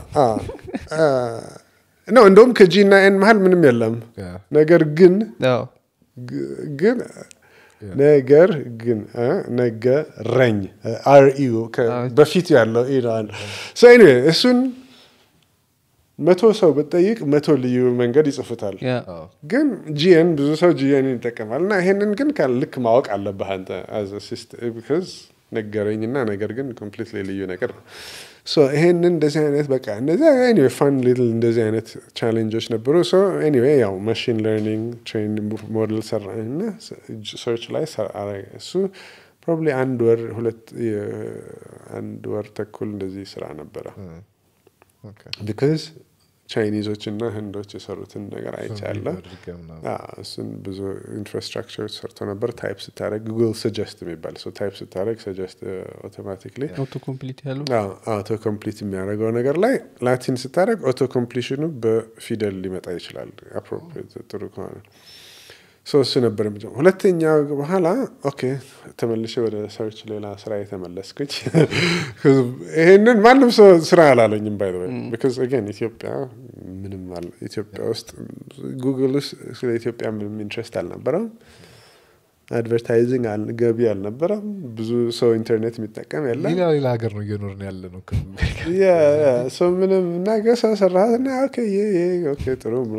ነው እንደውም ከጂ እና ኤን መሀል ምንም የለም ነገር ግን ግን ነገር ግን ነገረኝ አርኢዩ በፊት ያለው ኢራን እሱን መቶ ሰው ብጠይቅ መቶ ልዩ መንገድ ይጽፉታል ግን ጂኤን ብዙ ሰው ጂኤን ይጠቀማል እና ይሄንን ግን ልክ ማወቅ አለብህ አንተ ቢካዝ ነገረኝና ነገር ግን ኮምፕሊትሊ ልዩ ነገር ነው ይሄንን እንደዚህ አይነት በቃ እነዚህ ኤኒዌይ ፋን ሊትል እንደዚህ አይነት ቻሌንጆች ነበሩ ኤኒዌይ ያው ማሽን ለርኒንግ ትሬን ሞዴል ሰራ እና ሰርች ላይ እሱ ፕሮባብሊ አንድ ወር ሁለት አንድ ወር ተኩል እንደዚህ ስራ ነበረ ቢካዝ ቻይኒዞች እና ህንዶች የሰሩትን ነገር አይቻለ እሱን ብዙ ኢንፍራስትራክቸር ሰርቶ ነበር ታይፕ ስታደረግ ጉግል ሰጀስት የሚባል ሰው ታይፕ ስታደረግ ሰጀስት አውቶማቲክሊ አውቶ ኮምፕሊት ያለው አውቶ ኮምፕሊት የሚያደርገው ነገር ላይ ላቲን ስታደረግ አውቶ ኮምፕሊሽኑ በፊደል ሊመጣ ይችላል አፕሮፕሪት ጥሩ ከሆነ ሶ እሱ ነበር ሁለተኛ በኋላ ኦኬ ተመልሼ ወደ ሰርች ሌላ ስራ የተመለስኩኝ ይሄንን ማንም ሰው ስራ አላለኝም ባይ ቢካዝ አገን ኢትዮጵያ ምንም ኢትዮጵያ ውስጥ ጉግል ውስጥ ስለ ኢትዮጵያ ምንም ኢንትረስት አልነበረም አድቨርታይዚንግ ገቢ አልነበረም ብዙ ሰው ኢንተርኔት የሚጠቀም የለም ሌላ ሌላ ሀገር ነው እየኖርን ያለ ነው ሰው ምንም ነገ ሰው ሰራት እና ኦኬ ጥሩ ብሎ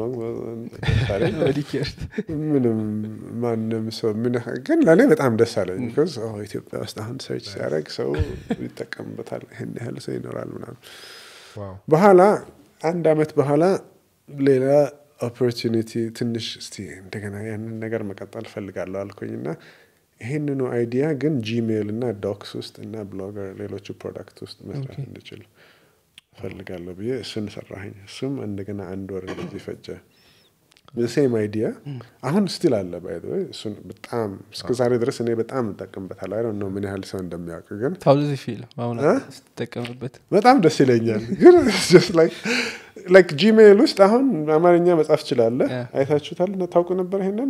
ምንም ማንም ሰው ምን ግን ለእኔ በጣም ደስ አለኝ ቢኮዝ ኢትዮጵያ ውስጥ አሁን ሰርች ሲያደርግ ሰው ይጠቀምበታል ይህን ያህል ሰው ይኖራል ምናምን በኋላ አንድ አመት በኋላ ሌላ ኦፖርቹኒቲ ትንሽ እስቲ እንደገና ያንን ነገር መቀጠል ፈልጋለሁ አልኩኝ እና ይህንኑ አይዲያ ግን ጂሜይል እና ዶክስ ውስጥ እና ብሎገር ሌሎቹ ፕሮዳክት ውስጥ መስራት እንድችል ፈልጋለሁ ብዬ እሱን ሰራኝ እሱም እንደገና አንድ ወር እንደዚህ ፈጀ ሴም አይዲያ አሁን ስቲል አለ ባይ እሱን በጣም እስከ ዛሬ ድረስ እኔ በጣም እጠቀምበታል አይ ነው ምን ያህል ሰው እንደሚያውቅ ግን ታውዝ ፊል አሁን ስትጠቀምበት በጣም ደስ ይለኛል ግን ላይክ ጂሜይል ውስጥ አሁን አማርኛ መጻፍ ችላለ አይታችሁታል ታውቁ ነበር ይሄንን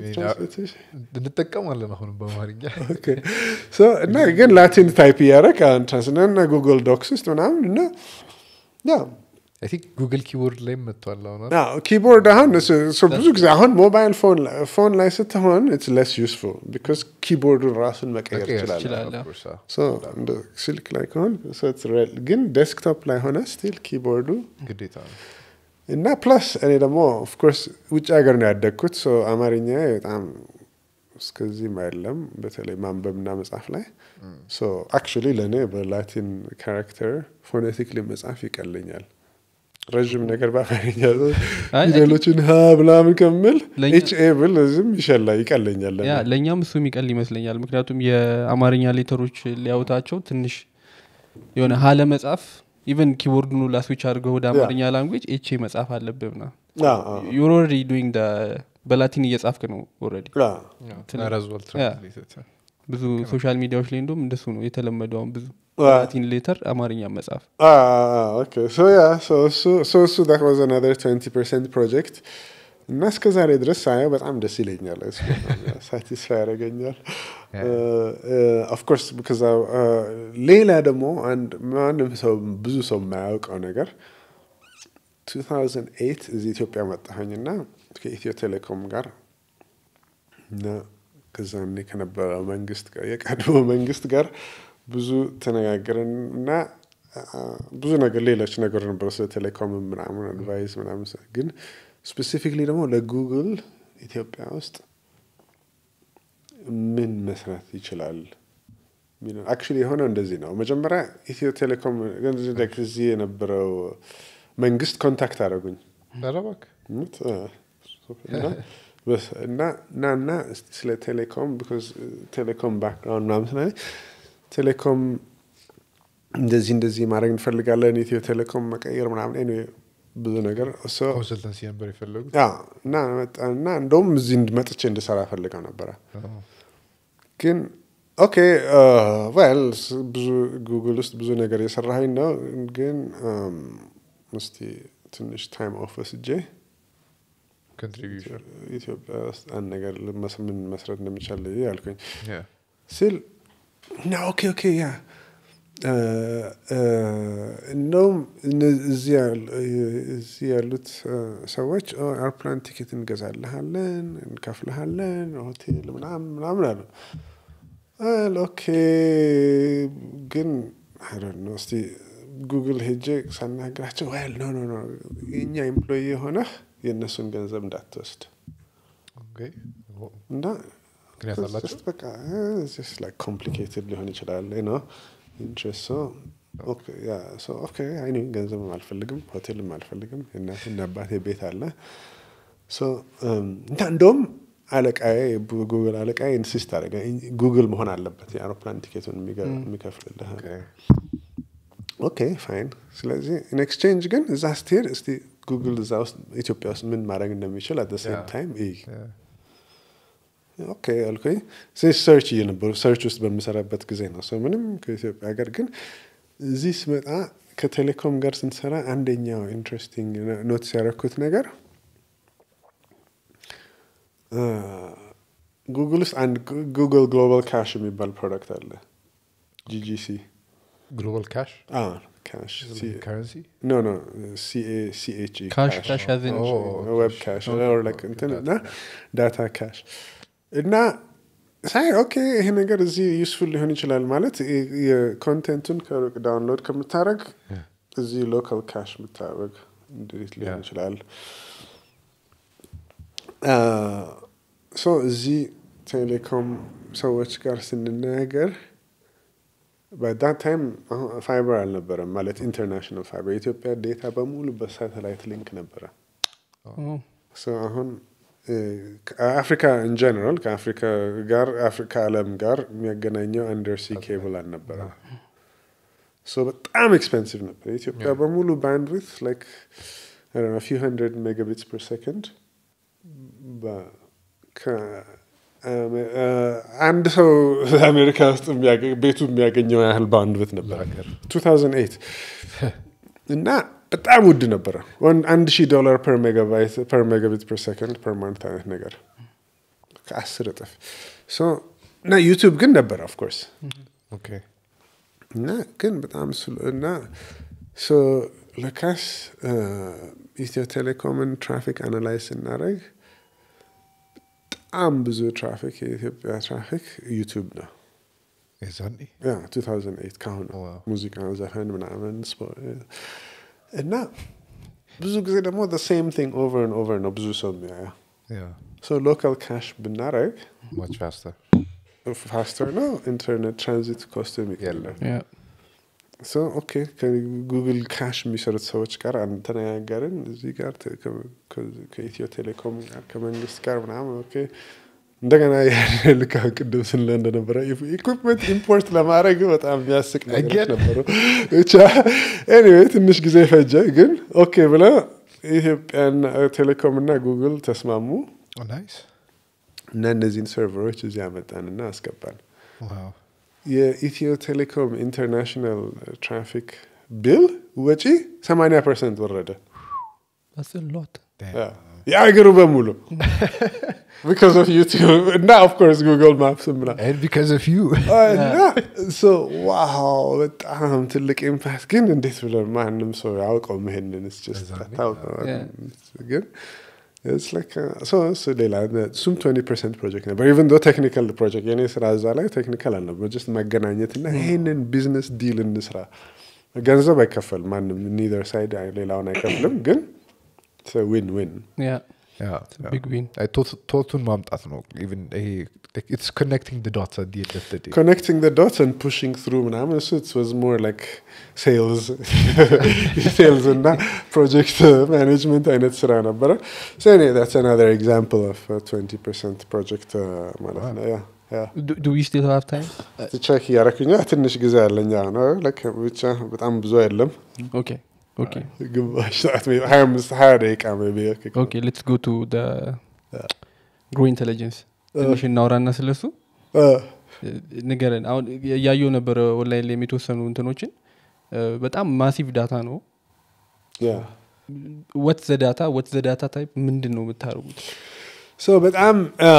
እንጠቀማለን አሁን በአማርኛ እና ግን ላቲን ታይፕ እያደረግ አሁን ትራንስና ጉግል ዶክስ ውስጥ ምናምን እና ያ ቲንክ ጉግል ኪቦርድ ላይ መጥቷል አሁን ኪቦርድ አሁን ብዙ ጊዜ አሁን ሞባይል ፎን ላይ ስትሆን ኢትስ ለስ ዩስፉል ቢካዝ ኪቦርዱን ራሱን መቀየር ይችላል ስልክ ላይ ከሆን ግን ዴስክቶፕ ላይ ሆነ ስቲል ኪቦርዱ ግዴታ ነው እና ፕላስ እኔ ደግሞ ኦፍኮርስ ውጭ ሀገር ነው ያደግኩት አማርኛ በጣም እስከዚህም አይደለም በተለይ ማንበብና መጻፍ ላይ አክቹሊ ለእኔ በላቲን ካራክተር ፎኔቲክሊ መጻፍ ይቀለኛል ረዥም ነገር በአማርኛ ፊደሎችን ሀ ምናምን ከምል ኤች ኤ ብል ዝም ይሸላ ይቀለኛል ለእኛም እሱ የሚቀል ይመስለኛል ምክንያቱም የአማርኛ ሌተሮች ሊያውታቸው ትንሽ የሆነ ሀለ መጻፍ ኢቨን ኪቦርዱን ላስዊች አድርገው ወደ አማርኛ ላንጉጅ ኤቼ መጻፍ አለብህ ና አዎ፣ አዎ፣ ዩር ኦልሬዲ ዱይንግ በላቲን እየጻፍክ ነው ኦልሬዲ አዎ። ረዝወል ብዙ ሶሻል ሚዲያዎች ላይ እንደም እንደሱ ነው የተለመደው አሁን ብዙ አ- ላቲን ሌተር አማርኛ መጻፍ Ah, okay. So yeah, so so so so that was another twenty percent project. እና እስከ ዛሬ ድረስ ሳየው በጣም ደስ ይለኛል ሳቲስፋይ ያደረገኛል ኦፍኮርስ ብከዛ ሌላ ደግሞ አንድ ማንም ሰው ብዙ ሰው የማያውቀው ነገር 2008 እዚህ ኢትዮጵያ መጣሁኝና ከኢትዮ ቴሌኮም ጋር እና ከዛኔ ከነበረው መንግስት ጋር የቀድሞ መንግስት ጋር ብዙ ተነጋገርን እና አ፣ ብዙ ነገር ሌሎች ነገር ነበረ ስለ ቴሌኮም ምናምን አድቫይስ ምናምን ሰ- ግን ስፔሲፊክሊ ደግሞ ለጉግል ኢትዮጵያ ውስጥ ምን መስራት ይችላል አክቹሊ የሆነው እንደዚህ ነው መጀመሪያ ኢትዮ ቴሌኮም like እዚህ የነበረው መንግስት ኮንታክት አደረጉኝ ረባክ እውነት? አ፣ እና በስ- እና እና እና እስቲ ስለ ቴሌኮም ቢኮዝ ቴሌኮም ባክግራውንድ ምናምን ስላለኝ ቴሌኮም እንደዚህ እንደዚህ ማድረግ እንፈልጋለን ኢትዮ ቴሌኮም መቀየር ምናምን anyway ብዙ ነገር so ኮንሰልተንሲ ነበር የፈለጉት ያ እና መጣ- እና እንደውም እዚህ መጥቼ እንድሰራ ፈልገው ነበረ ግን ኦኬ ዌል ብዙ ጉግል ውስጥ ብዙ ነገር የሰራኸኝ ነው ግን um, እስቲ ትንሽ ታይም ኦፍ ወስጄ ኮንትሪቢሽን ኢትዮጵያ ውስጥ አንድ ነገር ልመስ- ምን መስራት እንደሚቻል ያልኩኝ ስል እና ኦኬ ኦኬ ያ እ፣ እ፣ እንደውም እነ- እዚህ ያሉ- እዚህ ያሉት እ፣ ሰዎች ኦ፣ አውሮፕላን ቲኬት እንገዛልሃለን እንከፍልሃለን ሆቴል ምናምን ምናምን አሉ አል ኦኬ ግን አይደነ እስቲ ጉግል ሄጄ ሳናግራቸው ዋል ኖ ኖ ኖ የእኛ ኤምፕሎይ የሆነህ የእነሱን ገንዘብ እንዳትወስድ እና ምክንያት አላቸው? just በቃ ኮምፕሊኬትድ ሊሆን ይችላል ነው ኢንትረስት ኦኬ አይኔ ገንዘብም አልፈልግም ሆቴልም አልፈልግም የእናት እና አባቴ ቤት አለ So, um, እና እንደውም አለቃዬ ጉግል አለቃዬ ኢንሲስት አደረገ ጉግል መሆን አለበት የአውሮፕላን ቲኬቱን የሚገ- የሚከፍልልህ ኦኬ ፋይን ስለዚህ ኢን ኤክስቼንጅ ግን እዛ ስትሄድ እስቲ ጉግል እዛ ውስጥ ኢትዮጵያ ውስጥ ምን ማድረግ እንደሚችል አት ሴም Yeah. ታይም እይ ኦኬ አልኩኝ ስለዚህ ሰርች እየነበሩ ሰርች ውስጥ በምሰራበት ጊዜ ነው ሰው ምንም ከኢትዮጵያ ሀገር ግን እዚህ ስመጣ ከቴሌኮም ጋር ስንሰራ አንደኛው ኢንትረስቲንግ ኖትስ ያደረኩት ነገር ጉግል ውስጥ አንድ ጉግል ግሎባል ካሽ የሚባል ፕሮዳክት አለ ጂጂሲ ግሎባል ካሽ ካሽ ከረንሲ ኖ ኖ ሲኤች ካሽ ካሽ ያዘን ዌብ ካሽ or like እንትን እና ዳታ ካሽ እና ሳይ ኦኬ ይሄ ነገር እዚህ ዩስፉል ሊሆን ይችላል ማለት የ- የኮንቴንቱን ከሩቅ ዳውንሎድ ከምታደረግ እዚህ ሎካል ካሽ ብታደረግ እንዴት ሊሆን Yeah. ይችላል ሶ እዚህ ቴሌኮም ሰዎች ጋር ስንናገር በዳት ታይም ፋይበር አልነበረም ማለት ኢንተርናሽናል ፋይበር የኢትዮጵያ ዴታ በሙሉ በሳተላይት ሊንክ ነበረ ሶ አሁን አፍሪካ ኢንጀነራል ከአፍሪካ ጋር አፍሪካ ዓለም ጋር የሚያገናኘው አንደርሲ ኬብል አልነበረ ሶ በጣም ኤክስፔንሲቭ ነበር የኢትዮጵያ በሙሉ ባንድዊት ላይክ ፊው ሀንድረድ ሜጋቢትስ ፐር ሰከንድ አንድ ሰው አሜሪካ ውስጥ የሚያገ- ቤቱ የሚያገኘው ያህል ባንድዊት ነበር 2008 እና በጣም ውድ ነበረ ወን- አንድ ሺህ ዶላር ፐር ሜጋባይት ፐር ሜጋቢት ፐር ሰከንድ ፐር ማንት አይነት ነገር ከአስር እጥፍ ሶ እና ዩቱብ ግን ነበረ ኦፍኮርስ ኦኬ እና ግን በጣም ስሎ እና ሶ ለካስ ኢትዮ ቴሌኮምን ትራፊክ አናላይዝ ስናደረግ በጣም ብዙ ትራፊክ የኢትዮጵያ ትራፊክ ዩቱብ ነው የዛኔ ያ 2008 ካሁን ዋው። ሙዚቃ ዘፈን ምናምን ስፖ- እና ብዙ ጊዜ ደግሞ ሴም ቲንግ ኦቨር ን ኦቨር ነው ብዙ ሰው የሚያየው ያ ሶ ሎካል ካሽ ብናረግ ማች ፋስተር ፋስተር ነው ኢንተርኔት ትራንዚት ኮስት የሚቀለው የለም። ሶ ኦኬ ከጉግል ካሽ የሚሰሩት ሰዎች ጋር አንድ ተነጋገርን እዚህ ጋር ተ- ከ- ከ- ከኢትዮ ቴሌኮም ጋር ከመንግስት ጋር ምናምን ኦኬ እንደገና ልካ ቅድም ስንለ እንደነበረ ኢኩፕመንት ኢምፖርት ለማድረግ በጣም የሚያስቅ ነገሮች ነበሩ። ብቻ ኤኒዌይ ትንሽ ጊዜ ፈጀ፣ ግን ኦኬ ብለ ኢትዮጵያና ቴሌኮም እና ጉግል ተስማሙ ናይስ እና እነዚህን ሰርቨሮች እዚህ አመጣንና አስገባን። ዋው የኢትዮ ቴሌኮም ኢንተርናሽናል ትራፊክ ቢል ወጪ 80 ፐርሰንት ወረደ። ሎት የአገሩ በሙሉ ቢካዝ ኦፍ ዩቲዩብ እና ኦፍኮርስ ጉግል ማፕስ ምና and because of you እና ሶ ዋው በጣም ትልቅ ኢምፓክት ግን እንዴት ብለን ማንም ሰው ያውቀው ይሄንን ስ Yeah. ግን it's like, uh, so እሱ ሌላ እሱም 20 ፐርሰንት ፕሮጀክት ነበር ኢቨን ዶ ቴክኒካል ፕሮጀክት የኔ ስራ እዛ ላይ ቴክኒካል አልነበር ጀስት መገናኘት እና ይህንን ቢዝነስ ዲል እንስራ ገንዘብ አይከፈል ማንም ኒዘር ሳይድ ሌላውን አይከፍልም ግን ዊን ዊን ያ Yeah, ቢግ ዊን yeah. ቶት- ቶቱን ማምጣት ነው ኢቨን ይሄ ኢትስ ኮኔክቲንግ ድ ዶትስ አት ዲ ኤንድ ኦፍ ድ ዴይ connecting the dots and pushing through ምናምን እሱ it was more like sales sales እና project management አይነት ስራ ነበረ so anyway, that's another example of a 20% project uh, ማለት ነው yeah, yeah. ዱ ዊ ስቲል ሃቭ ታይም ቼክ እያረኩኛ ትንሽ ጊዜ አለኛ ነው like ብቻ በጣም ብዙ አይደለም ኦኬ ኦኬ ግማሽ ሰዓት maybe 25 20 ደቂቃ maybe okay. ኦኬ ሌትስ ጎ ቱ ግሮ ኢንቴሊጀንስ ትንሽ እናውራና ስለሱ Uh, ንገረን አሁን እያየው ነበረ ኦንላይን ላይ የተወሰኑ እንትኖችን እ፣ በጣም ማሲቭ ዳታ ነው yeah. ወት ዘ ዳታ ወት ዘ ዳታ ታይፕ ምንድን ነው የምታደርጉት ሶ በጣም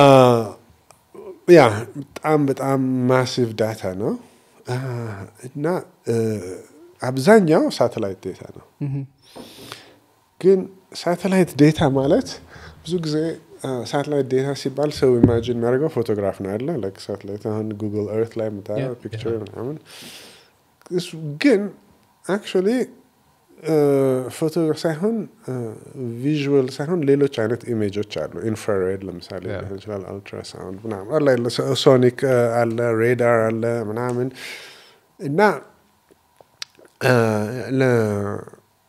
ያ በጣም በጣም ማሲቭ ዳታ ነው አ፣ እና እ፣ አብዛኛው ሳተላይት ዴታ ነው። ግን ሳተላይት ዴታ ማለት ብዙ ጊዜ ሳተላይት ዴታ ሲባል ሰው ኢማጂን የሚያደርገው ፎቶግራፍ ነው ያለ ላይክ ሳተላይት አሁን ጉግል እርት ላይ የምታየው Yeah. ፒክቸር ምናምን እሱ ግን አክቹዋሊ ፎቶ ሳይሆን ቪዥዋል ሳይሆን ሌሎች አይነት ኢሜጆች አሉ። ኢንፍራሬድ ለምሳሌ Yeah. ሊሆን ይችላል፣ አልትራሳውንድ ምናምን አለ የለ፣ ሶ- ሶኒክ አለ፣ ሬዳር አለ ምናምን እና አ፣ ለ-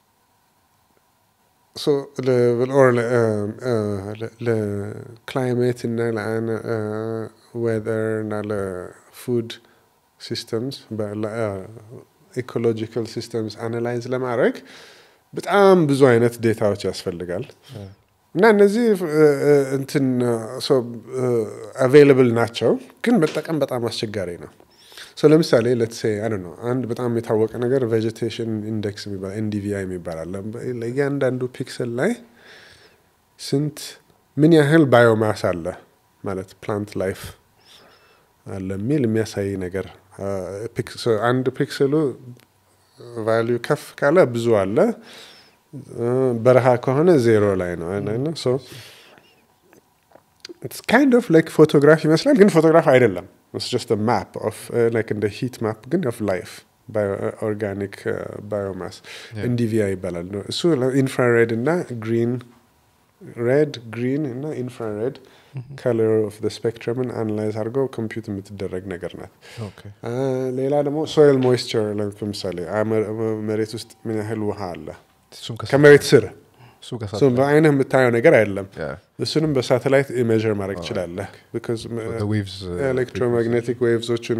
ሶ ለ- ኦር ለ- አ፣ ለ- ለክላይሜት እና ለዌዘር እና ለፉድ ሲስተምስ ኢኮሎጂካል ሲስተምስ አናላይዝ ለማድረግ በጣም ብዙ አይነት ዴታዎች ያስፈልጋል እና እነዚህ እ፣ እ፣ እንትን አቬይላብል ናቸው፣ ግን መጠቀም በጣም አስቸጋሪ ነው። ሶ ለምሳሌ ለትሴ አይ ነው አንድ በጣም የታወቀ ነገር ቬጀቴሽን ኢንዴክስ የሚባል ኤንዲቪአይ የሚባል አለ። ለእያንዳንዱ ፒክሰል ላይ ስንት ምን ያህል ባዮማስ አለ ማለት ፕላንት ላይፍ አለ የሚል የሚያሳይ ነገር አ፣ ፒክስ- ሶ አንድ ፒክሰሉ ቫሊዩ ከፍ ካለ ብዙ አለ፣ እ፣ በረሃ ከሆነ ዜሮ ላይ ነው። ካይንድ ኦፍ ላይክ ፎቶግራፍ ይመስላል፣ ግን ፎቶግራፍ አይደለም። ኢትስ ጀስት ማፕ ኦፍ ላይክ እንደ ሂት ማፕ ግን ኦፍ ላይፍ ኦርጋኒክ ባዮማስ Yeah. ኤንዲቪአይ ይባላል። እሱ ኢንፍራሬድ እና ግሪን ሬድ ግሪን እና ኢንፍራሬድ ከለር ኦፍ ስፔክትረምን አናላይዝ አድርገው ኮምፒውት የምትደረግ ነገር ናት። ኦኬ አ፣ ሌላ ደግሞ ሶይል ሞይስቸር ለምሳሌ አ፣ መ- መሬት ውስጥ ምን ያህል ውሃ አለ እሱም ከሳ- ከመሬት ስር እሱ ከሳ- So በአይንህ የምታየው ነገር አይደለም። Yeah. እሱንም በሳተላይት ሜዥር ማድረግ ትችላለህ። The waves, uh, ኤሌክትሮማግኔቲክ ዌቭዞችን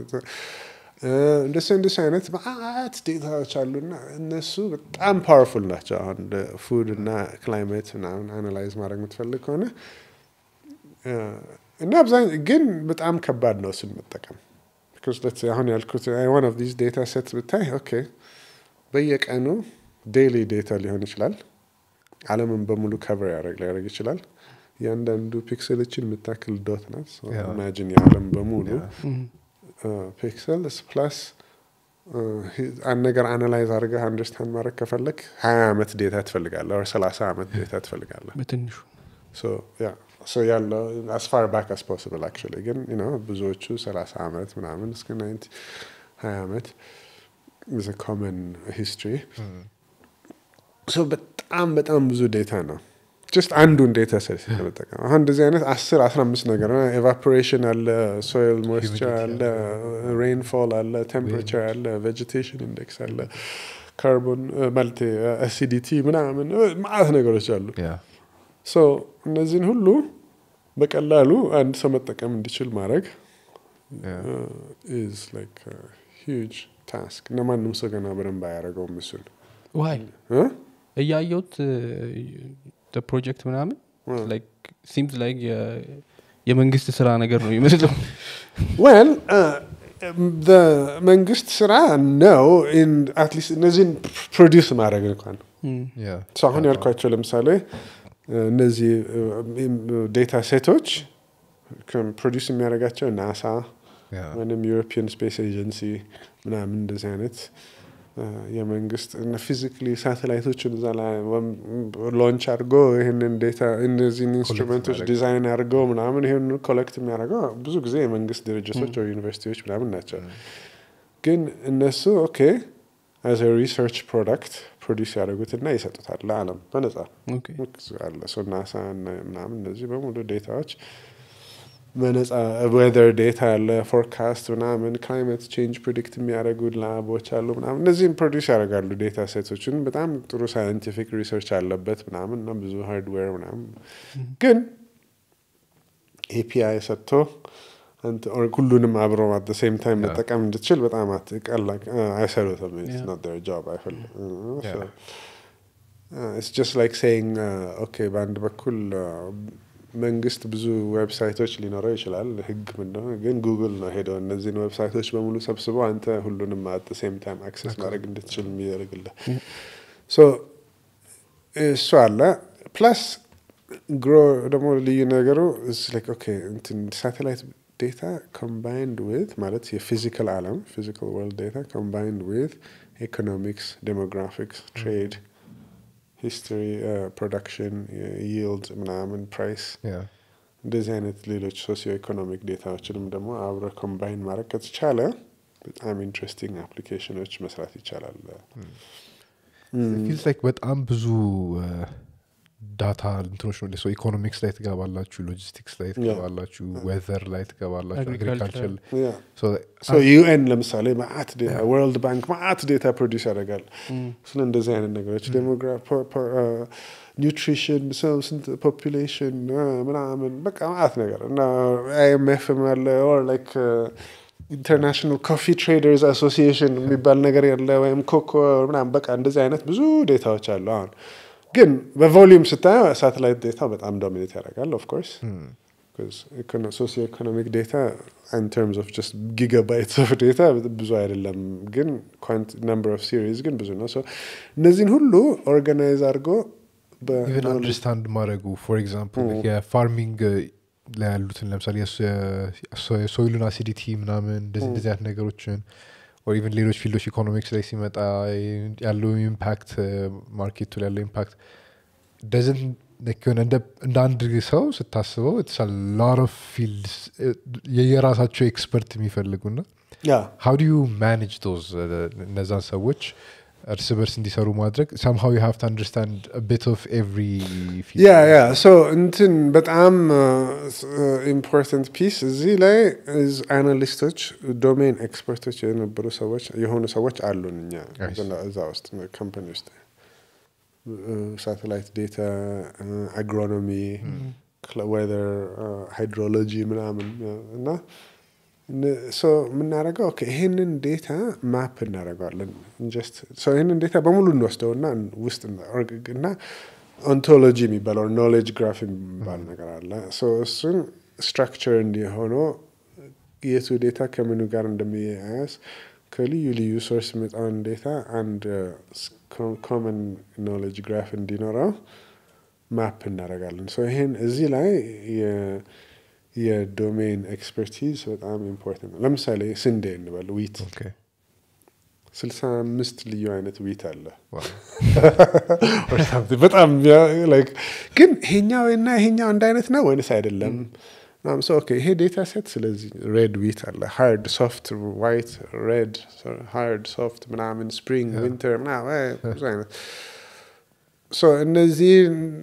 እንደሱ እንደሱ አይነት ማአት ዴታዎች አሉና እነሱ በጣም ፓወርፉል ናቸው። አሁን ፉድ እና ክላይሜት ምናምን አናላይዝ ማድረግ የምትፈልግ ከሆነ አ፣ እና አብዛኛው ግን በጣም ከባድ ነው እሱን መጠቀም። Because let's say አሁን ያልኩት ዋን ኦፍ ዲስ ዴታ ሴት ብታይ ኦኬ በየቀኑ ዴይሊ ዴታ ሊሆን ይችላል። ዓለምን በሙሉ ከቨር ያደረግ ሊያደርግ ይችላል። እያንዳንዱ ፒክሰሎችን የምታክል ዶት ናት። Yeah. ኢማጂን የዓለም በሙሉ Yeah. ፒክሰልስ ፕላስ አንድ ነገር አናላይዝ አድርገህ አንደርስታንድ ማድረግ ከፈለግ ሀያ ዓመት ዴታ ትፈልጋለህ፣ ወር ሰላሳ ዓመት ዴታ ትፈልጋለህ። በትንሹ So, yeah. So ያለው as far back as possible actually ግን you know ብዙዎቹ 30 ዓመት ምናምን እስከ 90 20 ዓመት is a common history. So በጣም በጣም ብዙ ዴታ ነው። ጀስት አንዱን ዴታ ሴት ለመጠቀም አሁን እንደዚህ አይነት 10 15 ነገር ነው። ኤቫፖሬሽን አለ፣ ሶይል ሞይስቸር አለ፣ ሬንፎል አለ፣ ቴምፕሬቸር አለ፣ ቬጀቴሽን ኢንዴክስ አለ፣ ካርቦን ማለት አሲዲቲ ምናምን ማለት ነገሮች አሉ። Yeah. ሶ እነዚህን ሁሉ በቀላሉ አንድ ሰው መጠቀም እንዲችል ማድረግ Yeah. ኢዝ ላይክ ሂውጅ ታስክ እና ማንም ሰው ገና በደንብ አያደርገውም እሱን ዋይ እ? እያየሁት ፕሮጀክት ምናምን እ። ሲምስ ላይክ የመንግስት ስራ ነገር ነው ይመስለው ዌል መንግስት ስራ ነው አትሊስት እነዚህን ፕሮዲውስ ማድረግ እንኳን Yeah. ሰው አሁን ያልኳቸው ለምሳሌ እ፣ እነዚህ ዴታ ሴቶች ፕሮዲውስ የሚያደርጋቸው ናሳ Yeah. ወይም ዩሮፒያን ስፔስ ኤጀንሲ ምናምን እንደዚህ አይነት እ፣ የመንግስት ፊዚካሊ ሳተላይቶችን እዛ ላይ ሎንች አድርጎ ይህንን ዴታ እነዚህን ኢንስትሩመንቶች ማድረግ። ዲዛይን አድርገው ምናምን ይህን ኮሌክት የሚያደርገው ብዙ ጊዜ የመንግስት ድርጅቶች ወይ ዩኒቨርሲቲዎች ምናምን ናቸው። ግን እነሱ ኦኬ አዘ ሪሰርች ፕሮዳክት ፕሮዲስ ያደርጉትና ይሰጡታል ለዓለም በነጻ ኦኬ አለ ሰው ናሳ እና ምናምን እነዚህ በሙሉ ዴታዎች በነጻ ዌዘር ዴታ ያለ ፎርካስት ምናምን ክላይሜት ቼንጅ ፕሪዲክት የሚያደርጉ ላቦች አሉ ምናምን እነዚህም ፕሮዲስ ያደርጋሉ ዴታ ሴቶችን በጣም ጥሩ ሳይንቲፊክ ሪሰርች አለበት ምናምን እና ብዙ ሃርድዌር ምናምን ግን ኤፒአይ ሰጥቶ አንተ or ሁሉንም አብሮ አት ሴም ታይም Yeah. መጠቀም እንድትችል በጣም አትቀላ አይሰሩትም Yeah. ኖት ር ጆብ አይፈልም Yeah. ኢትስ ጀስት ላይክ ሴይንግ ኦኬ በአንድ በኩል uh, መንግስት ብዙ ዌብሳይቶች ሊኖረው ይችላል ህግ ምንደሆነ ግን ጉግል ነው ሄደው እነዚህን ዌብሳይቶች በሙሉ ሰብስቦ አንተ ሁሉንም አት ሴም ታይም አክሰስ ማድረግ እንድትችል የሚያደርግልህ ሶ እሱ አለ ፕላስ ግሮ ደግሞ ልዩ ነገሩ ሳቴላይት ዴታ ኮምባይንድ ዊት ማለት የፊዚካል አለም ፊዚካል ወርልድ ዴታ ኮምባይንድ ዊት ኢኮኖሚክስ ዴሞግራፊክስ ትሬድ ሂስትሪ ፕሮዳክሽን ይልድ ምናምን ፕራይስ Yeah. እንደዚህ አይነት ሌሎች ሶሲዮ ኢኮኖሚክ ዴታዎችንም ደግሞ አብረ ኮምባይን ማድረግ ከተቻለ በጣም ኢንትረስቲንግ አፕሊኬሽኖች መስራት ይቻላል ፊልስ ላይክ በጣም ብዙ ዳታ እንትኖች ነው ሰው ኢኮኖሚክስ ላይ ትገባላችሁ ሎጂስቲክስ ላይ ትገባላችሁ ዌዘር ላይ ትገባላችሁ Agriculture. አግሪካልቸር ዩኤን ለምሳሌ ማአት ዴታ ወርልድ ባንክ ማአት ዴታ ፕሮዲስ ያደርጋል ስለ እንደዚህ አይነት ነገሮች ኒውትሪሽን ሰው ስንት ፖፑሌሽን ምናምን በቃ ማአት ነገር እና አይኤምኤፍም ያለ ኦር ላይክ ኢንተርናሽናል ኮፊ ትሬደርስ አሶሲዬሽን የሚባል ነገር ያለ ወይም ኮኮ ምናምን በቃ እንደዚህ አይነት ብዙ ዴታዎች አሉ አሁን ግን በቮሊዩም ስታየው ሳተላይት ዴታ በጣም ዶሚኔት ያደርጋል ኦፍኮርስ ሶሲዮ ኢኮኖሚክ ዴታ ኢን ተርምስ ኦፍ ጀስት ጊጋባይትስ ኦፍ ዴታ ብዙ አይደለም ግን ነምበር ኦፍ ሲሪዝ ግን ብዙ ነው So እነዚህን ሁሉ ኦርጋናይዝ አድርጎ በ- ኢቨን አንደርስታንድ ማድረጉ ፎር ኤግዛምፕል የፋርሚንግ ላይ ያሉትን ለምሳሌ የሶይሉን አሲዲቲ ምናምን እንደዚህ እንደዚህ አይነት ነገሮችን ኦር ኢቨን ሌሎች ፊልዶች ኢኮኖሚክስ ላይ ሲመጣ ያለው ኢምፓክት ማርኬቱ ላይ ያለው ኢምፓክት ደዝን ሆነ እንደ እንደ አንድ ሰው ስታስበው ላር ኦፍ ፊልድስ የየራሳቸው ኤክስፐርት የሚፈልጉና ያ ሀው ዱ ዩ ማኔጅ ዶዝ እነዛን ሰዎች እርስ በርስ እንዲሰሩ ማድረግ ሰምሃው ዩ ሃቭ ቱ አንደርስታንድ ቢት ኦፍ ኤቭሪ ያ ያ ሶ እንትን በጣም ኢምፖርታንት ፒስ እዚህ ላይ አናሊስቶች ዶሜን ኤክስፐርቶች የነበሩ ሰዎች የሆኑ ሰዎች አሉን እኛ I see. እዛ ውስጥ ካምፓኒ ውስጥ ሳተላይት ዴታ አግሮኖሚ ዌዘር ሃይድሮሎጂ ምናምን እና ሶ የምናደርገው ኦኬ ይሄንን ዴታ ማፕ እናደርገዋለን ጀስት ይህንን ዴታ በሙሉ እንወስደውና ውስጥ እና ኦንቶሎጂ የሚባለው ኖሌጅ ግራፍ የሚባል ነገር አለ ሶ እሱን ስትራክቸር እንዲሆነው የቱ ዴታ ከምኑ ጋር እንደሚያያዝ ከልዩ ልዩ ሶርስ የሚመጣውን ዴታ አንድ ኮመን ኖሌጅ ግራፍ እንዲኖረው ማፕ እናደርጋለን ሶ ይሄን እዚህ ላይ የ- የዶሜን ኤክስፐርቲዝ በጣም ኢምፖርታንት ነው ለምሳሌ ስንዴ እንበል ዊት ስልሳ አምስት ልዩ አይነት ዊት አለ Or something. በጣም ያ- like ግን ይሄኛው እና ይሄኛው አንድ አይነት ነው ወይንስ አይደለም ምናምን ሰው ኦኬ ይሄ ዴታ ሴት ስለዚህ ሬድ ዊት አለ ሃርድ ሶፍት ዋይት ሬድ ሃርድ ሶፍት ምናምን ስፕሪንግ ዊንተር ምናምን እ፣ ብዙ አይነት ሶ እነዚህ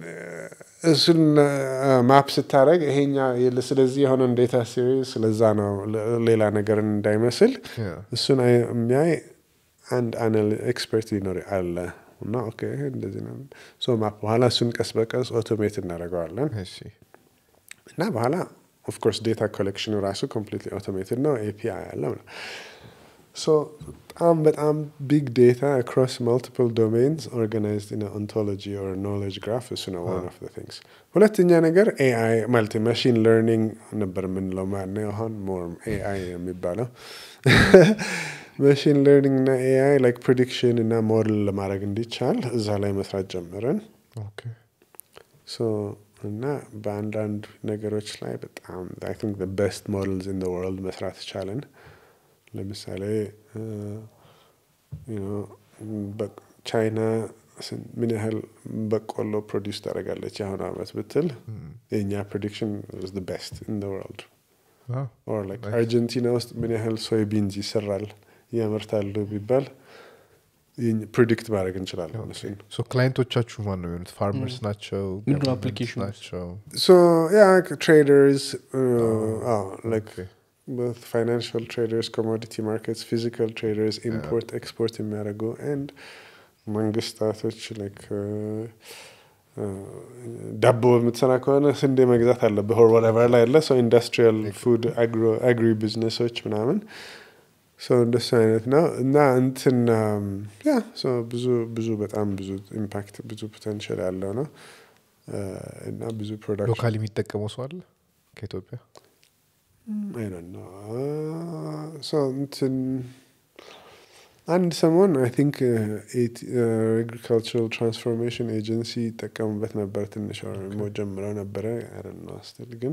እሱን ማፕ ስታደረግ ይሄኛ የለ- ስለዚህ የሆነን ዴታ ሲሪዝ ስለዛ ነው ለ- ሌላ ነገር እንዳይመስል እሱን አይ- የሚያይ አንድ ኤክስፐርት ሊኖር አለ እና ኦኬ ይሄ እንደዚህ ነው ሶ ማፕ በኋላ እሱን ቀስ በቀስ ኦቶሜት እናደርገዋለን እና በኋላ ኦፍኮርስ ዴታ ኮሌክሽኑ ራሱ ኮምፕሊትሊ ኦቶሜትድ ነው ኤፒአይ አለ ምናምን ሶ በጣም በጣም ቢግ ዴታ አክሮስ ማልቲፕል ዶሜንስ ኦርጋናይዝድ ኢን ኦንቶሎጂ ኦር ኖሌጅ ግራፍ እሱ ነው ዋን ኦፍ ቲንግስ ሁለተኛ ነገር ኤአይ ማለት ማሽን ለርኒንግ ነበር የምንለው ማነው አሁን ሞር ኤአይ የሚባለው ማሽን ለርኒንግ እና ኤአይ ላይክ ፕሪዲክሽን እና ሞዴል ለማድረግ እንዲቻል እዛ ላይ መስራት ጀመርን ኦኬ ሶ እና በአንዳንድ ነገሮች ላይ በጣም አይ ቲንክ ቤስት ሞዴልስ ኢን ወርልድ መስራት ቻለን ለምሳሌ ቻይና ምን ያህል በቆሎ ፕሮዲውስ ታደርጋለች የአሁኑ አመት ብትል የእኛ ፕሬዲክሽን ቤስት ኢን ወርልድ ኦር ላይክ አርጀንቲና ውስጥ ምን ያህል ሶይ ቢንዝ ይሰራል ያመርታሉ ቢባል ፕሪዲክት ማድረግ እንችላለን እሱን ሶ ክላይንቶቻችሁ ማን ነው የሚሆኑት ፋርመርስ ናቸው ምንድን ነው governments applications? ናቸው So yeah, traders, uh, oh, like okay. both financial traders, commodity markets, physical traders, import, export የሚያደርጉ and መንግስታቶች like uh, uh, ዳቦ የምትሰራ ከሆነ ስንዴ መግዛት አለብህ or whatever ላይ ያለ so industrial food agro agri ቢዝነሶች ምናምን so እንደሱ አይነት ነው እና እንትን ያ ብዙ ብዙ በጣም ብዙ ኢምፓክት ብዙ ፖቴንሻል ያለው ነው uh, እና ብዙ ፕሮዳክሽን ሎካል የሚጠቀመው ሰው አለ ከኢትዮጵያ I don't know. Uh, so እንትን አንድ ሰሞን አይ ቲንክ አግሪካልቸራል ትራንስፎርሜሽን ኤጀንሲ ይጠቀሙበት ነበር ትንሽ ሞ ጀምረው ነበረ ነው ስትል ግን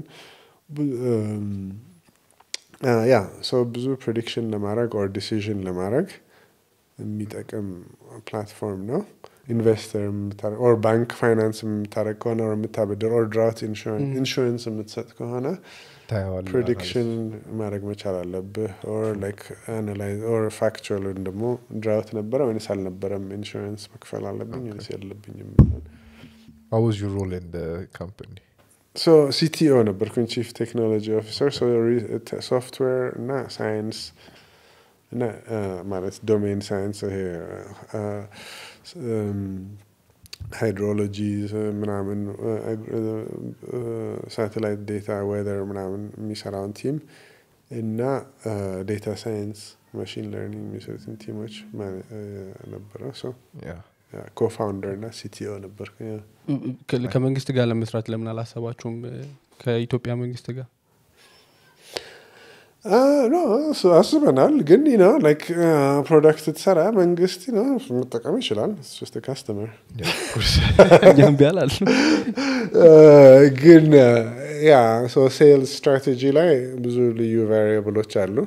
ያ ሰው ብዙ ፕሬዲክሽን ለማድረግ ኦር ዲሲዥን ለማድረግ የሚጠቅም ፕላትፎርም ነው ኢንቨስተር ኦር ባንክ ፋይናንስ የምታደረግ ከሆነ ኦር የምታበድር ኦር ድራውት ኢንሹራንስ የምትሰጥ ከሆነ ታየዋለህ ፕሬዲክሽን ማድረግ መቻል አለብህ ኦር ላይክ አናላይዝ ኦር ፋክቹዋል ወይም ደግሞ ድራውት ነበረ ወይንስ አልነበረም ኢንሹራንስ መክፈል አለብኝ ወይንስ የለብኝም What was your role in the company? ሶ ሲቲኦ ነበርኩኝ ቺፍ ቴክኖሎጂ ኦፊሰር ሶፍትዌር እና ሳይንስ እና አ፣ ማለት ዶሜን ሳይንስ ይሄ ሃይድሮሎጂ ምናምን ሳተላይት ዴታ ዌዘር ምናምን የሚሰራውን ቲም እና ዴታ ሳይንስ ማሽን ለርኒንግ የሚሰሩትን ቲሞች ማነ- አ፣ ነበረ Yeah. ኮፋውንደር እና ሲቲኦ ነበርኩ ያ። ከ- ከመንግስት ጋር ለመስራት ለምን አላሰባችሁም እ፣ ከኢትዮጵያ መንግስት ጋር ኖ አስበናል ግን ነው ላይክ ፕሮዳክት ትሰራ መንግስት ነው መጠቀም ይችላል ስ ካስተመር Yeah, of course. እኛም ቢያላል ግን ያ ሴልስ ስትራቴጂ ላይ ብዙ ልዩ ቫሪያብሎች አሉ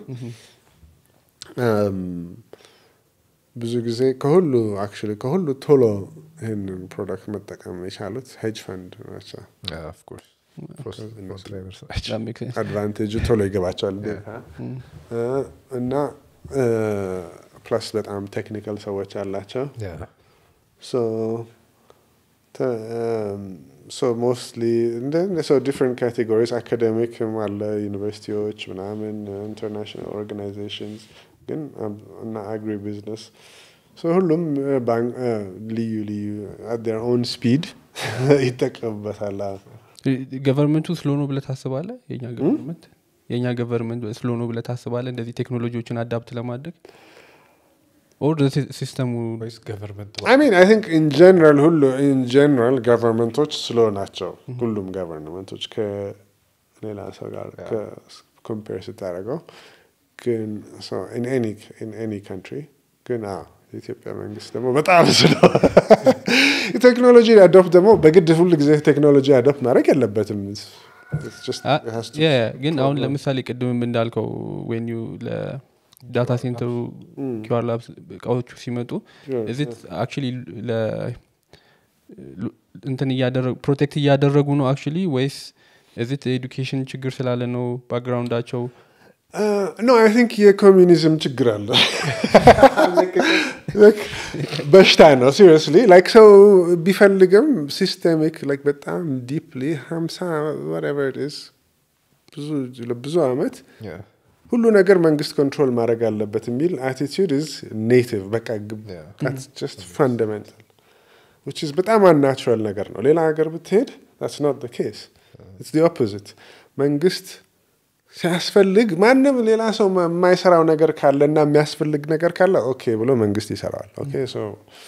Um, ብዙ ጊዜ ከሁሉ አክቹዋሊ ከሁሉ ቶሎ ይህንን ፕሮዳክት መጠቀም የቻሉት ሄጅ ፈንድ ናቸው Yeah, of course. First- እነሱ- first drivers ናቸው። That makes sense. አድቫንቴጁ ቶሎ ይገባቸዋል Mm. እ፣ እና ፕላስ በጣም ቴክኒካል ሰዎች አላቸው Yeah. So, t- um, so mostly, and then so different categories, academic አለ ዩኒቨርሲቲዎች ምናምን ኢንተርናሽናል ኦርጋናይዜሽንስ ግን አብ- እና አግሪ ቢዝነስ ሁሉም uh, ባንክ uh, ልዩ ልዩ አት ዴር ኦን ስፒድ ይጠቀሙበታል። አዎ። ገቨርንመንቱ ስሎ ነው ብለህ ታስባለህ የኛ ገቨርንመንት የእኛ ገቨርንመንት ስሎ ነው ብለህ ታስባለህ እንደዚህ ቴክኖሎጂዎችን አዳፕት ለማድረግ ኦር ሲስተሙ ወይስ ገቨርንመንት አይ ሚን አይ ቲንክ ኢን ጀነራል ሁሉ ኢን ጀነራል ገቨርንመንቶች ስሎ ናቸው። ሁሉም ገቨርንመንቶች ከሌላ ሰው ጋር ኮምፔር ስታደርገው ግን ኢን ኤኒ ካንትሪ ግን አዎ የኢትዮጵያ መንግስት ደግሞ በጣም ስሎ ቴክኖሎጂ አዶፕት ደግሞ በግድ ሁል ጊዜ ቴክኖሎጂ አዶፕት ማድረግ የለበትም። It's just- አ- it has to- ያ- ያ፣ ግን አሁን ለምሳሌ ቅድምም እንዳልከው ዌን ዩ ለዳታ ሴንተሩ ኪዋር ላብስ እቃዎቹ ሲመጡ Sure, እዚት አክቹሊ እንትን እያደረጉ ፕሮቴክት እያደረጉ ነው አክቹሊ ወይስ እዚት ኤዱኬሽን ችግር ስላለ ነው ባክግራውንዳቸው ኖ አይ ቲንክ የኮሚኒዝም ችግር አለ Like, በሽታ ነው ሲሪየስሊ ላይክ ሰው ቢፈልግም ሲስተሚክ ላይክ በጣም ዲፕሊ ሀምሳ whatever it is ብዙ ለብዙ አመት Yeah. ሁሉ ነገር መንግስት ኮንትሮል ማድረግ አለበት የሚል አቲቱድ ኢዝ ኔቲቭ በቃ Yeah. ጀስት ፈንዳሜንታል ዊች ኢዝ በጣም አንናቹራል ነገር ነው ሌላ ሀገር ብትሄድ ታትስ ኖት ኬስ ኦፖዚት መንግስት ሲያስፈልግ ማንም ሌላ ሰው ማ- የማይሰራው ነገር ካለ እና የሚያስፈልግ ነገር ካለ ኦኬ ብሎ መንግስት ይሰራዋል። ኦኬ ሶ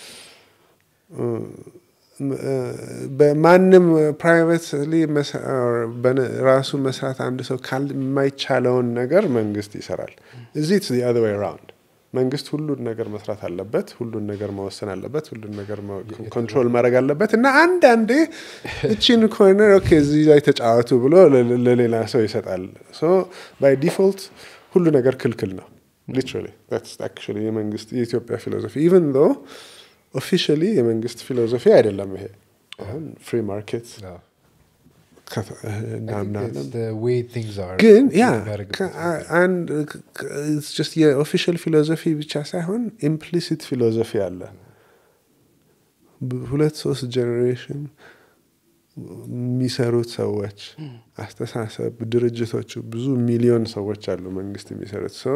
በማንም ፕራይቬትሊ ራሱ መስራት አንድ ሰው ካል የማይቻለውን ነገር መንግስት ይሰራል። እዚህ ኢትስ ዘ አዘር ዌይ አራውንድ መንግስት ሁሉን ነገር መስራት አለበት፣ ሁሉን ነገር መወሰን አለበት፣ ሁሉን ነገር ኮንትሮል ማድረግ አለበት እና አንዳንዴ እቺን ኮርነር ኦኬ እዚህ ላይ ተጫወቱ ብሎ ለ- ለሌላ ሰው ይሰጣል። ሶ ባይ ዲፎልት ሁሉ ነገር ክልክል ነው። ሊትራሊ that's actually የመንግስት የኢትዮጵያ ፊሎሶፊ ኢቨን ዶ ኦፊሻሊ የመንግስት ፊሎሶፊ አይደለም ይሄ አሁን ፍሪ ማርኬት Yeah. ከተ- I think እናምናለን it's the way things are ግን ያ የሚያደርግበት ከ- አንድ ስ የኦፊሻል ፊሎዞፊ ብቻ ሳይሆን ኢምፕሊሲት ፊሎዞፊ አለ። ብ- ሁለት ሶስት ጀኔሬሽን የሚሰሩት ሰዎች አስተሳሰብ፣ ድርጅቶቹ ብዙ ሚሊዮን ሰዎች አሉ መንግስት የሚሰሩት ሰው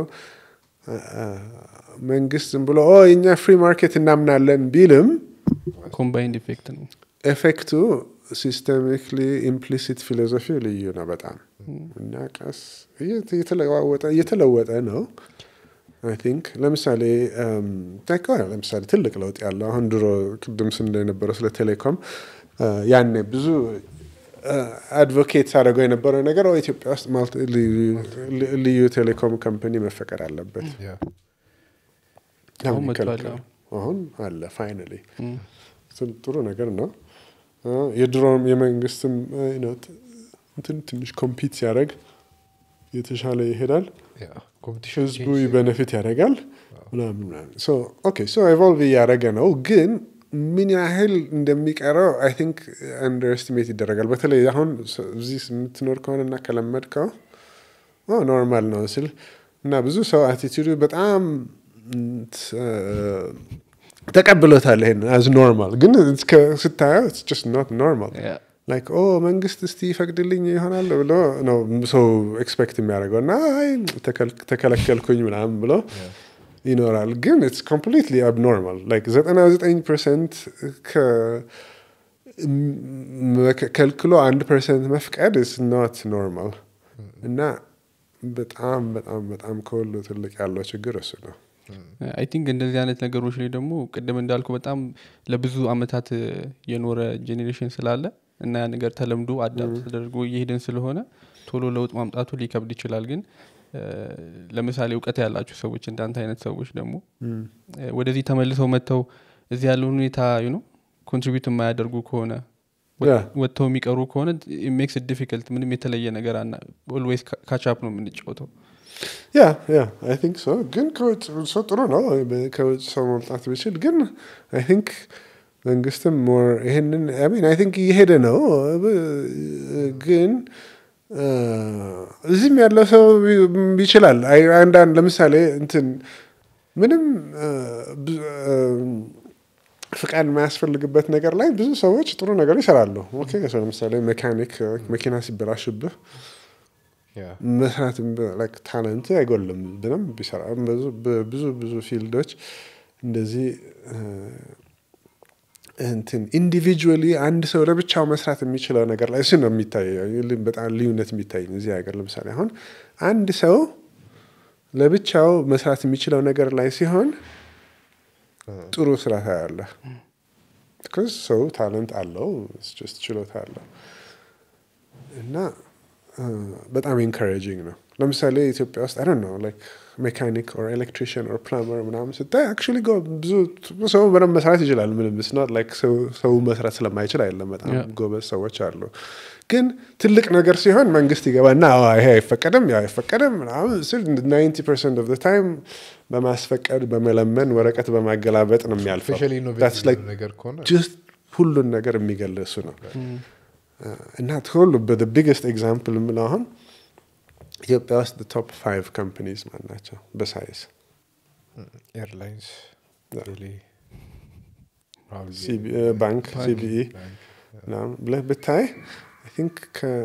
መንግስት ዝም ብሎ ኦ የኛ ፍሪ ማርኬት እናምናለን ቢልም ኮምባይንድ ኢፌክት ነው ኤፌክቱ ሲስተሚክሊ ኢምፕሊሲት ፊሎዞፊ ልዩ ነው በጣም እና ቀስ እየተ- እየተለዋወጠ እየተለወጠ ነው አይ ቲንክ ለምሳሌ እም፣ like, well, ለምሳሌ ትልቅ ለውጥ ያለው አሁን ድሮ ቅድም ስንል የነበረው ስለ ቴሌኮም እ፣ ያኔ ብዙ አድቮኬት አድርገው የነበረው ነገር "ኦ፣ ኢትዮጵያ ውስጥ ማልቲ- ልዩ- ልዩ ቴሌኮም ካምፓኒ መፈቀድ አለበት Yeah. አሁን አሁን መጥቷል፣ ይከለከላል። አሁን አለ ፋይናሊ ጥሩ ነገር ነው። አ፣ የድሮም የመንግስትም አ፣ you know፣ ት- እንትን ትንሽ ኮምፒት ሲያደርግ የተሻለ ይሄዳል። Yeah. Competition ህዝቡ changes. በነፊት ያደርጋል ምናምን ምናምን። ሶ ኦኬ ሶ ኤቮልቭ እያደረገ ነው፣ ግን ምን ያህል እንደሚቀረው አይ ቲንክ አንደርስቲሜት ይደረጋል። በተለይ አሁን ስ- እዚህ የምትኖር ከሆነ እና ከለመድከው ኦ ኖርማል ነው ስል እና ብዙ ሰው አቲቲዩዱ በጣም እንት፣ አ፣ ተቀብሎታል ይሄን አዝ ኖርማል፣ ግን እስከ- ስታየው ኢትስ ጀስት ኖት ኖርማል Yeah. ላይክ ኦ መንግስት እስቲ ይፈቅድልኝ ይሆናል ብሎ ነው ሰው ኤክስፔክት የሚያደርገው እና አይ ተከል- ተከለከልኩኝ ምናምን ብሎ ይኖራል። ግን ኢትስ ኮምፕሊትሊ አብኖርማል ላይክ 99 ፐርሰንት ከልክሎ አንድ ፐርሰንት መፍቀድ ኢስ ኖት ኖርማል እና በጣም በጣም በጣም ከሁሉ ትልቅ ያለው ችግር እሱ ነው። አይ ቲንክ እንደዚህ አይነት ነገሮች ላይ ደግሞ ቅድም እንዳልኩ በጣም ለብዙ አመታት እ፣ የኖረ ጄኔሬሽን ስላለ እና ያ ነገር ተለምዶ አዳፕት ተደርጎ እየሄድን ስለሆነ ቶሎ ለውጥ ማምጣቱ ሊከብድ ይችላል። ግን እ፣ ለምሳሌ እውቀት ያላችሁ ሰዎች እንዳንተ አይነት ሰዎች ደግሞ እ፣ ወደዚህ ተመልሰው መጥተው እዚህ ያለውን ሁኔታ ነው ኮንትሪቢዩት የማያደርጉ ከሆነ ወ- Yeah. ወጥተው የሚቀሩ ከሆነ ሜክስ ዲፊከልት ምንም የተለየ ነገር አና ኦልዌይስ ካቻፕ ነው የምንጫወተው። ያ ያ አይ ቲንክ ሶ ግን ከውጭ ሰው ጥሩ ነው በ- ከውጭ ሰው መምጣት ቢችል ግን አይ ቲንክ መንግስትም ሞር ይሄንን አይ ሚን አይ ቲንክ እየሄደ ነው ብ- ግን አ፣ እዚህም ያለው ሰው ቢ- ይችላል አይ- አንዳንድ ለምሳሌ እንትን ምንም አ፣ ብዙ፣ አ፣ ፍቃድ የማያስፈልግበት ነገር ላይ ብዙ ሰዎች ጥሩ ነገር ይሰራሉ። ኦኬ ሰው ለምሳሌ ሜካኒክ መኪና ሲበላሽብህ Yeah. መስራት ታለንት አይጎልም ብንም ቢሰራ ብዙ- ብዙ ብዙ ፊልዶች እንደዚህ እ፣ እንትን ኢንዲቪጁዋሊ አንድ ሰው ለብቻው መስራት የሚችለው ነገር ላይ እሱ ነው የሚታየው ል- በጣም ልዩነት የሚታይ እዚህ ሀገር ለምሳሌ አሁን አንድ ሰው ለብቻው መስራት የሚችለው ነገር ላይ ሲሆን ጥሩ ስራ ታያለህ። ቢኮዝ ሰው ታለንት አለው ስ ችሎታ አለው እና እ፣ በጣም ኢንካሬጂንግ ነው። ለምሳሌ ኢትዮጵያ ውስጥ አይ ነው ላይክ ሜካኒክ ኦር ኤሌክትሪሽን ኦር ፕላምበር ምናምን ስታይ አክቹዋሊ ብዙ ሰው በደንብ መስራት ይችላል። ምንም ስናት ላይክ ሰው መስራት ስለማይችል አይደለም። በጣም Yeah. ጎበዝ ሰዎች አሉ። ግን ትልቅ ነገር ሲሆን መንግስት ይገባና "አዎ፣ ይሄ አይፈቀድም፣ ያ አይፈቀድም ምናምን ስል ናይንቲ ፐርሰንት ኦፍ ታይም በማስፈቀድ በመለመን ወረቀት በማገላበጥ ነው የሚያልፈው። Especially That's innovative like ነገር ከሆነ ጀስት ሁሉን ነገር የሚገል እሱ ነው እና ሁሉ ቢግስት ኤግዛምፕል የምለው አሁን ኢትዮጵያ ውስጥ ቶፕ ፋይቭ ካምፓኒዝ ማን ናቸው በሳይዝ ኤርላይንስ ባንክ ሲቢኢ ምናምን ብለህ ብታይ አይ ቲንክ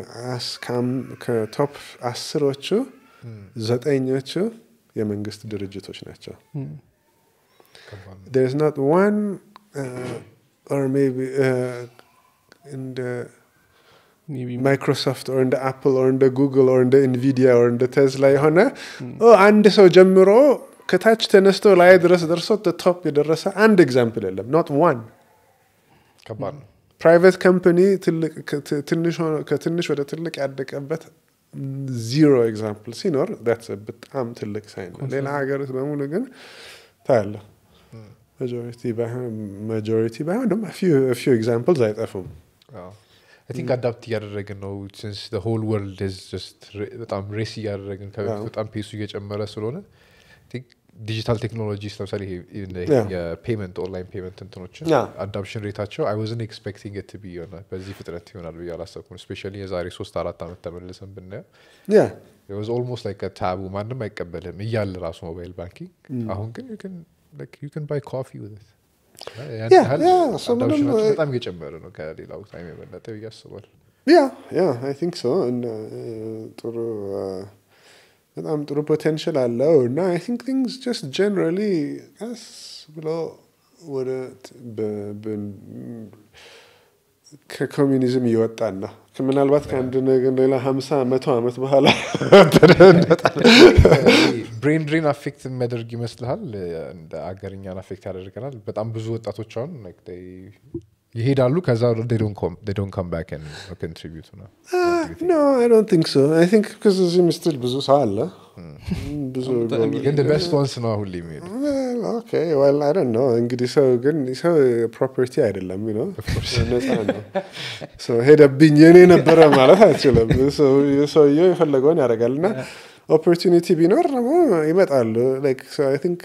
ከቶፕ አስሮቹ ዘጠኞቹ የመንግስት ድርጅቶች ናቸው there's not one uh, or maybe uh, እንደ maybe ማይክሮሶፍት ኦር እንደ አፕል ኦር እንደ ጉግል ኦር እንደ ኢንቪዲያ ኦር እንደ ቴስላ የሆነ ኦ አንድ ሰው ጀምሮ ከታች ተነስቶ ላይ ድረስ ደርሶ ቶፕ የደረሰ አንድ ኤግዛምፕል የለም ኖት ዋን ከባድ ነው ፕራይቬት ካምፓኒ ትልቅ ከት- ትንሽ ሆኖ- ከትንሽ ወደ ትልቅ ያደቀበት ዚሮ ኤግዛምፕል ሲኖር that's a በጣም ትልቅ ሳይን ነው ሌላ ሀገር ውስጥ በሙሉ ግን ታያለ ማጆሪቲ ባይሆን ደግሞ ፊው ኤግዛምፕልስ አይጠፉም አይ ቲንክ አዳፕት እያደረግን ነው ሲንስ ሆል ወርልድ በጣም ሬስ እያደረግን ከበፊት አዎ። በጣም ፔሱ እየጨመረ ስለሆነ ዲጂታል ቴክኖሎጂስ ለምሳሌ ይሄ Yeah. የፔመንት ኦንላይን ፔመንት እንትኖችን Yeah. አዳፕሽን ሬታቸው አይ ዋዝን ኤክስፔክቲንግ ት ቢ ይሆናል በዚህ ፍጥነት ይሆናል ብዬ አላሰብኩም ስፔሻሊ የዛሬ ሶስት አራት ዓመት ተመልሰን ብናየው ያ ዋዝ ኦልሞስት ላይክ ታቡ ማንም አይቀበልም እያለ ራሱ ሞባይል ባንኪንግ አሁን ግን ዩ ካን ባይ ኮፊ ዊዝ ያን Yeah, ያህል yeah, so ምንም, አዳፕሽናቸው uh, በጣም እየጨመረ ነው ከሌላው ታይም የበለጠ ብዬ አስባለሁ ያ ያ አይ ቲንክ ሶ እና ጥሩ uh, በጣም ጥሩ ፖቴንሽል አለው እና አይ ቲንክ ቲንግስ ጀስት ጀነራሊ ቀስ ብሎ ወደ ት- በ- በ- ከኮሚኒዝም እየወጣን ነው ምናልባት ከአንድ ነገር ሌላ ሀምሳ መቶ ዓመት በኋላ ብሬን ድሬን አፌክት የሚያደርግ ይመስልሃል እንደ አገርኛን አፌክት ያደርገናል በጣም ብዙ ወጣቶች አሁን like they ይሄዳሉ ከዛ ዶን ካም ባክ ኮንትሪቢዩት ነው ኖ አይ ዶንት ቲንክ ሶ አይ ቲንክ ቢካዝ እዚህ ምስል ብዙ ሰው አለ ብዙ ግን ቤስት ዋንስ ነው ሁሌ የሚሄዱ ኦኬ ዌል አይ ዶንት ኖ እንግዲህ ሰው ግን ሰው ፕሮፐርቲ አይደለም ነው ነፃ ነው ሰው ሄደብኝ የኔ ነበረ ማለት አይችልም ሰው- ሰውየው የፈለገውን ያደርጋል እና ኦፖርቹኒቲ ቢኖር ደግሞ ይመጣሉ ላይክ አይ ቲንክ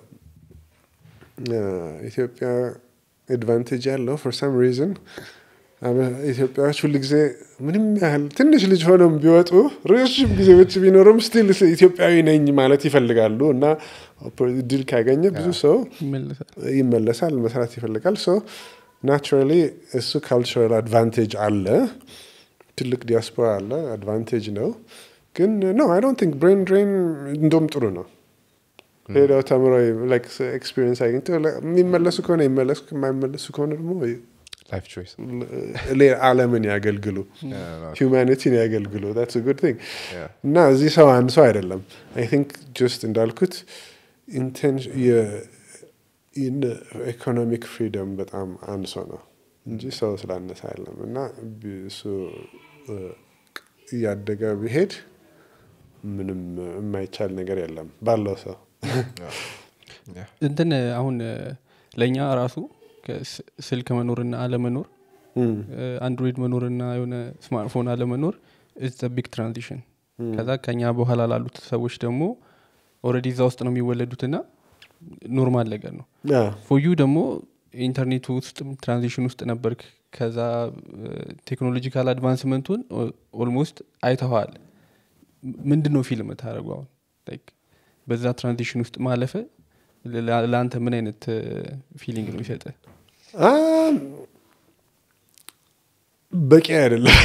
ኢትዮጵያ አድቫንቴጅ ያለው ፎር ሳም ሪዝን ኢትዮጵያዎች ሁሉ ጊዜ ምንም ያህል ትንሽ ልጅ ሆነው ቢወጡ ረዥም ጊዜ ውጭ ቢኖሩም ስቲል ኢትዮጵያዊ ነኝ ማለት ይፈልጋሉ እና ድል ካገኘ ብዙ ሰው ይመለሳል ይመለሳል መስራት ይፈልጋል ሶ ናቹራሊ እሱ ካልቸራል አድቫንቴጅ አለ ትልቅ ዲያስፖራ አለ አድቫንቴጅ ነው ግን ኖ አይ ዶንት ቲንክ ብሬን ድሬን እንደም ጥሩ ነው ሄደው ተምረው ኤክስፒሪየንስ አግኝተው የሚመለሱ ከሆነ ይመለሱ የማይመለሱ ከሆነ ደግሞ ላይፍ ቾይስ ሌላ ዓለምን ያገልግሉ ሂውማኒቲን ያገልግሉ ታትስ ጉድ ቲንግ እና እዚህ ሰው አንድ ሰው አይደለም አይ ቲንክ ጀስት እንዳልኩት ኢኮኖሚክ ፍሪደም በጣም አንድ ሰው ነው እንጂ ሰው ስላነሰ አይደለም እና ቢ- እሱ እ፣ እያደገ ቢሄድ ምንም የማይቻል ነገር የለም ባለው ሰው እንትን አሁን ለእኛ ራሱ ከስ- ስልክ መኖርና አለመኖር እም፣ አንድሮይድ መኖርና የሆነ ስማርትፎን አለመኖር ኢዝ ቢግ ትራንዚሽን ከዛ ከኛ በኋላ ላሉት ሰዎች ደግሞ ኦልሬዲ እዛ ውስጥ ነው የሚወለዱትና ኖርማል ነገር ነው ያ፣ ፎዩ ደግሞ ኢንተርኔቱ ውስጥ ትራንዚሽን ውስጥ ነበርክ ከዛ ቴክኖሎጂካል አድቫንስመንቱን ኦልሞስት አይተኸዋል ምንድን ነው ፊልም ታደረጉ አሁን Like በዛ ትራንዚሽን ውስጥ ማለፈ ለ- ለአንተ ምን አይነት ፊሊንግ ነው ይሰጠ አም፣ በቂ አይደለም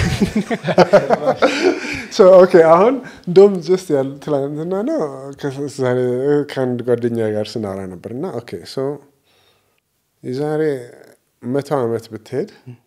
ሶ ኦኬ አሁን እንደውም ጀስት ያል ትላንትና ነው ከ- ዛሬ ከአንድ ጓደኛ ጋር ስናወራ ነበር እና ኦኬ ሶ የዛሬ መቶ ዓመት ብትሄድ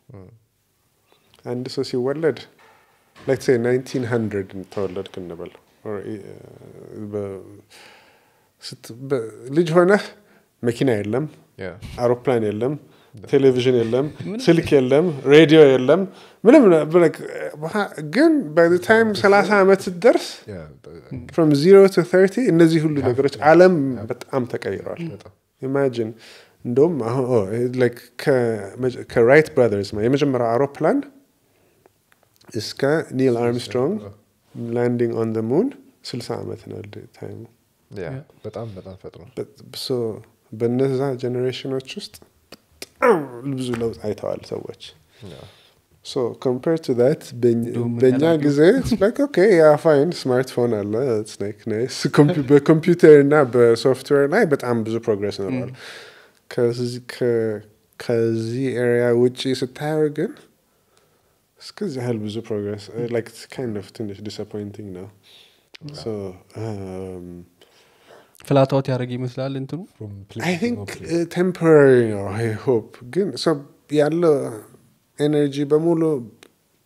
አንድ ሰው ሲወለድ ሌትስ ሴይ ናይንቲን ሀንድረድ ተወለድክ እንበል Or, እ፣ በ- ስት- በ- ልጅ ሆነህ መኪና የለም አውሮፕላን የለም ቴሌቪዥን የለም ስልክ የለም ሬዲዮ የለም ምንም ነ- በlike በሃ- ግን ታይም ሰላሳ ዓመት ስትደርስ ፍሮም ዚሮ ቱ ተርቲ እነዚህ ሁሉ ነገሮች አለም በጣም ተቀይረዋል ኢማጂን እንደውም አሁን ኦ፣ like ከመጀ- ከራይት ብራዘርስ የመጀመሪያው አውሮፕላን እስከ ኒል አርምስትሮንግ ላንዲንግ ኦን ደ ሙን ስልሳ ዓመት ነው ታይሙ በጣም በጣም ፈጥኖ ሶ በነዛ ጀኔሬሽኖች ውስጥ በጣም ብዙ ለውጥ አይተዋል ሰዎች ሶ ኮምፔር ቱ ት እንደውም በእኛ ያላዩ- ጊዜ ላይክ ኦኬ ያ ፋይን ስማርትፎን አለ it's like nice። ኮምፒ- በኮምፒውተር እና በሶፍትዌር ላይ በጣም ብዙ ፕሮግረስ ኖረዋል ከዚህ- ከ- ከዚህ ኤሪያ ውጭ ስታየው ግን እስከዚህ ያህል ብዙ ፕሮግረስ ላይክ ካይንድ ኦፍ ትንሽ ዲስአፖይንቲንግ ነው ሶ um, ፍላታዎት ያደረገ ይመስላል እንትኑ አይ ቲንክ ቴምፖራሪ ነው አይ ሆፕ ግን ሰው ያለው ኤነርጂ በሙሉ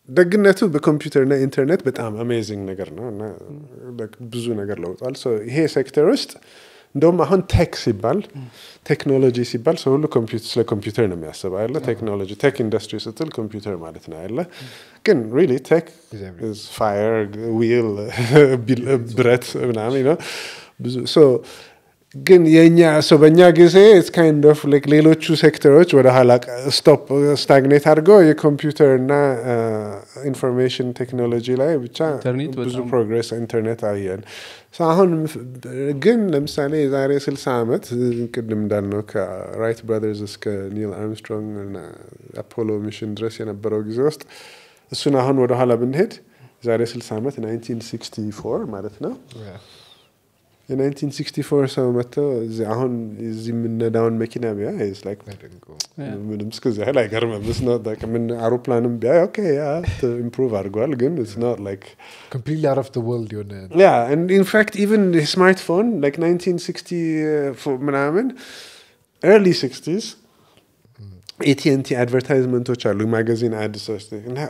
ደግነቱ በኮምፒውተርና ኢንተርኔት በጣም አሜዚንግ ነገር ነው እና ብዙ ነገር ለውጧል። ይሄ ሴክተር ውስጥ እንደውም አሁን ቴክ ሲባል ቴክኖሎጂ ሲባል ሰው ሁሉ ስለ ኮምፒውተር ነው የሚያስብ አለ። ቴክኖሎጂ ቴክ ኢንዱስትሪ ስትል ኮምፒውተር ማለት ነው ያለ። ግን ሪሊ ቴክ ፋየር ዊል ብረት ምናምን ነው ብዙ ግን የኛ ሰው በእኛ ጊዜ ካይንድ ኦፍ ሌሎቹ ሴክተሮች ወደ ኋላ ስቶፕ ስታግኔት አድርገው የኮምፒውተር እና ኢንፎርሜሽን ቴክኖሎጂ ላይ ብቻ ብዙ ፕሮግሬስ ኢንተርኔት አየን። አሁን ግን ለምሳሌ የዛሬ ስልሳ ዓመት ቅድም እንዳልነው ከራይት ብራዘርስ እስከ ኒል አርምስትሮንግ እና አፖሎ ሚሽን ድረስ የነበረው ጊዜ ውስጥ እሱን አሁን ወደኋላ ብንሄድ የዛሬ ስልሳ ዓመት 1964 ማለት ነው የ1964 ሰው መጥተው አሁን እዚህ የምነዳውን መኪና ቢያ ምንም እስከዚህ ያህል አይገርምም። ምን አውሮፕላንም ቢያ ኦኬ ያ ኢምፕሩቭ አድርጓል፣ ግን ላይክ ኮምፕሊትሊ አውት ኦፍ ዘ ወርልድ የሆነ ያ ኢንፋክት ኢቨን ስማርትፎን ላይክ 1960 ምናምን ኤርሊ ሲክስቲስ ኤቲኤንቲ አድቨርታይዝመንቶች አሉ ማጋዚን አድሶች እና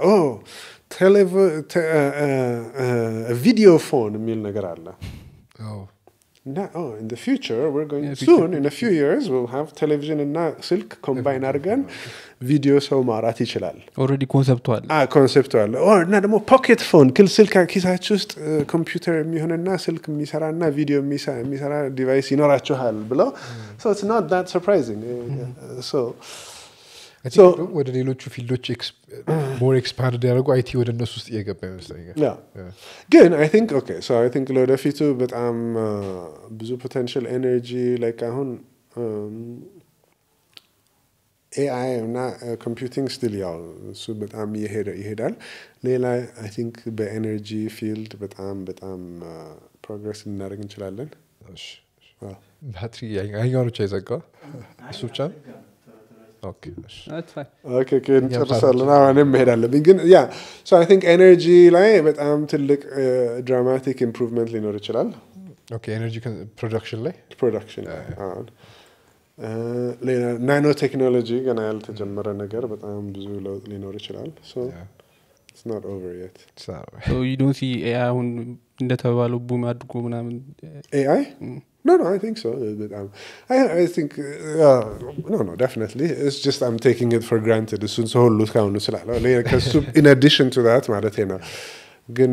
ቪዲዮ ፎን የሚል ነገር አለ እና ኢን ዘ ፊውቸር ዌር ጎይንግ ሱን ኢን ፊው ይርስ ዊል ሃቭ ቴሌቪዥን እና ስልክ ኮምባይን አድርገን ቪዲዮ ሰው ማውራት ይችላል። ኦልሬዲ ኮንሰፕቱ አለ ኮንሴፕቱ አለ። እና ደግሞ ፖኬት ፎን ክል ስልክ ኪሳችሁ ውስጥ ኮምፒውተር የሚሆንና ስልክ የሚሰራና ቪዲዮ የሚሰራ ዲቫይስ ይኖራችኋል ብለው ሶ ኢትስ ኖት ዛት ሰርፕራይዚንግ ሶ ወደ ሌሎቹ ፊልዶች ሞር ኤክስፓንድ ያደርጉ አይቲ ወደ እነሱ ውስጥ እየገባ ይመስለኛል። ግን አይ ቲንክ ኦኬ ሶ አይ ቲንክ ለወደፊቱ በጣም ብዙ ፖቴንሽል ኤነርጂ ላይክ አሁን ኤአይ እና ኮምፒውቲንግ ስቲል ያው እሱ በጣም ይሄዳል። ሌላ አይ ቲንክ በኤነርጂ ፊልድ በጣም በጣም ፕሮግረስ ልናደርግ እንችላለን። ባትሪ ያኛው ብቻ ይዘጋ እሱ ብቻ እንጨርሳለን። እኔም መሄድ አለብኝ። ግን ያ አይ ቲንክ ኤነርጂ ላይ በጣም ትልቅ ድራማቲክ ኢምፕሩቭመንት ሊኖር ይችላል። ኤነርጂ ፕሮዳክሽን ላይ ፕሮዳክሽን ሌላ ናኖ ቴክኖሎጂ ገና ያልተጀመረ ነገር በጣም ብዙ ለውጥ ሊኖር ይችላል። ኖት ኦቨር የት ዩ ዶንት ሲ ኤአይ አሁን እንደተባለው ቡም አድርጎ ምናምን ኤአይ No, no, I think so. But, um, I, I think, uh, no, no, definitely. It's just I'm taking it for granted. እሱን ሰው ሁሉ እስካሁኑ ስላለው ከሱ in addition to that ማለት ነው። ግን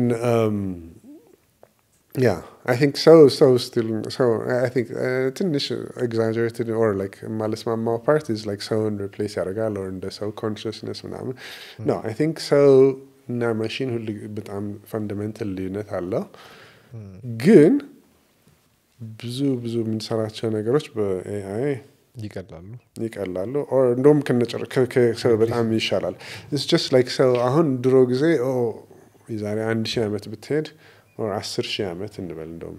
ያ አይ ቲንክ ሰው ሰው ስቲል ሰው አይ ቲንክ ትንሽ ኤግዛጀሬትድ ኦር ላይክ የማልስማማው ፓርት ኢዝ ላይክ ሰውን ሪፕሌስ ያደርጋል ኦር እንደ ሰው ኮንሽስነስ ምናምን ኖ አይ ቲንክ ሰው እና ማሽን ሁሉ በጣም ፈንዳሜንታል ልዩነት አለው ግን ብዙ ብዙ የምንሰራቸው ነገሮች በኤአይ ይቀላሉ ይቀላሉ እንደውም ከሰው በጣም ይሻላል ስ ጀስት ላይክ ሰው አሁን ድሮ ጊዜ የዛሬ አንድ ሺህ ዓመት ብትሄድ አስር ሺህ ዓመት እንበል እንደውም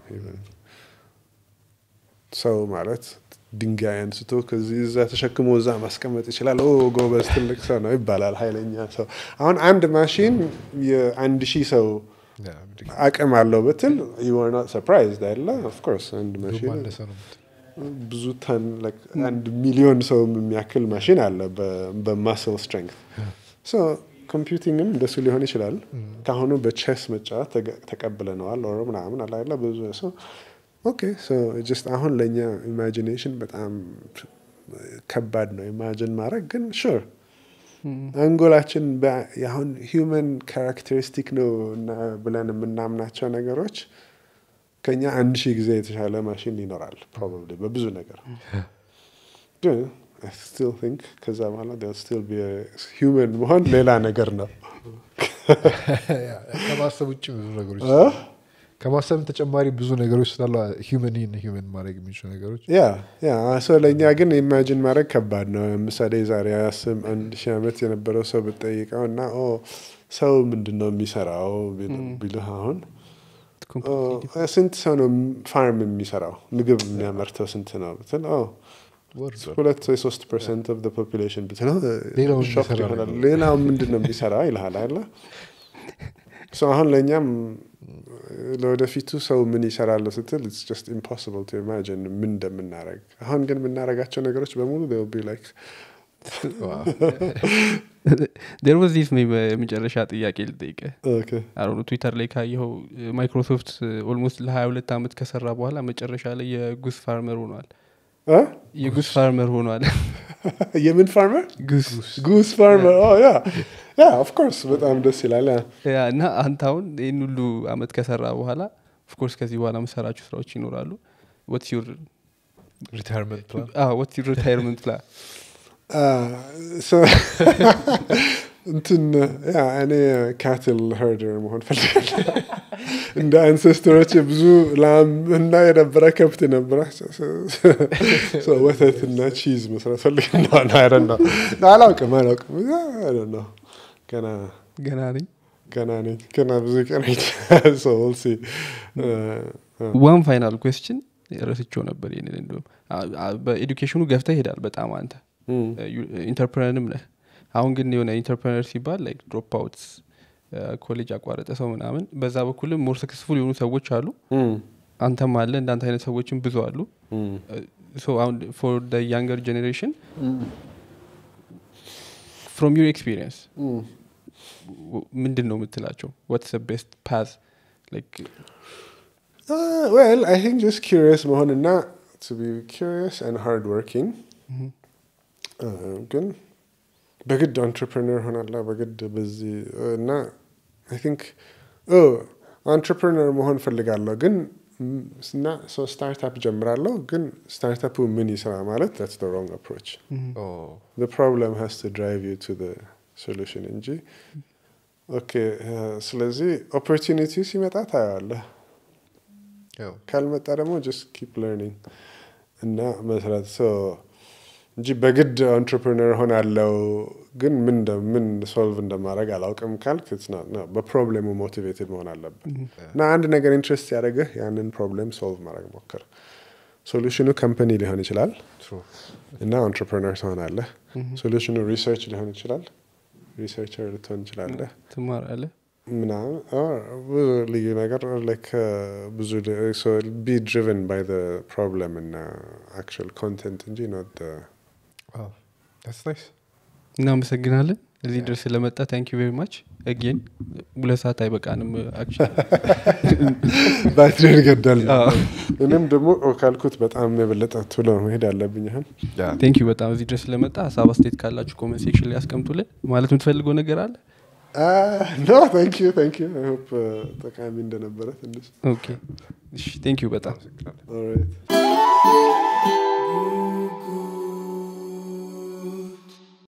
ሰው ማለት ድንጋይ አንስቶ ከዚህ እዛ ተሸክሞ እዛ ማስቀመጥ ይችላል ጎበዝ ትልቅ ሰው ነው ይባላል ሀይለኛ ሰው አሁን አንድ ማሽን የአንድ ሺህ ሰው አቅም አለው ብትል ዩር ኖት ሰርፕራይዝድ አይደለ ኦፍኮርስ አንድ ማሽን ብዙ ተን አንድ ሚሊዮን ሰው የሚያክል ማሽን አለ በማስል ስትሬንግት ኮምፒውቲንግም እንደሱ ሊሆን ይችላል ከአሁኑ በቼስ መጫወት ተቀብለነዋል ኦሮ ምናምን አላለ ብዙ ሰው ኦኬ ጀስት አሁን ለእኛ ኢማጂኔሽን በጣም ከባድ ነው ኢማጂን ማድረግ ግን ሹር አንጎላችን አሁን ሂውመን ካራክተሪስቲክ ነው ብለን የምናምናቸው ነገሮች ከኛ አንድ ሺህ ጊዜ የተሻለ ማሽን ይኖራል ፕሮባብሊ በብዙ ነገር ግን ስቲል ቲንክ ከዛ በኋላ ስቲል ሂውመን መሆን ሌላ ነገር ነው ከማሰብ ውጭ ብዙ ነገሮች ከማሰብ ተጨማሪ ብዙ ነገሮች ስላሉ ሂውመን ሂውመን ማድረግ የሚችሉ ነገሮች ያ ያ ሰው ለእኛ ግን ኢማጂን ማድረግ ከባድ ነው ለምሳሌ ዛሬ አስም አንድ ሺህ ዓመት የነበረው ሰው ብጠይቀው እና ሰው ምንድን ነው የሚሰራው ቢልህ አሁን ስንት ሰው ነው ፋርም የሚሰራው ምግብ የሚያመርተው ስንት ነው ብትል ሁለት ወይ ሶስት ፐርሰንት ኦፍ ፖፑሌሽን ብትለው ሌላው ምንድን ነው የሚሰራ ይልሃል አለ አሁን ለእኛም ለወደፊቱ ሰው ምን ይሰራል ስትል ኢትስ ጀስት ኢምፖሲብል ቱ ኢማጂን ምን እንደምናረግ አሁን ግን የምናረጋቸው ነገሮች በሙሉ ቢ ላይክ ዴር ወዝ ዚስ የመጨረሻ ጥያቄ ልጠይቀ ኦኬ አሁኑ ትዊተር ላይ ካየኸው ማይክሮሶፍት ኦልሞስት ለ22 ዓመት ከሰራ በኋላ መጨረሻ ላይ የጉስ ፋርመር ሆኗል እ? የጉስ ፋርመር ሆኗል የምን ፋርመር ጉስ ጉስ ፋርመር ያ ያ ኦፍኮርስ በጣም ደስ ይላል ያ ያ እና አንተ አሁን ይህን ሁሉ አመት ከሰራ በኋላ ኦፍኮርስ ከዚህ በኋላ መሰራችሁ ስራዎች ይኖራሉ ወትስ ዩር ሪታይርመንት ፕላን ወትስ ዩር ሪታይርመንት ፕላን አ፣ so- እንትን ያ እኔ ካትል ሄርደር መሆን ፈልጋለሁ እንደ አንሴስተሮች ብዙ ላም እና የነበረ ከብት ነበረ So ወተት እና ቺዝ መስራት ፈልግ እንደሆነ አይደን ነው አላውቅም አላውቅም ነው ገና ገና ነኝ ገና ነኝ ገና ብዙ ቀን So we'll see. እ፣ እ፣ ዋን ፋይናል ኩዌስችን ረስቸው ነበር ይህንን እንዲሁም አ- አ- በኤዱኬሽኑ ገፍተ ይሄዳል በጣም አንተ እም፣ ኢንተርፕረነርም ነህ አሁን ግን የሆነ ኢንተርፕረነር ሲባል ላይክ ድሮፕ አውትስ ኮሌጅ ያቋረጠ ሰው ምናምን በዛ በኩልም ሞር ሰክስፉል የሆኑ ሰዎች አሉ እም፣ አንተም አለ እንዳንተ አይነት ሰዎችም ብዙ አሉ እም። ሶ አሁን ፎር ደ ያንገር ጀኔሬሽን ፍሮም ዩር ኤክስፒሪየንስ እም። ምንድን ነው የምትላቸው ዋትስ ቤስት ፓዝ ላይክ Uh, well, I think just curious መሆንና to be curious and hard working. Uh, ግን በግድ entrepreneur ሆናላ በግድ በዚህ እና I think oh entrepreneur መሆን ፈልጋለሁ ግን ም- እና so startup ጀምራለሁ ግን ስታርታፑ ምን ይስራ ማለት that's the wrong approach. the problem has to drive you to the solution እንጂ ኦኬ ስለዚህ ኦፖርቹኒቲ ሲመጣ ታየዋለህ ካልመጣ ደግሞ ጀስት ኪፕ ለርኒንግ እና መስራት ሶ እንጂ በግድ አንትርፕርነር ሆናለው ግን ምን እንደ- ምን ሶልቭ እንደማድረግ አላውቅም ካልክ it's not- no፣ በፕሮብሌሙ ሞቲቬትድ መሆን አለብን እና አንድ ነገር ኢንትረስት ያደረገህ ያንን ፕሮብሌም ሶልቭ ማድረግ ሞክር ሶሉሽኑ ከምፐኒ ሊሆን ይችላል እና አንትርፕርነር ትሆናለህ ሶሉሽኑ ሪሰርች ሊሆን ይችላል ሪሰርቸር ልትሆን ይችላለህ ትማራለህ ምናምን or ብዙ ልዩ ነገር like uh, ብዙ ደ- so be driven by the problem and uh, actual content እንጂ not the ናይስ እናመሰግናለን እዚህ ድረስ ስለመጣ ታንክ ዩ ቬሪ ማች አጌን ሁለት ሰዓት አይበቃንም ባትሪን ገደል አዎ። እኔም ደግሞ ካልኩት በጣም የበለጠ ቶሎ መሄድ አለብኝ አሁን ቴንክ ዩ በጣም እዚህ ድረስ ስለመጣ ሀሳብ አስተያየት ካላችሁ ኮመንት ሴክሽን ላይ ያስቀምጡልን ማለት የምትፈልገው ነገር አለ ኖ ታንክ ዩ ታንክ ዩ አይ ሆፕ ጠቃሚ እንደነበረ ትንሽ ኦኬ ቴንክ ዩ በጣም ኦልራይት